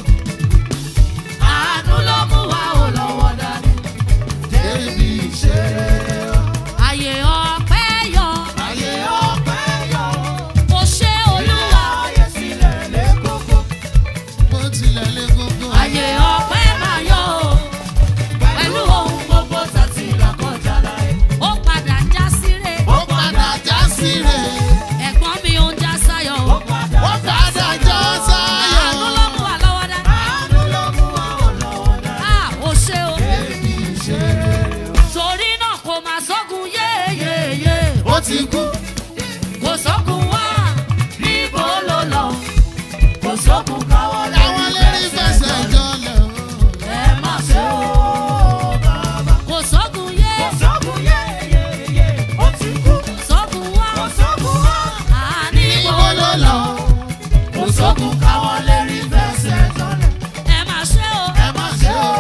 àánú ló mú wa ò lọ́wọ́ dání débi ìṣeré àyè ọ̀pẹ́ yọ ayé ọpẹ́ yọ kò ṣe olúwa ayé sílẹ̀ lé kókó. bó tilẹ̀ lé kókó. àyè ọ̀pẹ́ máa yọ o pẹ̀lú ohun gbogbo sátìlápọ̀ láyé ó padà já síre ó padà já síre. ẹ̀gbọ́n mi ò ń já sáyọ̀ o ó padà jọ sáyọ̀. àánú ló mú wa lọ́wọ́ dání àánú ló mú wa ò lọ́wọ́ dá. a ò ṣe o débi ìṣeré torí náà kò máa sógun yéyéyé ó ti kú. kò sógun wá níbo ló lọ kò sógun káwọ́ láwọn lérí fẹsẹ̀ jọlẹ̀ o. ẹ má ṣe o kò sógun yé sọ́gun yéyéyé ó ti kú sógun wá sọ́gun wá. àní níbo níbo ló ló lọ. lọ kò sógun káwọn lè rí fẹsẹ̀ tọ́lẹ̀. ẹ má ṣe o ẹ má ṣe o.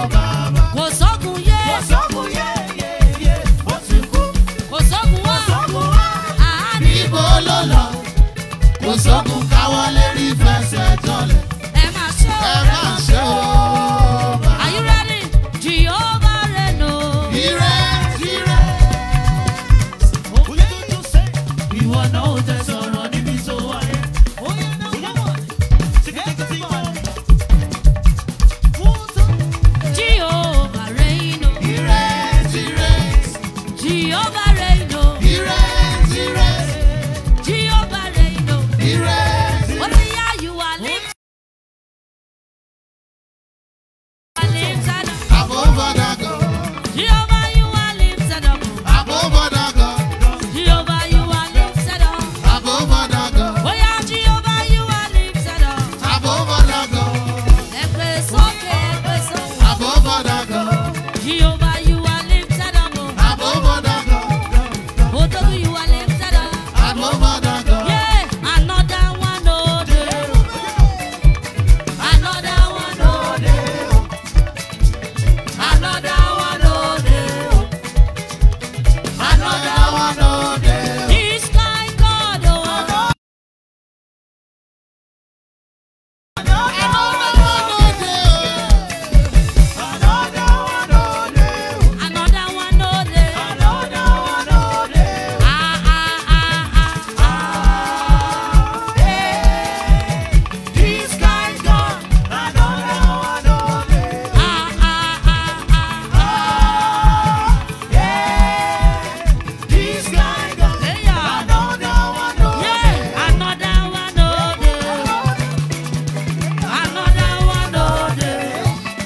kò sógun yé sọ́gun yéyéyé ó ti kú kò sógun wá sọ́gun Jehovah, you are lifted up. Above other God, Jehovah, you are lifted up. above other God, Oh yeah, Jehovah, you are lifted up. above other God, Ẹgbẹ́ sókè, ẹgbẹ́ sókè. above other God, Jehovah, you are lifted up. above other God, Odogu, you are lifted up. above other God. Yeah, another one, oh, day. Another one, oh, day. Another one, oh, day. Another one, oh, there. This kind God, oh. Another one, oh, there. Another one, oh, day. Ah, ah, ah, ah, ah. Ah, ah, ah, ah, ah. Hey, yeah. Yeah, another one, oh, day. Another one, oh, day.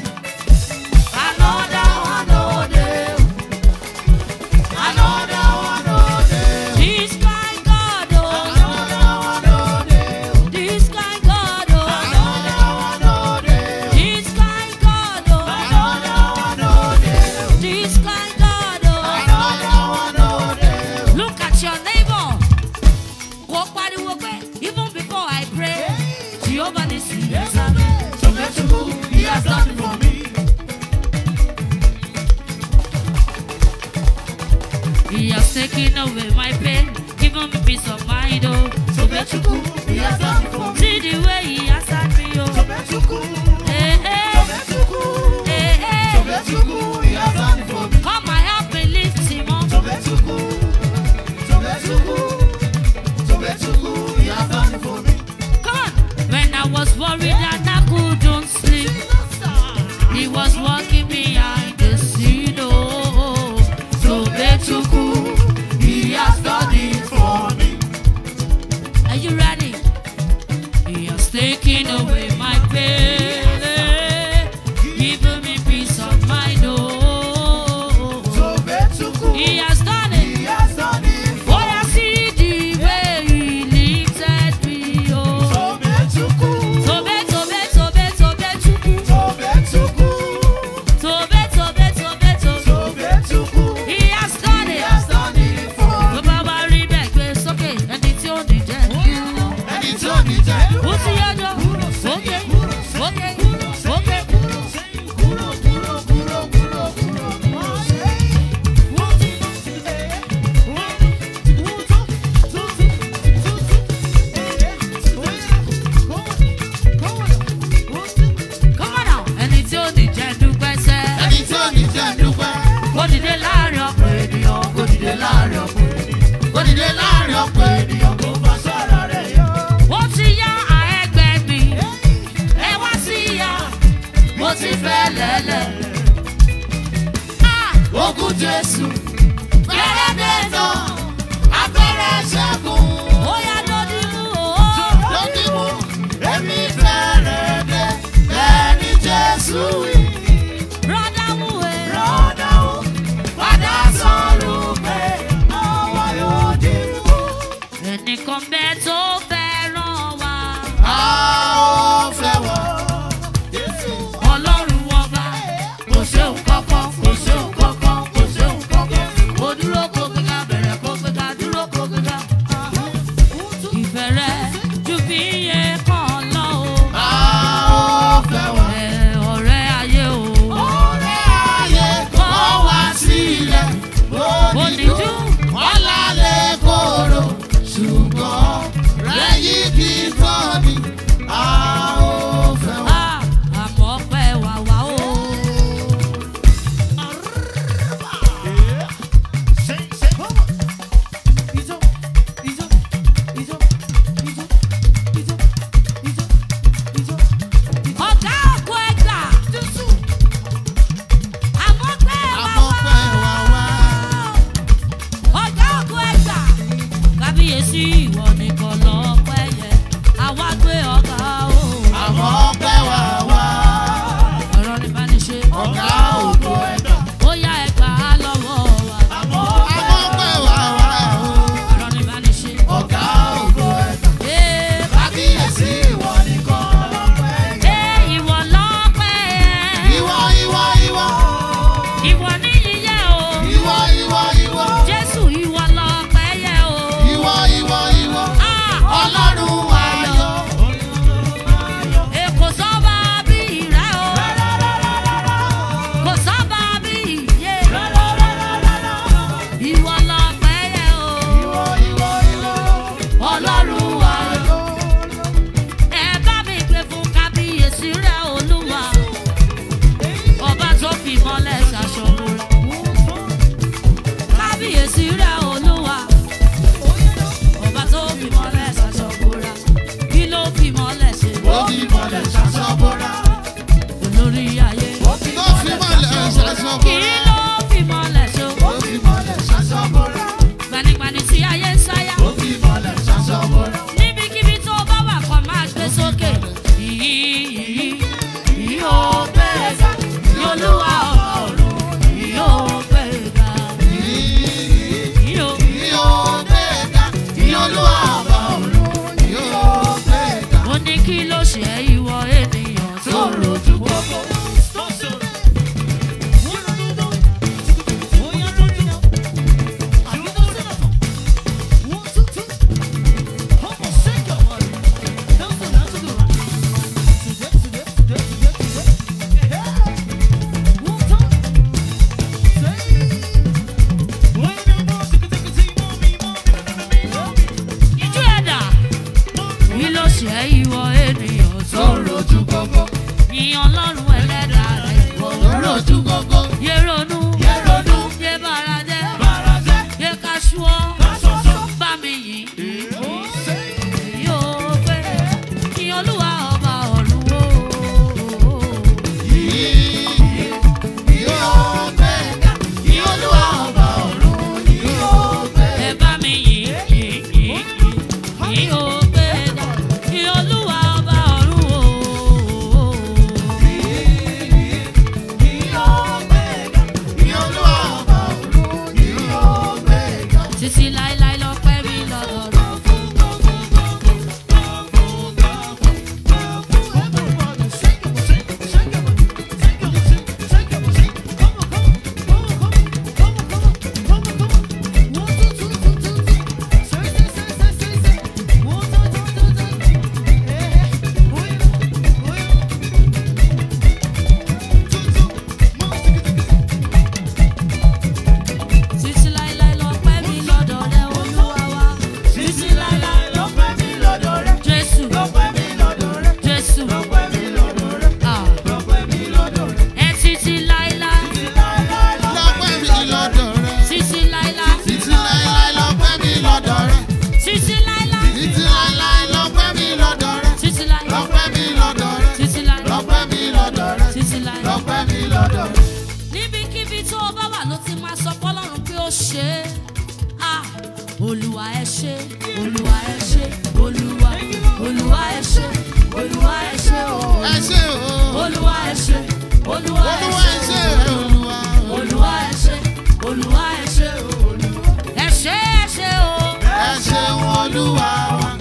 Another one, oh, day. Another one, oh, day. This kind God, oh. This kind God, oh. This kind God, oh. This kind God, oh. Look at your neighbor. Kò pariwo pé even before I pray, Jehovah ní sí He has done it for me. He has taken away my pain, given me peace of mind, oh. Tobechuku, he has done it for me. See the way he answered me, oh. Tobechuku, Hey, hey, Tobechuku, hey, hey. Tobechuku, he has done it for me. Come and help me lift him up. Tobechuku, Tobechuku, Tobechuku, he has done it for me. Come on. When I was worried and I couldn't sleep, he was walking behind the scene, oh. Tobechuku, he has done it for me. Are you ready? He has taken away my pain, given me peace of mind. Oh, Tobechuku, he has done it. he has done it Oh, I see the way he lifted me. Oh, Tobechuku, tobe, tobe, tobe, tobe, chuku. Tobechuku, Tobe, tobe, tobe, tobe. Tobechuku, He has done he it. has done it for me. Tó bá wá rí bẹ́ẹ̀ gbé sókè, ẹni tí ó ní jẹ́ kú. Ẹni tí ò ní jẹ́ Ó ti yọjọ́. Ókè, ókè, ókè. kúrò kúrò kúrò kúrò kúrò. Come on now. Ẹni tí ó ní jẹ́ dúpẹ́ sẹ́. Ẹni tí ò ní jẹ́ dúpẹ́, Kó dìde láàrin ọ̀pọ̀ ènìyàn. kó dìde láàrin ọ̀pọ̀ ènìyàn. Kó dìde láàrin ọ̀pọ̀ ènìyàn. Kò bá sọ̀rọ̀ rẹ̀ yọ. Ó ti yá àẹ́gbẹ́ mi. Ẹ wá sí ìyá. Mo ti fẹ́ lẹ́lẹ̀. Ah! Ogun Jésù, fẹ́rẹ́ dé tán, abẹ́rẹ́ ṣẹ́gun. Ó yá lódì mú o. Lókè mú, èmi fẹ́rẹ̀ dé, bẹ́ẹ̀ ni Jésù wí. Rọ́dá mú e. Rọ́dà ó padà sọ̀rọ̀ pé àwa yóò dìbò. Ẹnìkan bẹ́ẹ̀ tó fẹ́ràn wa. A ó fẹ́ wọ̀. Ọlọ́run ọba. Kò ṣe nǹkan kan, kò ṣe nǹkan kan, kò ṣe nǹkan kan. Mo dúró kó gbéga, bẹ̀rẹ̀ kó gbéga, dúró kó gbéga. tó fi mọ́lẹ̀ ṣaṣọ kí bọ́ra. ló fi mọ́lẹ̀ ṣo. Ó fi mọ́lẹ̀ ṣaṣọ bọ́ra. gbanigbani tí ayé ń sáyà. Ó fi mọ́lẹ̀ ṣaṣọ bọ́ra. níbikíbi tó bá wà kọ́ máa gbé sókè. Yìí yìí yìí ó bẹ̀rẹ̀ ga. Ní olúwa ọba ọ̀run yìí ó bẹ̀rẹ̀ ga. Yìí ó ó ní kí ló ṣe é ìwọ ènìyàn tó rojú gbogbo. Ijú ẹ̀dá kí ló ṣe é ìwọ ènìyàn tó rojú gbogbo. Ìyàn ọlọ́run ẹlẹ́dàá rẹ̀ ìwọ rojú gbogbo. Yé ronú yé bára jẹ́ yé kaṣúọ́ bá mi yìí. Yóò pé kí olúwa ọba ọ̀run wò. Ẹ bá mi yìí yìí yìí yìí ó pé kí olúwa ọba ọ̀run wò. Títí láíláí lọ pẹ́ mi lọ́dọ̀ rẹ̀. Títí láíláí lọ pẹ́ mi lọ́dọ̀ rẹ̀ olúwa wa. Títí láíláí lọ pẹ́ mi lọ́dọ̀ rẹ̀. Jésù Jésù. Ah. Ẹ títí láíláí Lọ́pẹ́ mi lọ́dọ̀ rẹ̀. títí láíláí Títí láíláí lọ́pẹ́ mi lọ́dọ̀ rẹ̀. títí láíláí Títí láíláí lọ́pẹ́ mi lọ́dọ̀ rẹ̀. títí láíláí Lọ́pẹ́ mi lọ́dọ̀ rẹ̀. títí láíláí Lọ́pẹ́ mi lọ́dọ̀ rẹ̀. títí láíláí. Lọ́pẹ́ mi lọ́dọ̀ rẹ̀. níbikíbi tó o bá wà ló ti máa sọ fọlọ́run pé ó ṣe é ah olúwa ẹ ṣe olúwa ẹ ṣe olúwa olúwa ẹ ṣe olúwa ẹ ṣe o Ẹ ṣé o. olúwa ẹ ṣe olúwa ẹ Olúwa ẹ ṣe ṣé o Olúwa. olúwa ẹ ṣe olúwa ẹ ṣe o ẹ ṣe ẹ ṣe o Ẹ ṣeun Olúwa wa.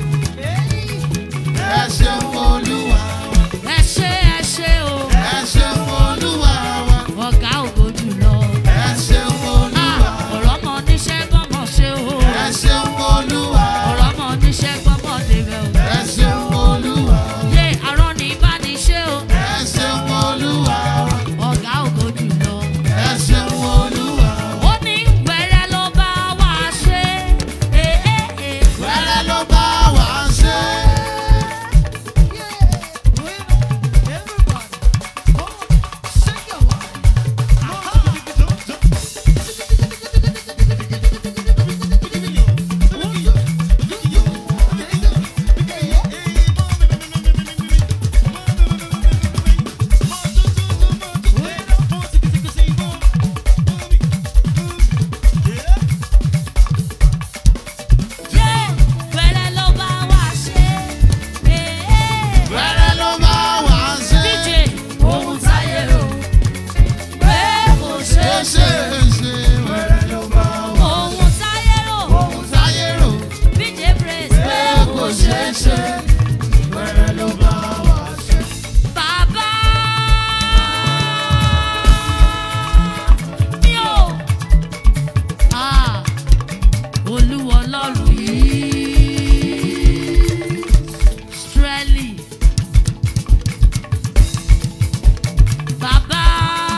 Ẹ ṣeun Olúwa wa. ẹ ṣe ẹ ṣe o Ẹ ṣeun Olúwa wa. ọ̀gá ògo jùlọ Ẹ ṣeun ah Olúwa. ọ̀rọ̀ mọ oníṣẹ́ gbọ́mọ ṣe o Ẹ ṣeun Olúwa. ọ̀rọ̀ mọ oníṣẹ́ gbọ́mọ débẹ̀ o. Ẹ ṣeun Olúwa. Yé arán ní ìbániṣe o, Ẹ ṣeun Olúwa. ọ̀gá ògo jùlọ. Ẹ ṣeun Olúwa. Ó ní wẹ́rẹ́ ló bá wá ṣe. Ee ee. Wẹ́rẹ́ ló bá wa ṣe. Yé wẹ́rẹ́ ló bá wá ṣe. Ee ee. Wẹ́rẹ́ ló bá wa ṣe. Díje ohun táyé rò. Pé kò ṣe é Ṣé ṣe. ṣe ṣe wẹ́rẹ́ ló bá wa Ohun táyé rò. sáyé rò. Díje praise pé kò ṣe é ṣe. Wẹ́rẹ́ ló bá wa ṣe. Bàbá mi ò. Ah, Olúwa Ọlọ́run yìí. Strẹ́lì. Bàbá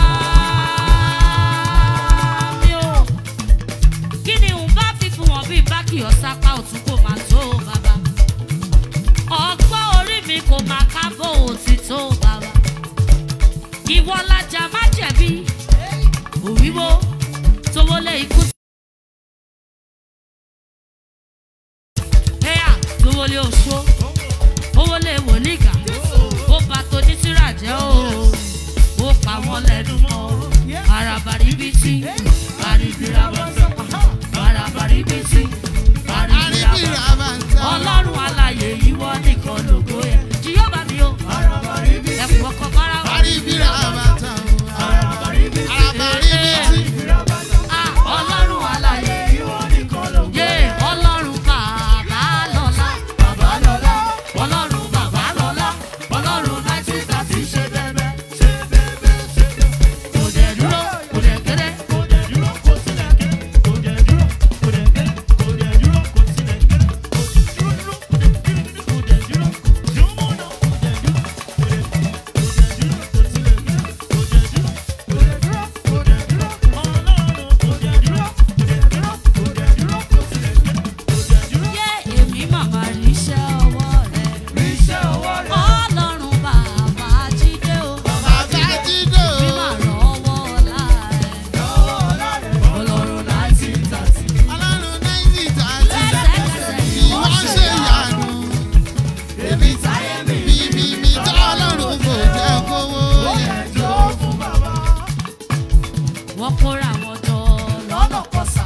mi ò. Kí ni n bá fi fún wọn bí n bá kì ọ́ sápá òtún kò máa tó bàbá? ọgbọ́n orí mi kò máa kábọ̀ òtítọ́ bàbá. ìwọ lajà má jẹ̀bi òwíwó tó wọlé ikú. ẹ̀yà tó wọlé oṣó ó wọlé wòlígà ó bá tó ní tíra jẹ́ o ó pa wọ́n mọ́lẹ̀ dùn mọ́ arabaribiti aribirabata arabaribiti aribirabata ọlọ́run alàyè ìwọ nìkan lógo yẹ jíyọ́bà mi o ẹ̀kú ọkọ̀ bára wà Ah, ọlọ́run alàyè yé ọlọ́run bàbá lọ́lá ọlọ́run bàbá lọ́lá ọlọ́run náìtì tàbí ṣe bẹ́ẹ̀ kò dẹ̀ dúró kò dẹ̀ kéré yé èmi màmá rí iṣẹ́ ọwọ́ rẹ̀ ọlọ́run bàbá jídé o mi mà rọ́wọ́ ọlá rẹ̀ ọlọ́run náìtì tàbí lẹ́sẹ̀kẹsẹ̀ ni wọ́n ṣe èmi táyé mi wọ́n kóra wọn jọ lọ́nà kọsà.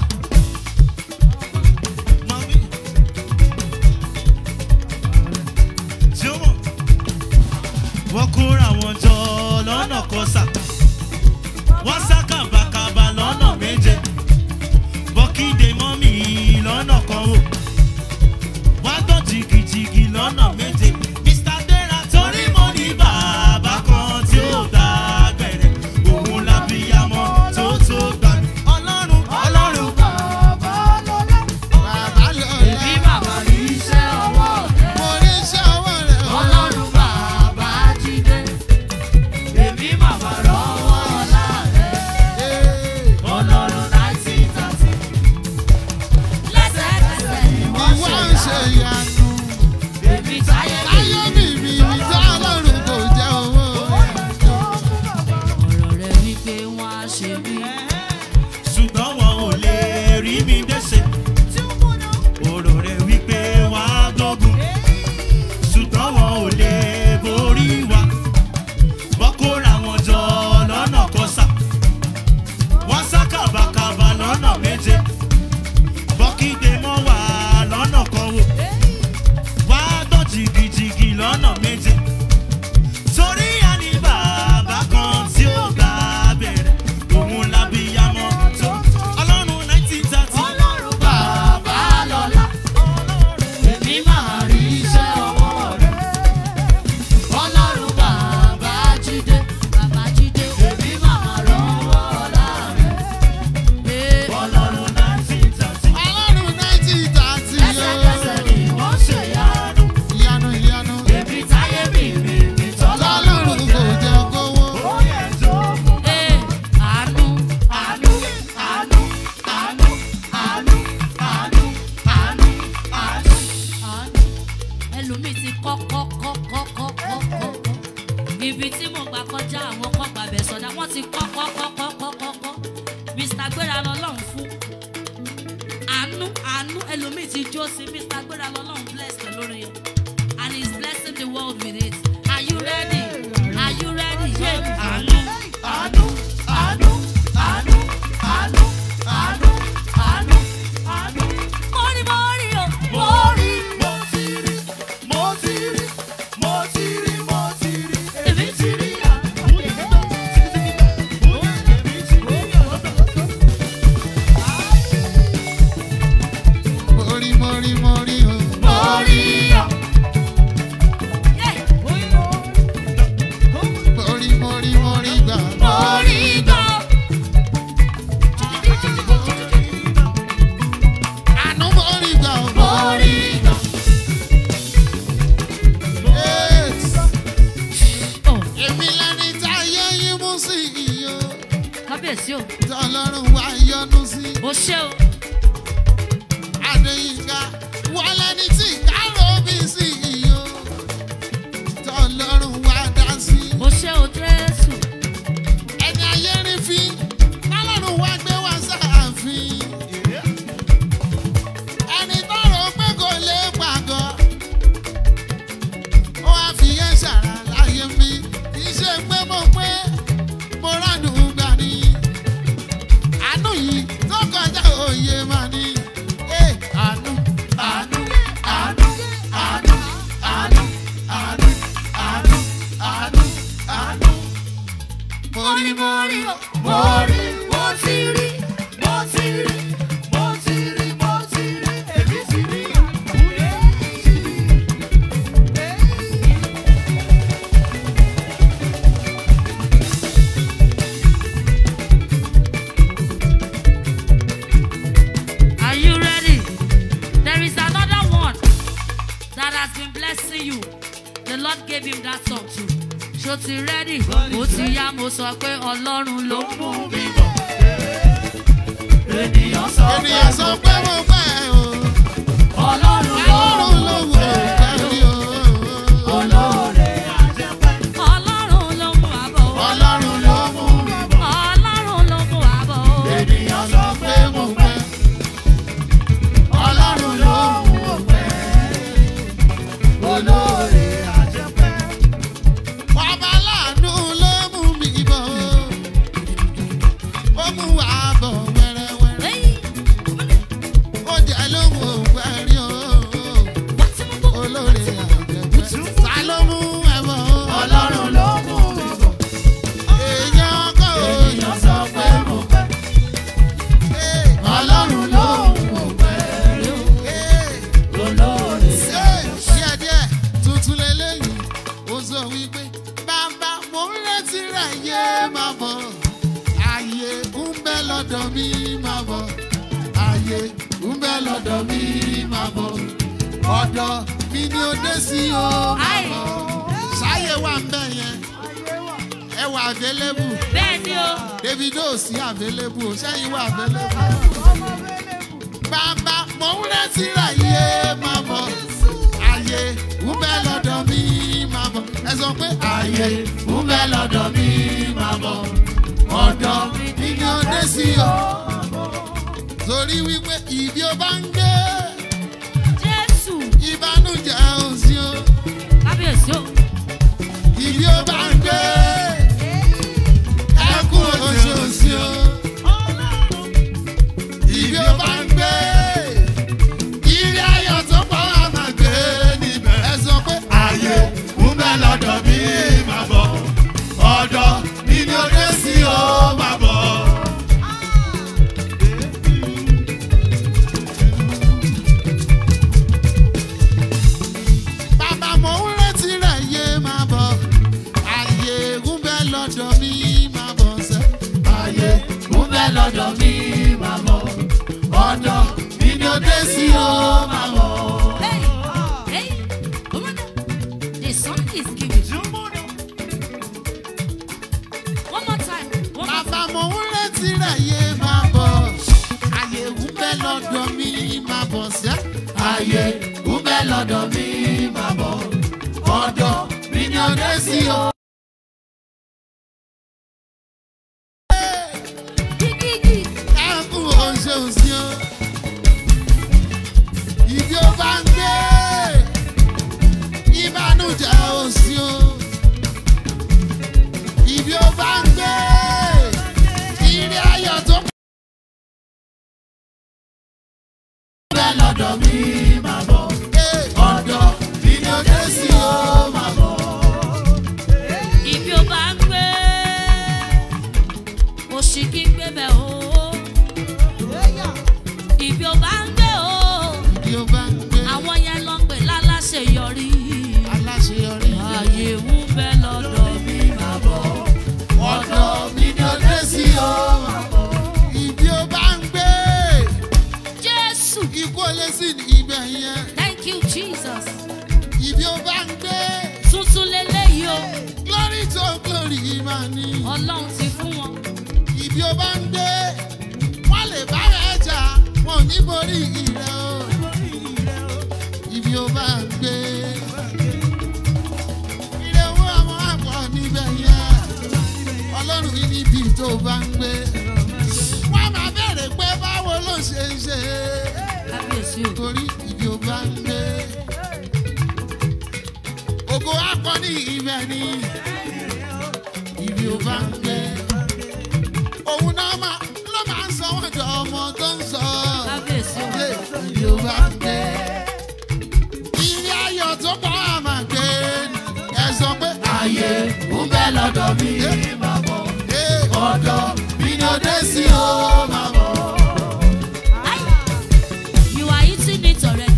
wọ́n kóra wọn jọ lọ́nà kọsà wọ́n sá kàbàkàbà lọ́nà méje bọ́kídé mọ́mì lọ́nà kan wò wọ́n gbọ́ jìgìjìgì lọ́nà méje mr dera torí mo ní bàbá kan tí ó dá gbẹ̀rẹ̀ òun lábíyamọ tó tó gbà mí ọlọ́run ọlọ́run èmi màmá rí iṣẹ́ ọwọ́ rẹ̀ ọlọ́run bàbá jídé èmi màmá rọ́wọ́ ọlá rẹ̀ ọlọ́run náìtì tàbí lẹ́sẹ̀kẹsẹ̀ ni wọ́n ṣe yá èmi táyé mi ọ̀rọ̀ rẹ̀ wípé wọ́n á ṣe mí. ṣùgbọ́n wọn ò lè rí mi dẹ́sẹ̀. Ọ̀rọ̀ rẹ̀ wípé wá gbógun. Ṣùgbọ́n wọn ò lè borí wa. Wọ́n kóra wọn jọ lọ́nà kọsà. Wọ́n sá kàbàkàbà lọ́nà méje. Bọ́kídé mọ́ wà lọ́nà kan wò. Wá gbọ́ jìgìjìgì lọ́nà méje. Torí àní bàbá kan tí ó gbà bẹ̀rẹ̀. Òun lábíyamọ tó. Ọlọ́run nineteen thirty. ọlọ́run bàbá lọ́lá èmi máa rí iṣẹ́ ọwọ́ rẹ̀ ọlọ́run bàbá jídé bàbá jídé èmi máa rọ́wọ́ ọlá rẹ̀ ọlọ́run nineteen thirty lẹ́sẹ̀kẹsẹ̀ ni wọ́n ṣe yánu èmi táyé mi rí mi tọ́lọ́run jẹ́ Ee, àánú àánú àánú àánú àánú àánú àánú àánú àánú ẹlòmíì ti kọ́ kọ́ kọ́ kọ́ kọ́ kọ́ kọ́ ibi tí mo gbà kọjá àwọn kọ́ gbàbẹ̀ sọ̀dá wọ́n ti kọ́ kọ́ kọ́ kọ́ kọ́ kọ́ kọ́ mr gbéra lọ́lọ́run fún àánú àánú ẹlòmíì ti jó sí mr gbéra lọ́lọ́run bless pẹ̀lú orin yẹn and he is blessing the world with it are you ready are you ready yeah àánú àánú àánú àánú àánú àánú àánú àánú mọ́rí mọ́rí o mọ́rí èmi ti rí mọ́rí o. Yeah. Mọ́rí gbọ́. Mọ́rí gbọ́. Oh, Èmi lẹni táyé yín mú sí iyo, kábíyèsí o tọ́lọ́run wá yọ́nú sí. o ṣé o Adéyínká wà lẹni tí kárò bí sí iyo, tọ́lọ́run wá dá sí. o ṣé o jésù Ẹni ayé rí fi, tọ́lọ́run wá gbé wá sáàfin. Ẹni tọrọ pé kò lè pàgọ́, ó wá fi yẹn ṣàrà láyé mi. Kì í ṣe pé mo pé mo rí o. Mo rí, mo ti rí, mo ti rí. mo ti rí mo ti rí èmi ti rí Are you ready? There is another one that has been blessing you. The Lord gave him that song too. Ṣó ti ready? Ó ti yá mo sọ pé Ọlọ́run ló mú mi bọ̀. ènìyàn sọ pé ènìyàn sọ pé mo fẹ́ o. ọlọ́run ló ọlọ́run ló wò ó kárí o. olóore àjẹpẹ́ Ọlọ́run ló mú wa bọ̀. ọlọ́run ló mú mi bọ̀. Ọlọ́run ló mú wa bọ̀. ènìyàn sọ pé pé mo fẹ́. ọlọ́run ló mú mi bọ̀. olóore àjẹpẹ́ Bàbá láàánú ló mú mi bọ̀. Ó mú wa bọ̀ wẹ́rẹ́wẹ́rẹ́. Hey, Ó jẹ́ lóhùn ògbẹ́rí o. wá tí mo bọ̀. Olóore àjẹpẹ́. Ta ló mú ẹ bọ̀? ọlọ́run ló mú mi bọ̀ Èèyàn kọ́ o. ènìyàn sọ pé mo fẹ́ ọlọ́run ló mú mi bọ̀ olóore díẹ̀díẹ̀ tuntun lélẹ́yìn ó sọ wípé bàbá mo ń retí rẹ̀ yé máa bọ̀ ààyè ń bẹ lọ́dọ̀ mi máa bọ̀ ààyè ń bẹ lọ́dọ̀ mi máa bọ̀ ọ̀dọ̀ mi ni ó dé sí o máa bọ̀ ṣáyé wà ń bẹ̀ yẹn ẹ wà available Bẹ́ẹ̀ ni o. davido sí available ṣẹ́yìn wà available bàbá mo ń retí rẹ̀ yé máa bọ̀ ààyè ń bẹ lọ́dọ̀ mi máa bọ̀ ẹ sọ pé ààyè ń bẹ lọ́dọ̀ mi máa bọ̀ ọ̀dọ̀ mi ni ó dé sí o torí wípé ìbí ó bá ń gbé Jésù. ìbánújẹ́ ò sí o Kábíyèsí o. ìbí ó bá ń gbé ẹkún oṣù ò sí o ìbí ó bá ń gbé ìrì ayọ̀ tó pọ̀ wá máa gbé níbẹ̀ ẹ sọ pé ààyè ń bẹ lọ́dọ̀ mi máa bọ̀ ọ̀dọ̀ mi ni ó dé sí o máa bọ̀. Bàbá mo ń retí rẹ̀ yé máa bọ̀. Ààyè ń bẹ lọ́dọ̀ mi máa bọ̀ sẹ́. Ààyè ń bẹ lọ́dọ̀ mi máa bọ̀. Ọ̀dọ̀ mi ni ó dé sí o máa bọ̀. Hey, hey, woman, the song is giving. One more time. One more Bàbá mo ń retí rẹ̀ yé máa bọ̀. Ààyè ń bẹ lọ́dọ̀ mi máa bọ̀ sẹ́. Ààyè ń bẹ lọ́dọ̀ mi máa bọ̀. Ọ̀dọ̀ mi ni ó dé sí o. Gigi, ẹkún oṣù sí o. Ìbí ó bá ń gbé ìbánújẹ́ òsì o. Ìbí ó bá ń gbé ìrìn ayọ̀ tó pọ̀. Bẹ́ẹ̀ lọ́dọ̀ mi máa bọ̀. Ọ̀dọ̀ mi ni ó dé sí o máa bọ̀. Ibi ó bá ń gbé, òṣì kí ń gbé bẹ̀ o. Ibi ó bá ń gbé o, Ìbí ó bá ń gbé àwọn yẹn lọ pè láláṣeyọrí. aláṣeyọrí. Ààyè ń bẹ lọ́dọ̀ mi máa bọ̀. Ọ̀dọ̀ mi ni ó dé sí o máa bọ̀. Ìbí ó bá ń gbé. Jésù, ikú olè sí ní ibẹ̀ yẹn thank you Jesus. ibi ó bá ń gbé Tuntun leléyìí o, glory to glory máa ní Ọlọ́run ti fún wọn. ibi ó bá ń gbé wọ́n lè bá rẹ̀ jà wọn ò ní borí ìrẹ́ o ibi ó bá ń gbé ire owó àwọn àpọ̀ níbẹ̀ yẹn ọlọ́run yìí níbi tó bá ń gbé wọ́n máa bẹ̀rẹ̀ pé báwo ló ṣe ń ṣe Kábíyèsí o. torí ibi ó bá ń gbé. Ògo akọni ibẹ̀ ni ibi ó bá ń gbé. Òun náà máa ló máa ń sọ wọ́n jọ ọmọ tó ń sọ. Kábíyèsí o. Ṣé ibi ó bá ń gbé? Ilé ayọ̀ tó pọ̀ á máa gbé. Ẹ sọ pé ààyè ń bẹ lọ́dọ̀ mi. Máa bọ̀. ọ̀dọ̀ mi ni ó dé sí o máa bọ̀. You are eating it already.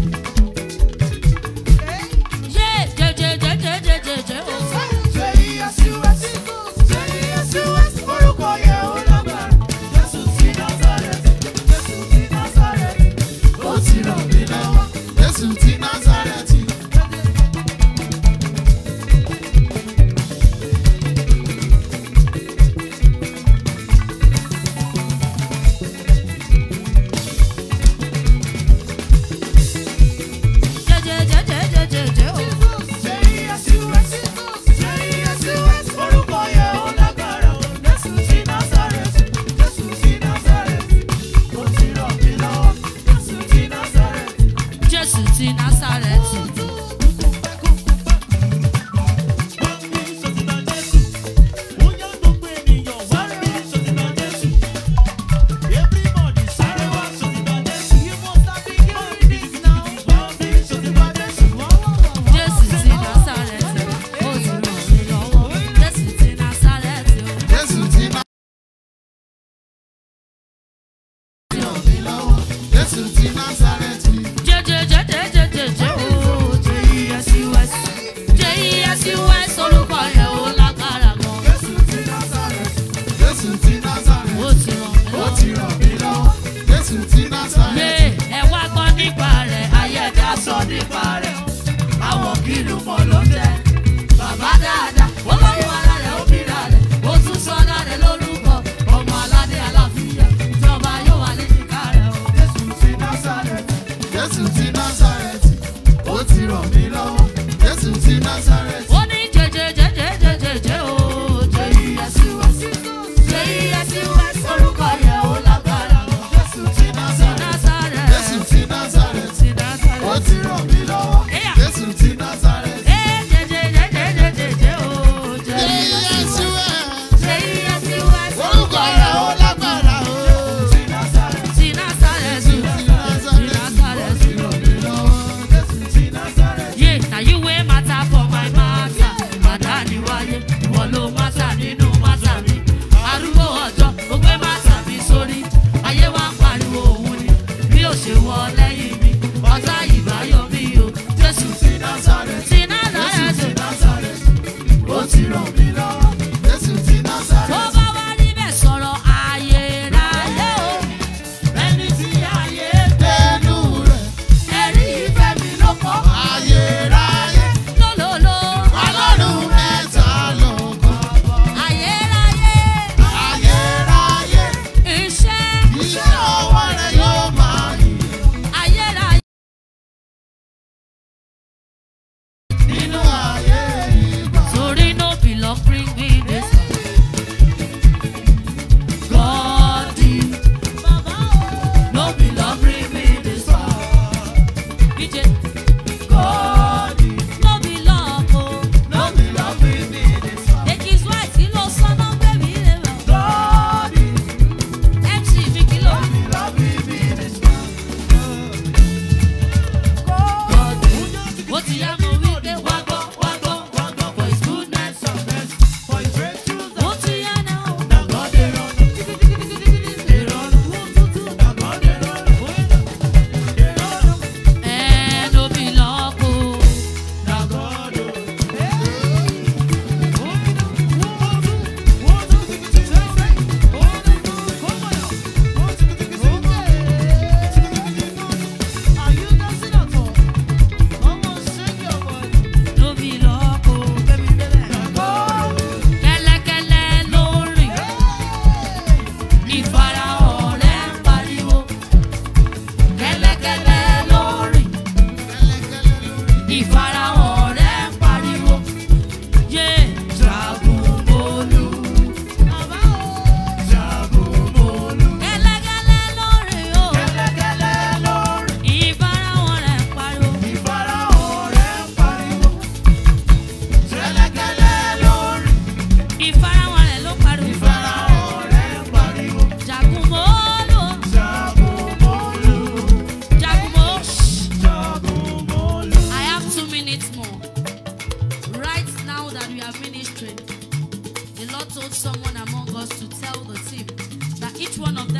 Yeah, je, je, je, je, je, je, je, oh. ó ti ràn mí lọ́wọ́ jésù ti násàrẹ́tì.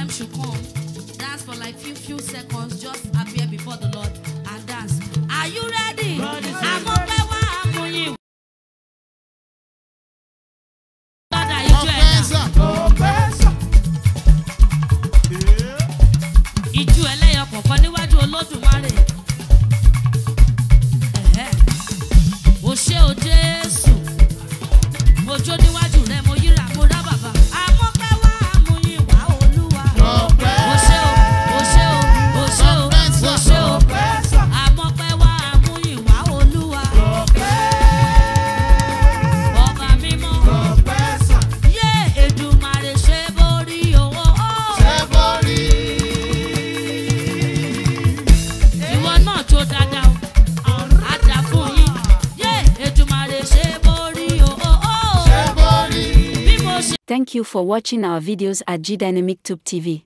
them should come. Dance for like few few seconds. Just appear before the Lord and dance. Are you ready? Àmọ́ pé wá àmúyìn. Lọ́dà ijó ẹ̀dá. ọ̀pẹ́sà Ìjú ẹlẹ́yọ kọ̀ọ̀kan níwájú Olódùmarè. Ẹ̀hẹ́. O ṣé o Jésù. Mo jó níwájú rẹ̀, mo yíra, mo rá bàbá. Àmọ́ pé wá àmúyìn wá Olúwa. O ṣé o, o ṣé o, o ṣé o, o ṣé o. Àmọ́ pé wá àmúyìn wá Olúwa. Ọba mímọ́. Yé Èdùmàrè ṣe borí owó. ṣé borí Ìwọ náà jó dáadáa o. Á dà fún yín. Yé Èdùmàrè ṣe borí owó. ṣé borí. Bí mo ṣe. Thank you for watching our videos at G Dynamic Tube TV.